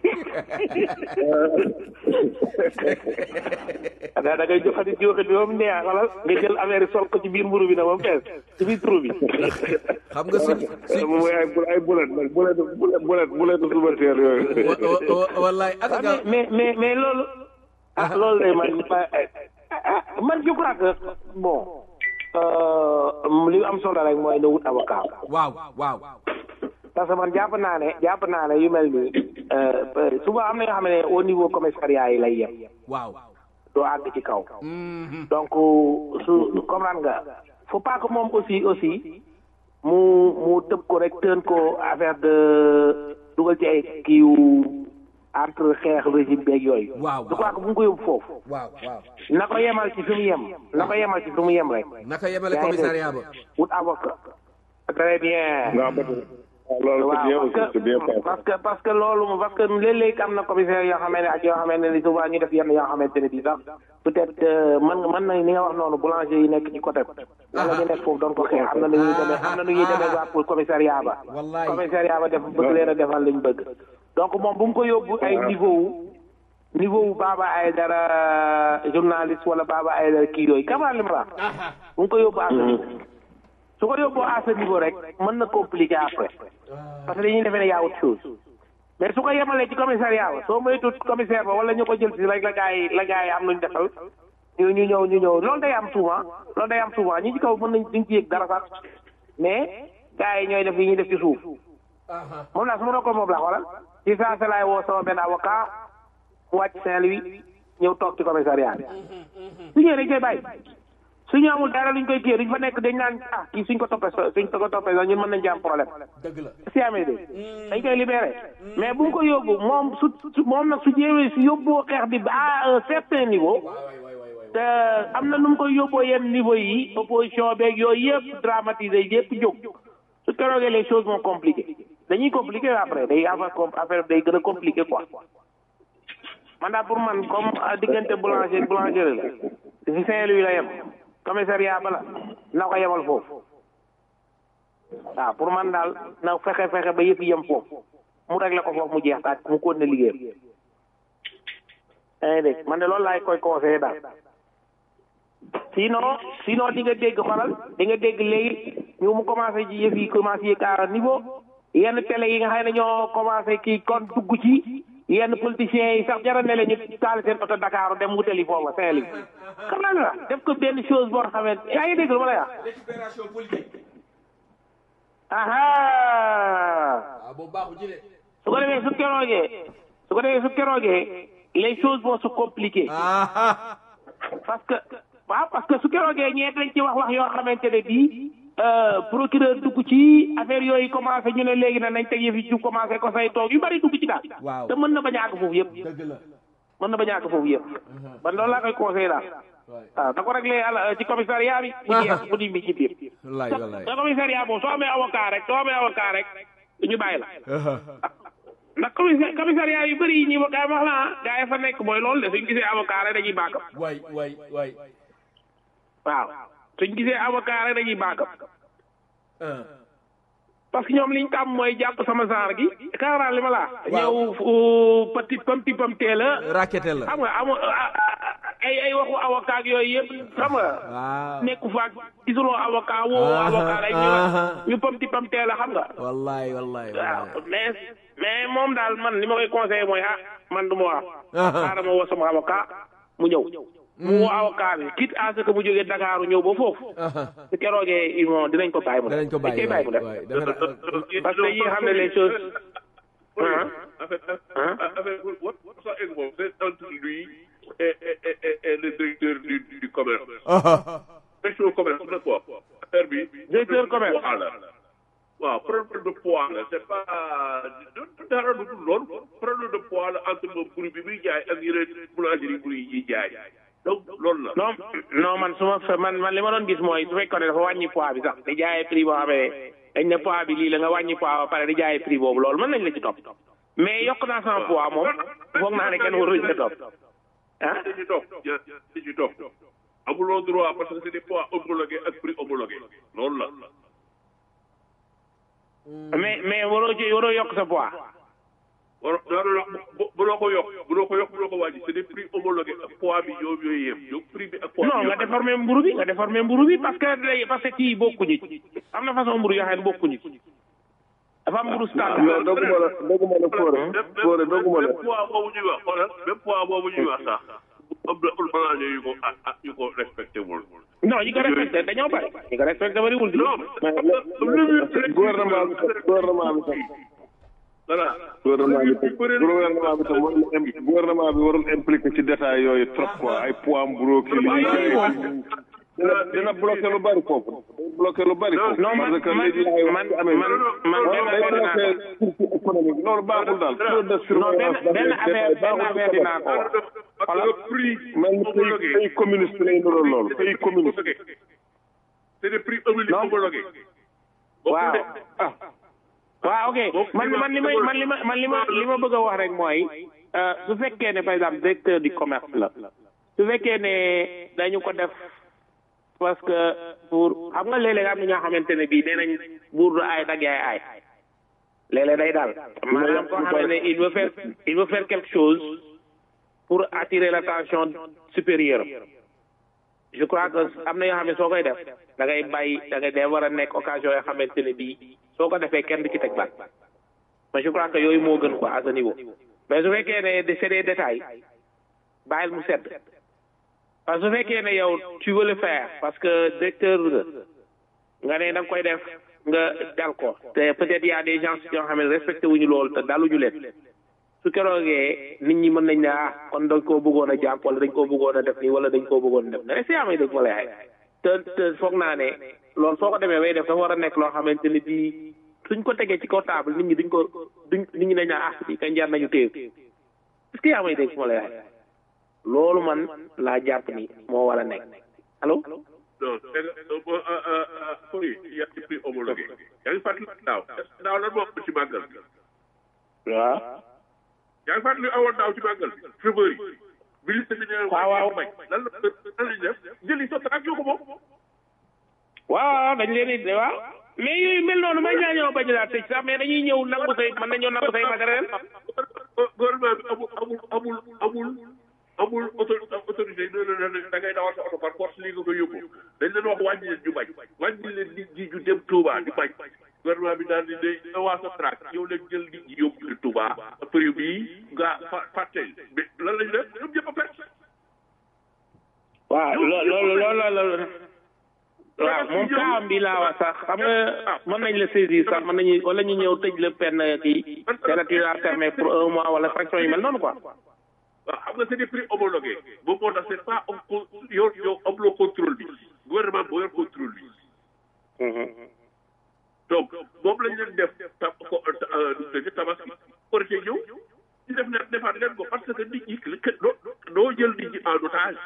da da ngay joxati ñuuxit bi ba mu neex xoolal nga jël affaire yi sol ko ci biir mburu bi na ba mu fees ci biir trou bi xam nga suñ suñ mooy ay bu ay bulet nag bulet bulet bulet bulet suba teel yooyu wa- wa- wa- wallaay ak Ah, nga mais mais mais loolu ah loolu day man ah, man je crois que bon euh, li am solo rek mooy na wut avocat waaw waaw parce que man jàpp naa ne jàpp naa ne yu mel nii souvent am na yoo xam ne au niveau commissariat yi lay yem waaw doo àgg ci kaw donc su comprendre nga faut pas que moom aussi aussi mu mu tëb ko rek tën ko affaire de dugal ci ay kiiw entre xeex régime beeg yooyu waaw je crois que bu mu ko yóbbu foofu waaw waaw na ko yemal ci fi mu yem na ko yemal ci fi mu yem rek naka yemale commissariat ba wut avocat très bien waaw loolu c'est bien aussi c'est bien pensé. parce que parce que loolu parce que léeg-léeg am na commissaire yoo xamante ne ak yoo xamante ne souvent ñu def yenn yoo xamante ne bii sax peut-être mën mën na ni nga wax noonu boulanger yi nekk ci côté wala ñu nekk foofu doon ko xeex am na nu ñuy demee am na nu ñuy demee waa pour commissariat ba wallaay commissariat ba def bëgg leen a defal liñ bëgg donc moom bu mu ko yóbbu ay niveau wu niveau wu Baba Aïdara journaliste wala Baba Aïdara kii yooyu kamaa li ma la bu mu ko yóbbu à ce niveau su ko yóbboo à ce niveau rek mën na compliquer après parce que dañuy defee ne yaa autre chose mais su ko yemalee ci commissariat ba soo moytuwul commissaire ba wala ñu ko jël si rek la gaa yi la gaa yi am luñ defal ñu ñu ñëw ñu ñëw loolu day am souvent loolu day am souvent ñi ci kaw mën nañ duñ ci yëg dara sax mais gaa yi ñooy def yi ñuy def ci suuf moom laa su ma ko moom laa xoolal ci saa si laay woo sama benn avocat mu wàcc Saint-Louis ñëw toog ci commissariat bi su ñëwee dañ koy bàyyi suñu amul dara luñ koy kii duñ fa nekk dañ naan ah kii suñ ko toppee so suñ ko toppee sax ñun mën nañ ci am problème dëgg la si amee de dañ koy libéré mais bu mu ko yóbbu moom su su moom nag su jéewee su yóbboo xeex bi ba à un certain niveau te am na nu mu koy yóbboo yenn niveau yi opposition beeg yooyu yëpp dramatisé yëpp jóg su keroogee les choses vont compliquées dañuy compliqué après day affaire affaire day gën a compliqué quoi man daal pour man comme diggante boulanger boulangerie la si Saint-Louis la yem commissariat bala na ko yemal foofu waaw pour man daal na fexe fexe ba yëpp yem foofu mu réglé ko foofu mu jeex taaj mu continué liggéeyam yaa ngi dégg man de loolu laay koy conseillé daal sinon sinon di nga dégg xolal di nga dégg léegi ñu mu commencé ci yëf yi commencé yëg à niveau yenn télé yi nga xam ne ñoo commencé kii kon dugg ci yenn politiciens yi sax jaral ne la ñu taal seen oto Dakar dem wutali foofa Saint-Louis xam naa la def ko benn chose boo xamante yaa ngi dégg lu ma lay wax récupération politique aha waaw boobu baaxu ci de su ko defee su keroogee su ko defee su keroogee les choses vont se compliquer parce que waaw parce que su keroogee ñeet dañ ci wax wax yoo xamante ne bii procureur dugg ci affaire yooyu commencé ñu ne léegi na nañ teg yëf yi ci commencé ko say toog yu bari dugg ci daal waaw te mën na bañ a àgg foofu yëpp dëgg la mën na bañ a àgg foofu yëpp man loolu laa koy conseillé daal waaw da ko réglé àla ci commissariat bi mu jeex mu di mi ci biir wallaay wallaay te commissariat boobu soo amee avocat rek soo amee avocat rek ñu bàyyi la ndax commissaire commissariat yu bëri yi ñuy gaa wax la ah gaa yi fa nekk mooy loolu de suñ gisee avocat rek dañuy baakam waay waay waay waaw suñ gisee avocat rek dañuy baakam parce que ñoom liñ tàmm mooy jàpp sama genre gi kaaraan li ma laa ñëw pati pam ti pam tee la raquette la xam nga amu ay ay waxu avocat ak yooyu yëpp xam nga waaw nekku faak gisuloo avocat woo avocat rek ñu ñu pam ti pam tee la xam nga wallaay wallaay waaw wallaay mais mais moom daal man li ma koy conseillé mooy ah man du ma wax xaaral ma woo sama avocat mu ñëw mu woo avocat bi quitte à ce que mu jógee Dakar ñëw ba foofu su keroogee ils vont dinañ ko bàyyi mu def danañ ko bàyyi dañ koy bàyyi mu def waay defe naa parce que yi nga xam ne les choses ah En fait, en fait, what, what ça est bon, c'est entre lui et, et, et, et, et le directeur du, du commerce. Directeur du commerce, c'est quoi Affaire bi. Directeur commerce. Poids la. waaw problème de poids la c'est pas du dara du dul loolu problème de poids la entre moom bruit bi muy jaay ak yeneen boulangerie bruit yi jaay donc loolu la. non non man su ma fe man man li ma doon gis mooy su fekkoon ne dafa wàññi poids bi sax di jaayee prix boo xamee dañ ne poids bi lii la nga wàññi poids ba pare di jaayee prix boobu loolu mën nañ la ci topp mais yokk naa sama poids moom foog naa ne kenn waruñ ca topp ah dañuy toog dañuy toog amuloo droit parce que c'est des poids homologués ak prix homologué loolu la. mais mais waroo ci waroo yokk sa poids war daanaka bu bu loo ko yokk bu loo ko yokk bu loo ko wàññi c'est des prix homologués ak poids bi yow yooyu yem yow prix bi ak poids bi non nga déformer mburu bi nga déformer mburu bi parce que day parce que kii bokkuñu ci am na façon mburu yoo xam ne bokkuñu ci dafa am mburu standard non doguma la doguma la Fodé Fodé doguma la même poids boobu ñuy wax xoolal même poids boobu ñuy wax sax am na ulmalaaje yu ko ah ah yu ko respecté wul. non ñi ko respecté dañoo bari ñi ko respecté bariwul di non gouvernement bi sax gouvernement bi sax voilà. gouvernement bi sax gouvernement bi sax warul im- gouvernement bi warul impliqué ci détail yooyu trop quoi ay poids mburo kii li dina dina bloqué lu bari foofu day bloqué lu bari foofu non man parce que man léegi laay man wax ci amee man man benn day affaire dinaa bloqué circuit économique loolu baaxul daal trop de non benn surveillance benn dafay affaire benn baaxul affaire dinaa ko wax parce que prix mel ni pays pays communiste lay niroon loolu pays communiste c'est des prix homologués. waaw ah waaw ok man man li may man li ma man li ma li ma bëgg a wax rek mooy euh, su fekkee ne par exemple directeur du commerce la su fekkee ne dañu ko def parce que pour xam nga léeg-léeg am na ñoo xamante ne bii nee nañ buur du aay dag yaay aay léeg-léeg day daal maanaam koo xam ne il veut faire il veut faire quelque chose pour attirer l'attention supérieure je crois que am na yoo xam ne soo koy def da ngay bàyyi da ngay day war a nekk occasion yoo xamante ne bii soo ko defee kenn du ci teg baat mais je crois que yooyu moo gën quoi à ce niveau mais su fekkee ne de c'est des détails bàyyil mu sedd parce que su fekkee ne yow tu veux le faire parce que directeur nga nga ne da nga koy def nga dal ko te peut-être y a des gens yoo xam ne respecté wuñu loolu te daluñu leen su keroogee nit ñi mën nañ ne ah kon dañ koo bëggoon a jàpp wala dañ koo bëggoon a def nii wala dañ koo bëggoon a def ne si amee dëgg ma lay ay te te foog naa ne loolu soo ko demee bay def dafa war a nekk loo xamante ne bii suñ ko tegee ci kaw table nit ñi duñ ko duñ nit ñi dañ naan ah bii kañ jar nañu téye est-ce que yaa may dégg ma lay ay loolu man laa jàpp ni moo war a nekk allo. non c'est que oui il y a des prix homologués. yaa ngi fàttali daaw daaw lan moo am ci màggal bi. waaw. yaa ngi fàttali awoon daaw ci màggal bi. chauffeur yi. ministre bi nee waaw waaw may lan la lan lañ def jëli sa trac yoo ko moom. waaw dañ leen di waaw mais yooyu mel noonu may ñaa ñëw bañ laa tëj sax mais dañuy ñëw nangu say mën nañoo nangu say matériel. gouvernement bi amul amul amul amul amul auto autorité yi da ngay dawal sa oto par force lii nga ko yóbbu dañ leen wax wàññi leen ñu bañ wàññi leen nit ñi ñu dem Touba di bañ gouvernement bi daal di day awaa sa trac yow leen jël nit ñi yóbbu leen Touba prix bi nga fa fàtte mais lan lañ def ñoom ñëpp a perte waaw loolu loolu loolu waaw moom kaam bi laa wax sax xam nga mën nañ la saisir sax mën nañu wala ñu ñëw tëj la peine kii territoire fermé pour un mois wala fraction yu mel noonu quoi. waaw xam nga c'est des prix homologués boobu moo tax c'est pas am co yow yow amuloo contrôle bi gouvernement boo yor contrôle bi. donc moom lañ leen def tab ko dëgg tabaski korite ñëw ñu def ne defaat leen ko parce que nit ñi doo doo jël nit ñi en otage.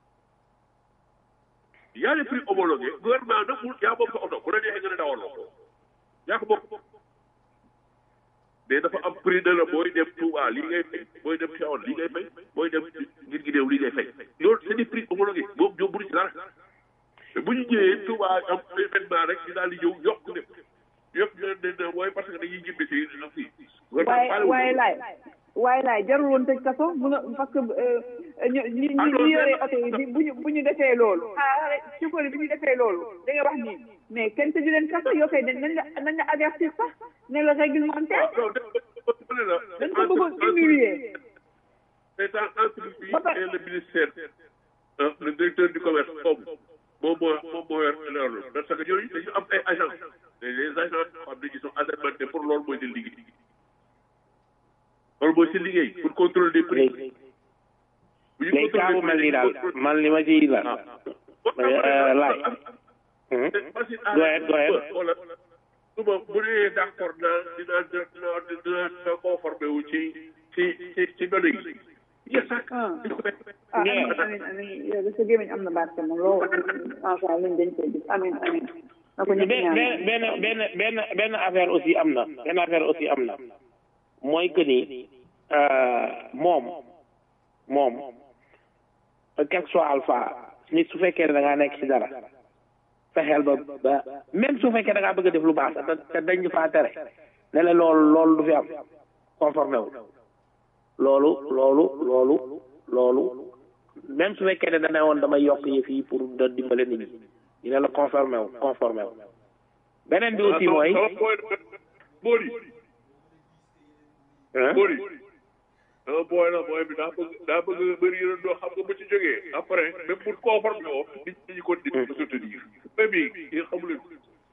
y a des prix homologués gouvernement nag mu yaa moom sa oto bu la neexee nga ne dawaloo ko yaa ko bokk mais dafa am prix de la booy dem Touba lii ngay fay booy dem Tivaouane lii ngay fay booy dem ngir gi néew lii ngay fay loolu c'est des prix homologués moom ñoom mënuñ ci dara te bu ñu ñëwee Touba am événement rek ñu daal di ñëw yokk lépp yëpp ñu leen ne mooy parce que dañuy jëmbe si na fii waaye waaye laay waaye laay jarul woon tëj kaso mun a parce que ñu ñi ñi yore oto yi bu ñu bu ñu defee loolu ah chauffeur yi bu ñu defee loolu da nga wax nii mais kenn tëju leen kaso yoo koy nañ la nañ la avertir sax ne la réglementaire dañ ko bëggoon humilier c'est entre lui et le ministère le directeur du commerce boobu moom moo moom moo yor loolu parce que ñooñu dañu am ay agents les agents xam ne ils sont assermentés pour loolu mooy seen liggéey loolu mooy seen liggéey pour contrôler des prix. léegi kaa bu mel nii daal man li ma ciy la laaj. go ahead go ahead. suba bu dee d'accord na dina dina dina dina conformé wu ci ci ci ci données yi. ah amiin amiin amiin yow de sa gémmiñ am na barke moom loolu macha allah dañ koy gis amiin amiin. na ko ñëpp ñaan benn benn benn benn affaire aussi am na benn affaire aussi am na mooy que ni moom moom quel que soit alpha nit su fekkee ne da ngaa nekk ci dara fexeel ba ba même su fekkee da ngaa bëgg a def lu baax te dañ faa tere ne la loolu loolu du fi am conformé wu loolu loolu loolu loolu même su fekkee ne da ne woon damay yokk yëf yi pour da dimbale nit ñi ñu ne la conformé wu conformé wu beneen bi aussi mooy Bori. Bori. ah booy la booy bi daa bëgg daa bëgg bëri yéen doo xam nga bu ci jógee après même pour conforme woo nit ñi ko di ko soutenir mais bi yéen xamu leen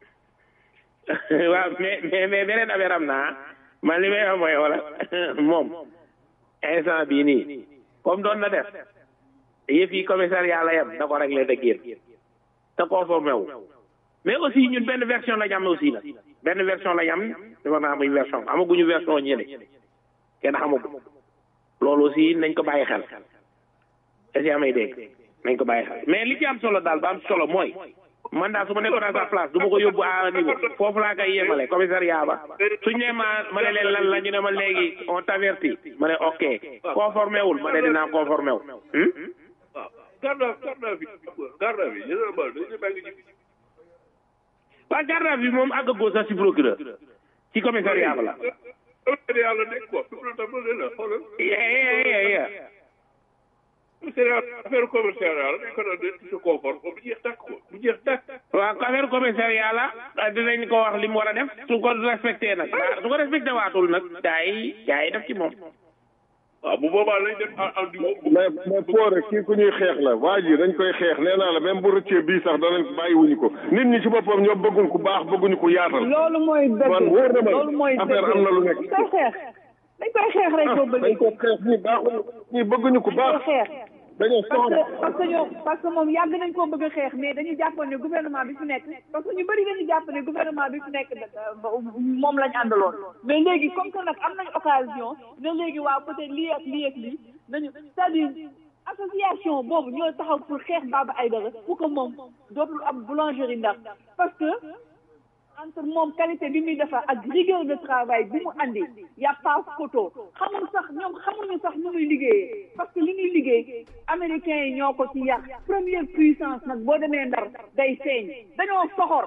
waaw mais mais mais beneen affaire am naa man li may wax mooy wala moom instant bii nii comme doon na def yëf yi commissariat la yem da ko réglé da génn te conformé wu mais aussi ñun benn version la ñu am aussi la benn version la ñu am dafa naa muy version amaguñu version ñële kenn xamagu loolu aussi nañ ko bàyyi xel est-ce que amay dégg nañ ko bàyyi xel mais li ci am solo daal ba am solo mooy man daal su ma nekkoon à sa place du ma ko yóbbu à niveau foofu laa koy yemale commissariat ba suñ ne ma ma ne leen lan la ñu ne ma léegi on t'avertit ma ne ok conformé wul ma ne dinaa conformé wu. waaw garde à garde à vue garde à vue généralement dañu bàyyi ci waaw garde à vue moom àggagoo sax si procureur ci commissariat ba la. commissariat la nekk quoi fi mu ne tam la xoolal. c'est affaire commissariat la dañ ko doon def ci confort bu jeex tàkk ko bu jeex tàkk. waaw affaire commissariat la dinañ ko wax li mu war a def su ko respecté nag su ko respecté waatul nag gaa yi gaa yi def ci moom. waaw bu boobaa lañ def en du mais mais Poore kii ku ñuy xeex la waa ji dañ koy xeex nee naa la même bu rëccee bii sax danañ bàyyiwuñu ko nit ñi ci boppam ñoo bëggul ku baax bëgguñu ku yaatal. loolu mooy dëgg man wóor na ma loolu mooy dëgg affaire am na lu nekk. dañ koy xeex dañ koy xeex rek boo bëggee. dañ ko xeex ñii baaxuñu ñii bëgguñu ku baax. xeex dañoo parce soxla. que parce que ñoom parce que moom yàgg nañ koo bëgg a xeex mais dañu jàppoon ne gouvernement bi fi nekk parce que ñu bëri dañu jàpp ne gouvernement bi fi nekk moom lañ àndaloon mais léegi comme que nag am nañ occasion ne léegi waaw peut-être lii ak lii ak lii nañu c'est-à-dire association boobu ñoo taxaw pour xeex Baba Aïdara pour que moom dootul am boulangerie ndax parce que entre moom qualité bi muy defar ak rigueur de travail bi mu andi y a pas photo xamul sax ñoom xamuñu sax nu muy liggéeyee parce que li ñuy liggéey américains yi ñoo ko ci yàq première puissance nag boo demee ndar day feeñ dañoo soxor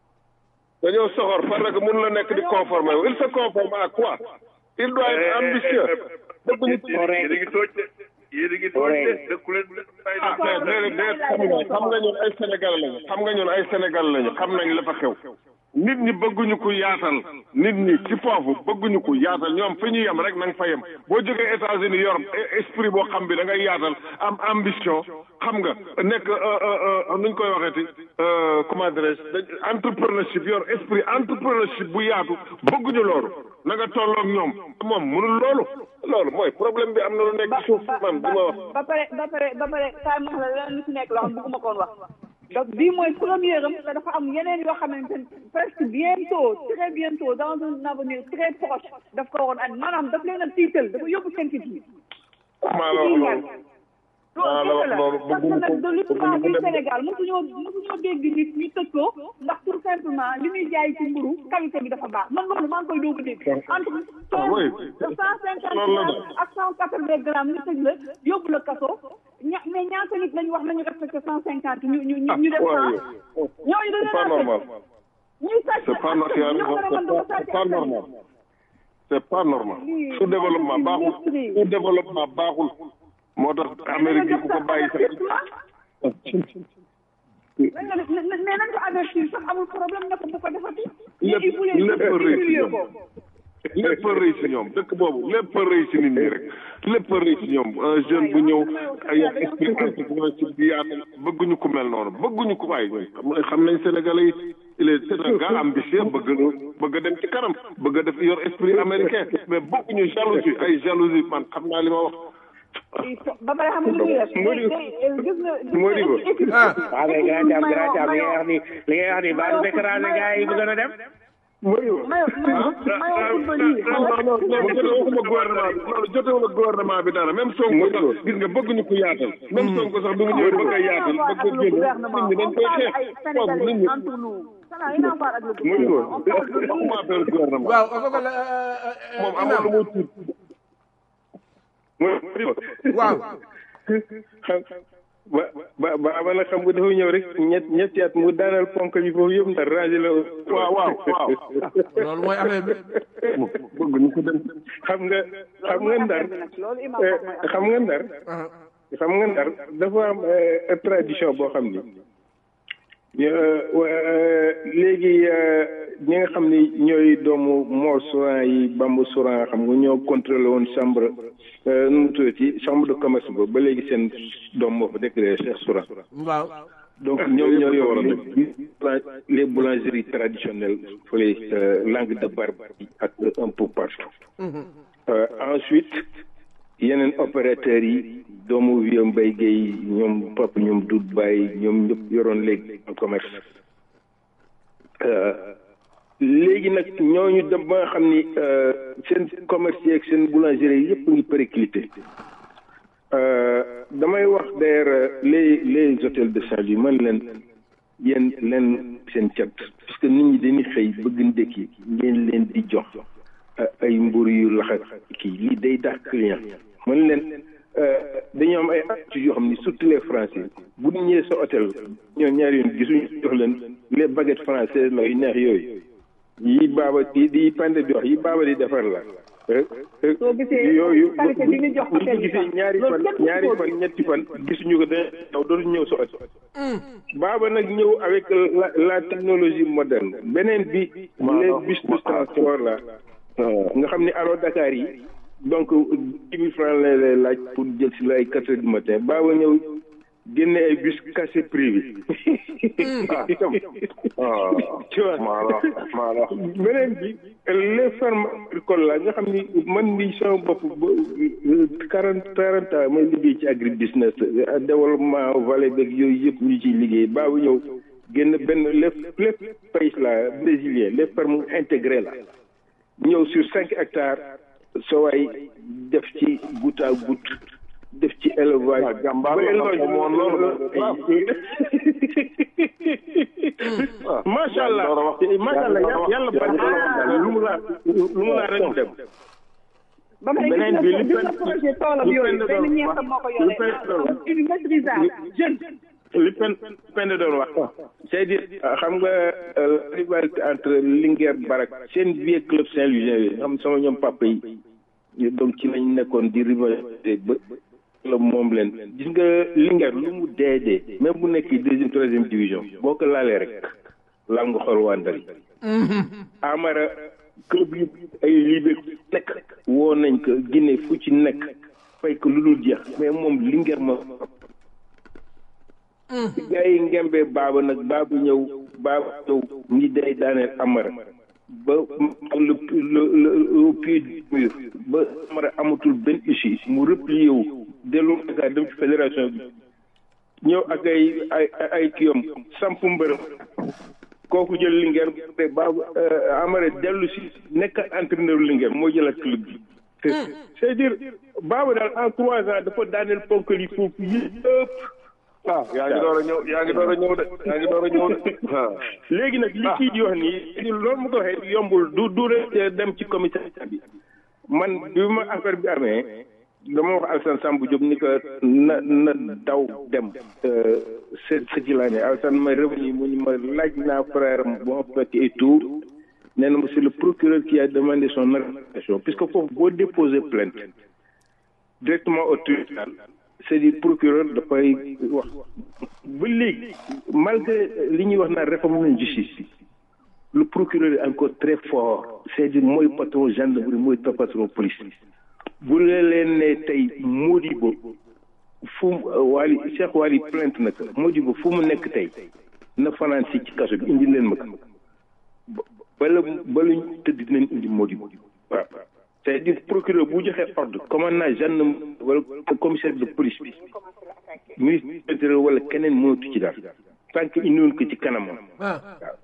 dañoo soxor parce que mun la nekk di conformer wu il se conforme à quoi il doit être ambitieux. bëgguñu ci yéen a ngi tooj de yéen a ngi tooj de dëkku leen fay ah mais déedéet déet xam nga xam nga ñun ay Sénégal lañu xam nga ñun ay Sénégal lañu xam nañ la fa xew. nit ñi bëgguñu ko yaatal nit ñi ci foofu bëgguñu ko yaatal ñoom fi ñu yem rek na nga fa yem boo jógee États-Unis yor esprit boo xam bi da ngay yaatal am ambition xam nga nekk nuñ koy waxeeti comment dirais-je entrepreneurship yor esprit entrepreneurship bu yaatu bëgguñu loolu na nga tolloog ñoom moom mënul loolu loolu mooy problème bi am na lu nekk ci suuf man du ma wax ba pare ba pare ba pare kaay ma wax la leneen lu ci nekk loo xam bëgguma koon wax donc bii mooy première am te dafa am yeneen yoo xamante ne presque bientôt très bientôt dans un avenir très proche daf ko waroon and maanaam daf leen a tiital dafa yóbbu seen fit yi maa la wax loolu maa la wax loolu parce que nag de l'histoire du Sénégal mosuñoo mosuñoo dégg nit ñu tëj ko ndax tout simplement li muy jaay ci mburu qualité bi dafa baax man loolu maa ngi koy doog a dégg entre cent cinquante grammes ak cent quatre-vingts grammes ñu tëj la yóbbu la kaso ña mais ñaata nit lañu wax nañu respecté cent cinquante ñu ñu ñu def cent ñooñu dañu c'est pas normal ñuy sàcc c'est pas normal c'est pas normal c'est pas normal sous développement baaxul sous développement baaxul moo tax Amérique bi ku ko bàyyi sax mais nañ ko avertir sax amul problème ne ko bu ko defati lépp lépp rëy ci ñoom lépp rëy ci ñoom dëkk boobu lépp rëy ci nit ñi rek lépp rëy ci ñoom un jeune bu ñëw ay esprit entrepreneurship bi yaatal bëgguñu ku mel noonu bëgguñu ku waay xam xam nañ Sénégalais yi il est c'est un gars ambitieux bëgg bëgg a dem ci kanam bëgg a def yor esprit américain mais bëgguñu jalousie ay jalousie man xam naa li ma wax ba pare xam nga lu ñuy def. gis nga Modibo ah waaw mais grand Thiam grand Thiam li ngay wax ni li ngay wax ni baa du découragé gars yi bëgg na dem. Modibo mayo mayo football yi non non non waxuma gouvernement bi loolu jotewul ak gouvernement bi dara même Sonko sax gis nga bëgguñu ko yaatal même Sonko sax bi mu ñëwee bëgg a yaatal bëgg a génn nit ñi dañ koy xeex foofu nit ñi Modibo waxuma affaire gouvernement waaw Fapal moom amul lu muy tiit Modibo waaw xam ba ba ba ba nag xam nga dafa ñëw rek ñett ñetti at mu daanal ponk bi foofu yëpp ndar rangé la waaw waaw waaw loolu mooy affaire bi bëgg ñu ko dem xam nga xam nga ndar xam nga ndar xam nga ndar dafa am tradition boo xam ni léegi ñi nga xam ni ñooy doomu Mor Souran yi Bamba Souran xam nga ñoo contrôlé woon chambre nu mu tuddati chambre de commerce ba ba léegi seen doom moo fa déclaré Cheikh Souran. waaw. donc ñoom ñoo yor les boulangeries traditionnelles fële langue de Barbarie ak un peu partout. ensuite yeneen opérateurs yi doomu vieux Mbaye Guèye ñoom Pape ñoom Doudou Baye ñoom ñëpp yoroon léegi commerce. léegi nag ñooñu dem ba nga xam ni seen commerce yeeg seen boulangerie yëpp ngi périclité damay wax d'ailleurs les les hôtels de Saint-Louis man leen yéen leen seen cat parce que nit ñi dañuy xëy bëgg ndékki ngeen leen di jox ay mburu yu laxat kii lii day daax client man leen dañoo am ay habitudes yoo xam ni surtout les français bu ñu ñëwee sa hôtel ñoo ñaari yoon gisuñu jox leen les baguettes françaises la yu neex yooyu yi baaba di di pande di wax yi baaba di defar la soo gisee yooyu qualité bi ñu jox bu ñu gisee ñaari fan ñaari fan ñetti fan gisuñu ko dañ daw dootuñu ñëw sa hôtel baaba nag ñëw avec la la technologie moderne beneen bi les bus de transport la nga xam ni aro Dakar yi donc dix mille francs lay lay laaj pour jël si la ay quatre heures du matin baaba ñëw génne ay bus cassé privé tu vois beneen bi les fermes agricoles la nga xam ni man mi sama bopp ba quarante quarante ans may liggéey ci agri business développement vallée beeg yooyu yëpp ñu ciy liggéey baabu ñëw génn benn lépp lépp pays la brésilien les fermes intégrées la ñëw sur cinq hectares soo waay def ci goutte à goutte def ci élevage. jàmbaar la élevage moom loolu macha allah macha allah yàlla barke lu mu laa lu mu laa rek mu dem. ba pare beneen bi li gis nga projet toolam yooyu benn ñeent moo ko yore une maîtrisable jeune. li pen pen doon wax c'est-à-dire xam nga la rivalité entre Linguère Barak seen vieux club Saint-Louisien yi xam sama ñoom papa yi donc ci lañ nekkoon di rivalité ba la moom leen gis nga Linguère lu mu dee dee même bu nekk deuxième troisième division boo ko laalee rek laal nga xool waa Ndar yi Amara club yi ay Libé nekk woo nañ ko Guinée fu ci nekk fay ko lu dul jeex mais moom Linguère ma gaa yi ngembee baaba nag baaba ñëw baaba ñëw ñi day daaneel amara ba le le au pied du mur ba amara amatul benn issue mu replié wu dellu Dakar dem ci fédération bi ñëw ak ay ay ay kiyom samp mbërëm kooku jël Linguère te baaba amara dellu si nekk entraîneur Linguère moo jëlaat club bi c'est-à-dire baaba daal en trois ans dafa daaneel ponkal yi foofu yëpp ah yaa ngi door a ñëw yaa ngi door a ñëw de yaa ngi door a ñëw de léegi nag li kii di wax nii loolu mu ko waxee yombul du du rek dem ci commissariat bi man bi ma affaire bi amee dama wax Alassane Sambou Diop ni ko na na daw dem c'est ce qu'il en est Alassane may revenu mu ni ma laaj naa frère am bu ma fekk et tout nee na ma c'est le procureur qui a demandé son arrestation puisque foofu boo déposer plainte directement au tribunal c'est-à-dire procureur dafay wax ba léegi malgré li ñuy wax naan réforme de justice le procureur est encore très fort c'est-à-dire mooy patron gendarmerie mooy patron police bu leen ne tey Modibo fu Wali Cheikh Wali plainte na ko Modibo fu mu nekk tey na fanaan si ci kaso bi indi leen ma ko bala bala ñu tëdd dinañ indi Modibo waaw c'est-à-dire procureur bu joxee ordre commandant gendarme wala commissaire de police bi ministre de l'intérieur wala keneen mënatu ci daal tant que indiwoon ko ci kanamam waaw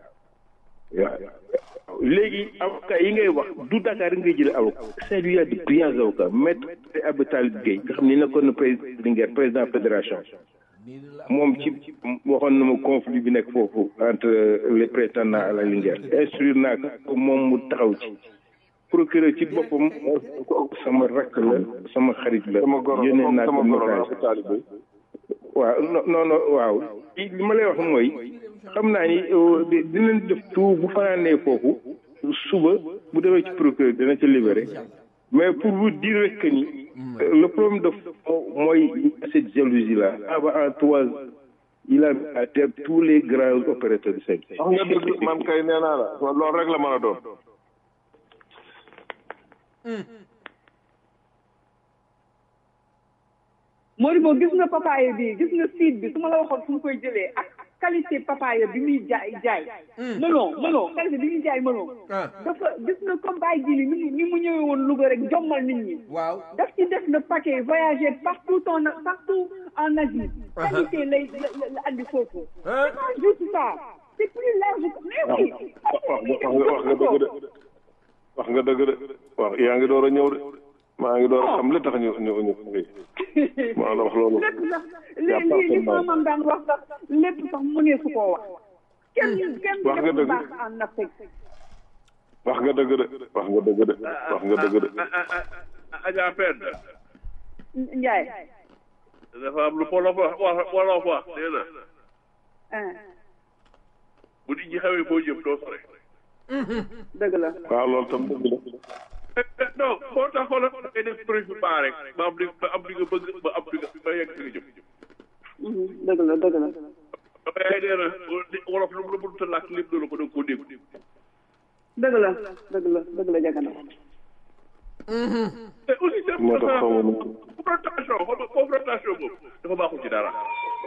waaw léegi avocat yi ngay wax du Dakar ngay jëlee avocat Saint-Louis y a de brillants avocats maître Abdou Talib Gueye nga xam ne nekkoon na président Linguère président fédération moom ci waxoon na ma conflit bi nekk foofu entre les prétendants à la Linguère instruire naa ko moom mu taxaw ci procureur ci boppam sama rakk la sama xarit la yónnee naa ko message waaw non non waaw li ma lay wax mooy xam naa ni dinañ def tout bu fanaanee foofu suba bu demee ci procureur dina ci libéré mais pour vous dire rek que ni le problème de fond mooy cette jalousie là aba en trois il a mis à terre tous les grands opérateurs du Sénégal. wax nga dëgg man kay nee naa la loolu rek la mën a doon. Modibo gis nga papaye bi gis nga seed bi su ma la waxoon fu mu koy jëlee ak qualité papaye bi muy jaay jaay. melon melon qualité bi muy jaay melon. dafa gis nga comme Baye Jili ni mu ni mu ñëwee woon Louga rek jommal nit ñi. waaw daf ci def le paquet voyager partout en partout en Asie. qualité lay la la andi foofu. c'est pas juste ça c'est plus large mais oui. wax nga wax nga dëgg de wax nga dëgg de wax yaa ngi door a ñëw de maa ngi door a xam li tax ñu ñu ñu maa la wax loolu. lépp sax li li li maamam daan wax sax lépp sax mu ne su koo wax. kenn kenn wax nga def dëgg. baax en Afrique. wax nga dëgg de wax nga dëgg de wax nga dëgg de. Adja Penda Ndiaye. dafa am lu wolof wax wax wolof wax nee na ah bu nit ñi xamee boo jëm doo sore. dëgg la. waaw loolu tam dëgg la. non moo tax xoolal da ngay def président rek ba am li ba am li nga bëgg ba am li nga ba yegg fi nga jëm. Mhm, dëgg la dëgg la. waaye nee na wolof lu mu la mënut a làkk lépp doo la ko da nga koo dégg. dëgg la dëgg la dëgg la jagana. te aussi c'est moo tax xaw ma nu confrontation xool nga confrontation boobu dafa baaxul ci dara.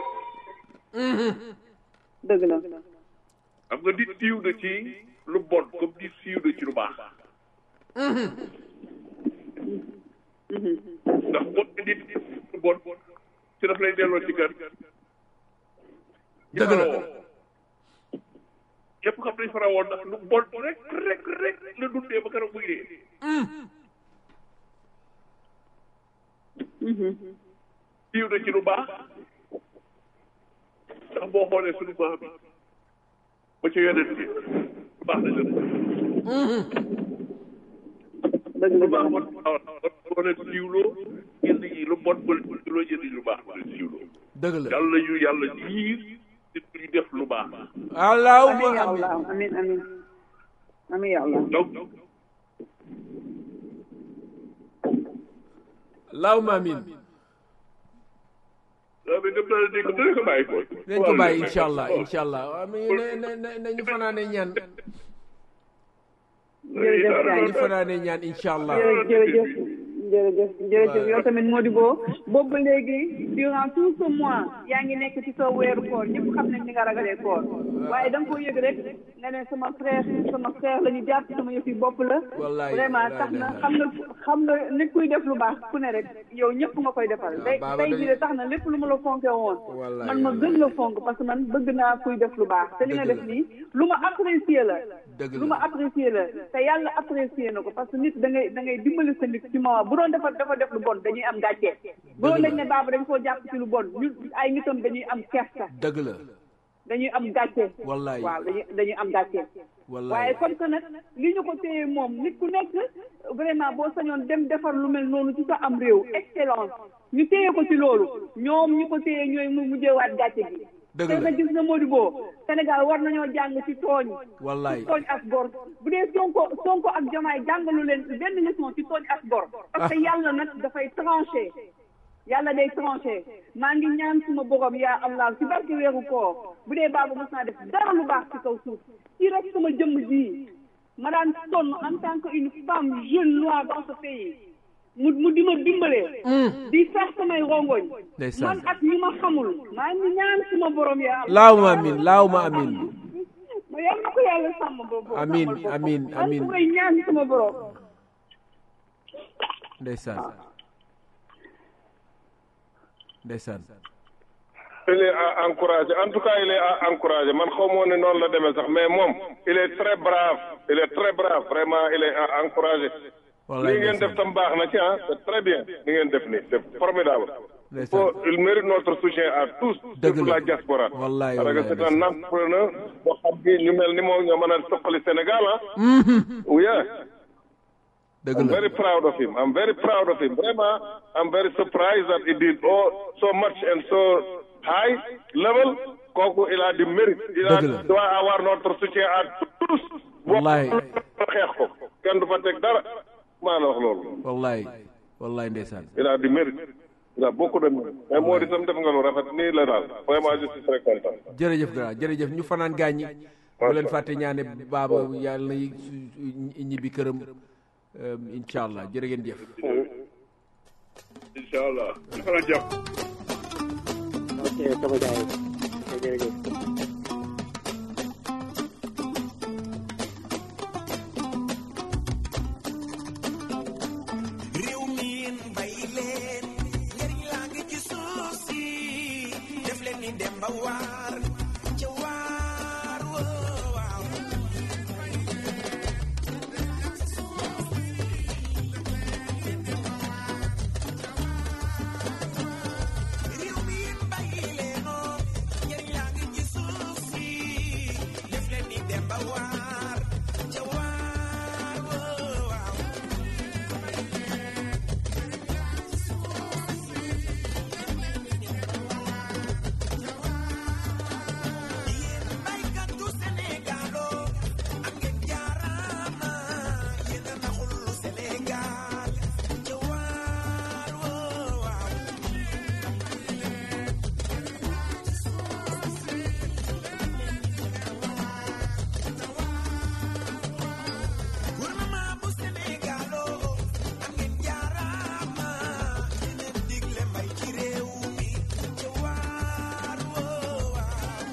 dëgg la. xam nga nit siiw na ci lu bon comme nit siiw na ci lu baax. ndax boo ne nit lu bon ci daf lay delloo ci kër. dëgg la yëpp xam nañ fara woon ndax lu bon rek rek rek la dundee ba keroog muy dee. siiw na ci lu baax ndax boo xoolee suñu maam bi ba ca yonent bi baax na jot. dëgg la lu baax jagana. moo tax boo leen siiwloo ñenn ñi lu bon ba leen siiwloo ñenn ñi lu baax ba leen siiwloo. dëgg la yàlla ñu yàlla jiir nit ñi def lu baax. amiin allahumma ya amin Allah amiin amiin amiin ya Allah. donc allahumma amin daa mais dem naa la dégg dina ko bàyyi ko. nañ ko bàyyi incha allah incha allah waaw mais na na nañu fanaane ñaan jërëjëf nañu Ndiaye. fanaane ñaan incha allah jërëjëf jërëjëf jërëjëf jërëjëf yow tamit Modibo boobu ba léegi durant tout ce mois yaa ngi nekk ci sa weeru koor ñëpp xam nañ ni nga ragalee koor waaye da nga ko yëg rek nga ne sama frère sama frère la ñu jàpp sama yëf yi bopp la Wallaay, vraiment wallaay, tax na ndeysaan. xam nga xam nga nit kuy def lu baax ku ne rek yow ñëpp nga koy defal day Baba day dañu- ji de tax na lépp lu ma la fonke woon Wallaay, man ma gën la fonk parce que man bëgg naa kuy def lu baax te li nga Dëgg def la. nii lu ma apprécier la Dëgg lu la. ma apprécier la te yàlla apprécier na ko parce que nit da ngay da ngay dimbali sa nit ci moment bu doon dafa dafa def lu bon dañuy am gàcce bu doon dañ ne baaba dañ koo jàpp ci lu bon ñun ay nitam dañuy am kersa dëgg la dañuy am gàcce Wallaay. waaw dañuy dañuy am gàcce wallaay waaye comme que nag li ñu ko téye moom nit ku nekk vraiment boo sañoon dem defar lu mel noonu ci sa am réew excellence ñu téye ko ci loolu ñoom ñu ko téye ñooy mu mujjewaat gàcce gi Dëgg te la. nag gis nga Modibo Sénégal war nañoo jàng ci tooñ wallaay ci tooñ ak gor bu dee sonko sonko ak jamaay jàngalu leen benn leçon ci tooñ ak gor parce que yàlla nag dafay tranché yàlla day tranché maa ngi ñaan suma borom yaa allah ci barke weeru koor bu dee baaba mos naa def dara lu baax ci kaw suuf ci rek sama jëmm ji ma daan sonn en tant que une femme jeune noire dans ce pays mu mu di ma dimbalee di sax samay rongoñ Ndeysaan. man ak ñu ma xamul maa ngi ñaan suma borom yaa allah laawuma amin laawuma amin ma yàlla na ko yàlla sàmm boobu Amiin, sàmmal boppam. amiin, man amiin. su may ñaan sama borom ndeysaan ndeysaan il est à encourager en tout cas il est à encourager man xaw moo ne noonu la demee sax mais moom il est très brave il est très brave vraiment il est à encourager wallaay li ngeen def tam baax na ci ah c'est très bien li ngeen def nii c'est formidable il ndeysaan faut il mérite notre soutien à tous Dëgg surtout la. la diaspora Wallaay, parce que wallaay, c'est un entrepreneur boo xam ni ñu mel ni moom ñoo mën a soqali Sénégal ah oui dëgg I'm la very proud of him. I'm very proud of him. Vraiment, I'm very surprised that he did all so much and so high level. kooku il a du mérite. il a Dëgg la. doit avoir notre soutien à tous. Wallaay. boo xeex ko kenn du fa teg dara maa la wax loolu. wallaay wallaay ndeysaan il a du mérite. waaw bokk na mais moo di tam def nga lu rafet nii la daal vraiment je suis très content jërëjëf grand jërëjëf ñu fanaan gaañi bu leen fàtte ñaane baaba yàlla na ñibbi këram incha allah jërë ngeen jëf incha allah ñu fanaan jàpp ok sama gars yi jërëjëf réew mi yéen bay leen njëriñ laa ngi ci suuf si def leen ni dem ba waar ca waar woo waaw réew mi yéen bay leenoo njëriñ laa ngi ci suuf si def leen ni dem ba waar ca waar woo waaw yéen baykatu Sénégalo am ngeen jaaraama yéen a naxul Sénégal ca waar woo waaw gouvernement bu Sénégalo am ngeen jaaraama yéen a digle mbay ci réew mi ca waar woo waaw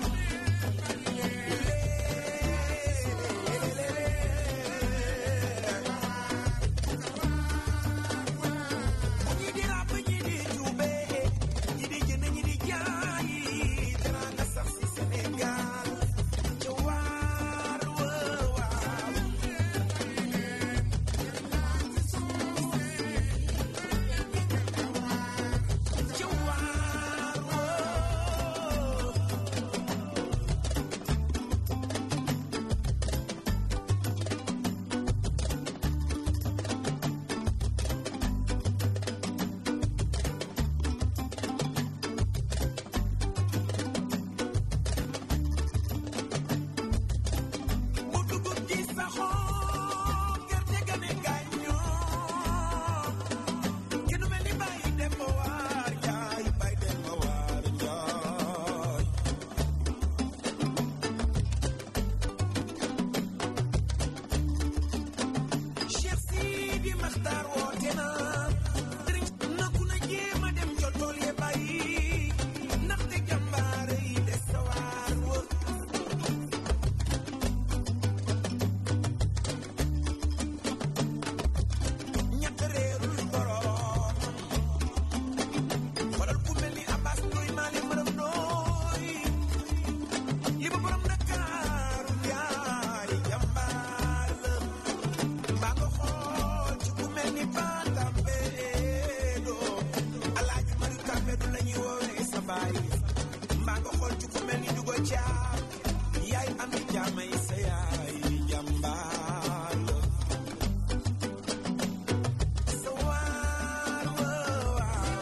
ñi di ràbb ñi di juube ñi di jënd ñi di jaay teraanga sax si Sénégal ca waar woo waaw ca waar woo bu dugub ji saxoo gerte ga ne gàññoo kenn mel ni bàyyi dem ba waar jaay bàyyi dem ba waar jaay Cheikh Sidi Maxtaar woote na sëriñ na ku na jéem a dem ca tool ya bàyyi ndaxte jàmbaare yi des sa waar wër ñett réerul borom xoolal ku mel ni Abbas Ndoy Mali Maram Ndoy li ba borom Ndakaaru jaay jàmbaar la mbaa nga xool ci ku mel ni Batambedo Alaaji Mari Tambedu la ñuy woowee sa baay mbaa nga xool ci ku mel ni Dugo Caam yaay am di jaamay sa yaay jàmbaar la sa waar woo waaw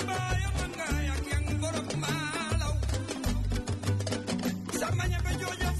Samanya bejoja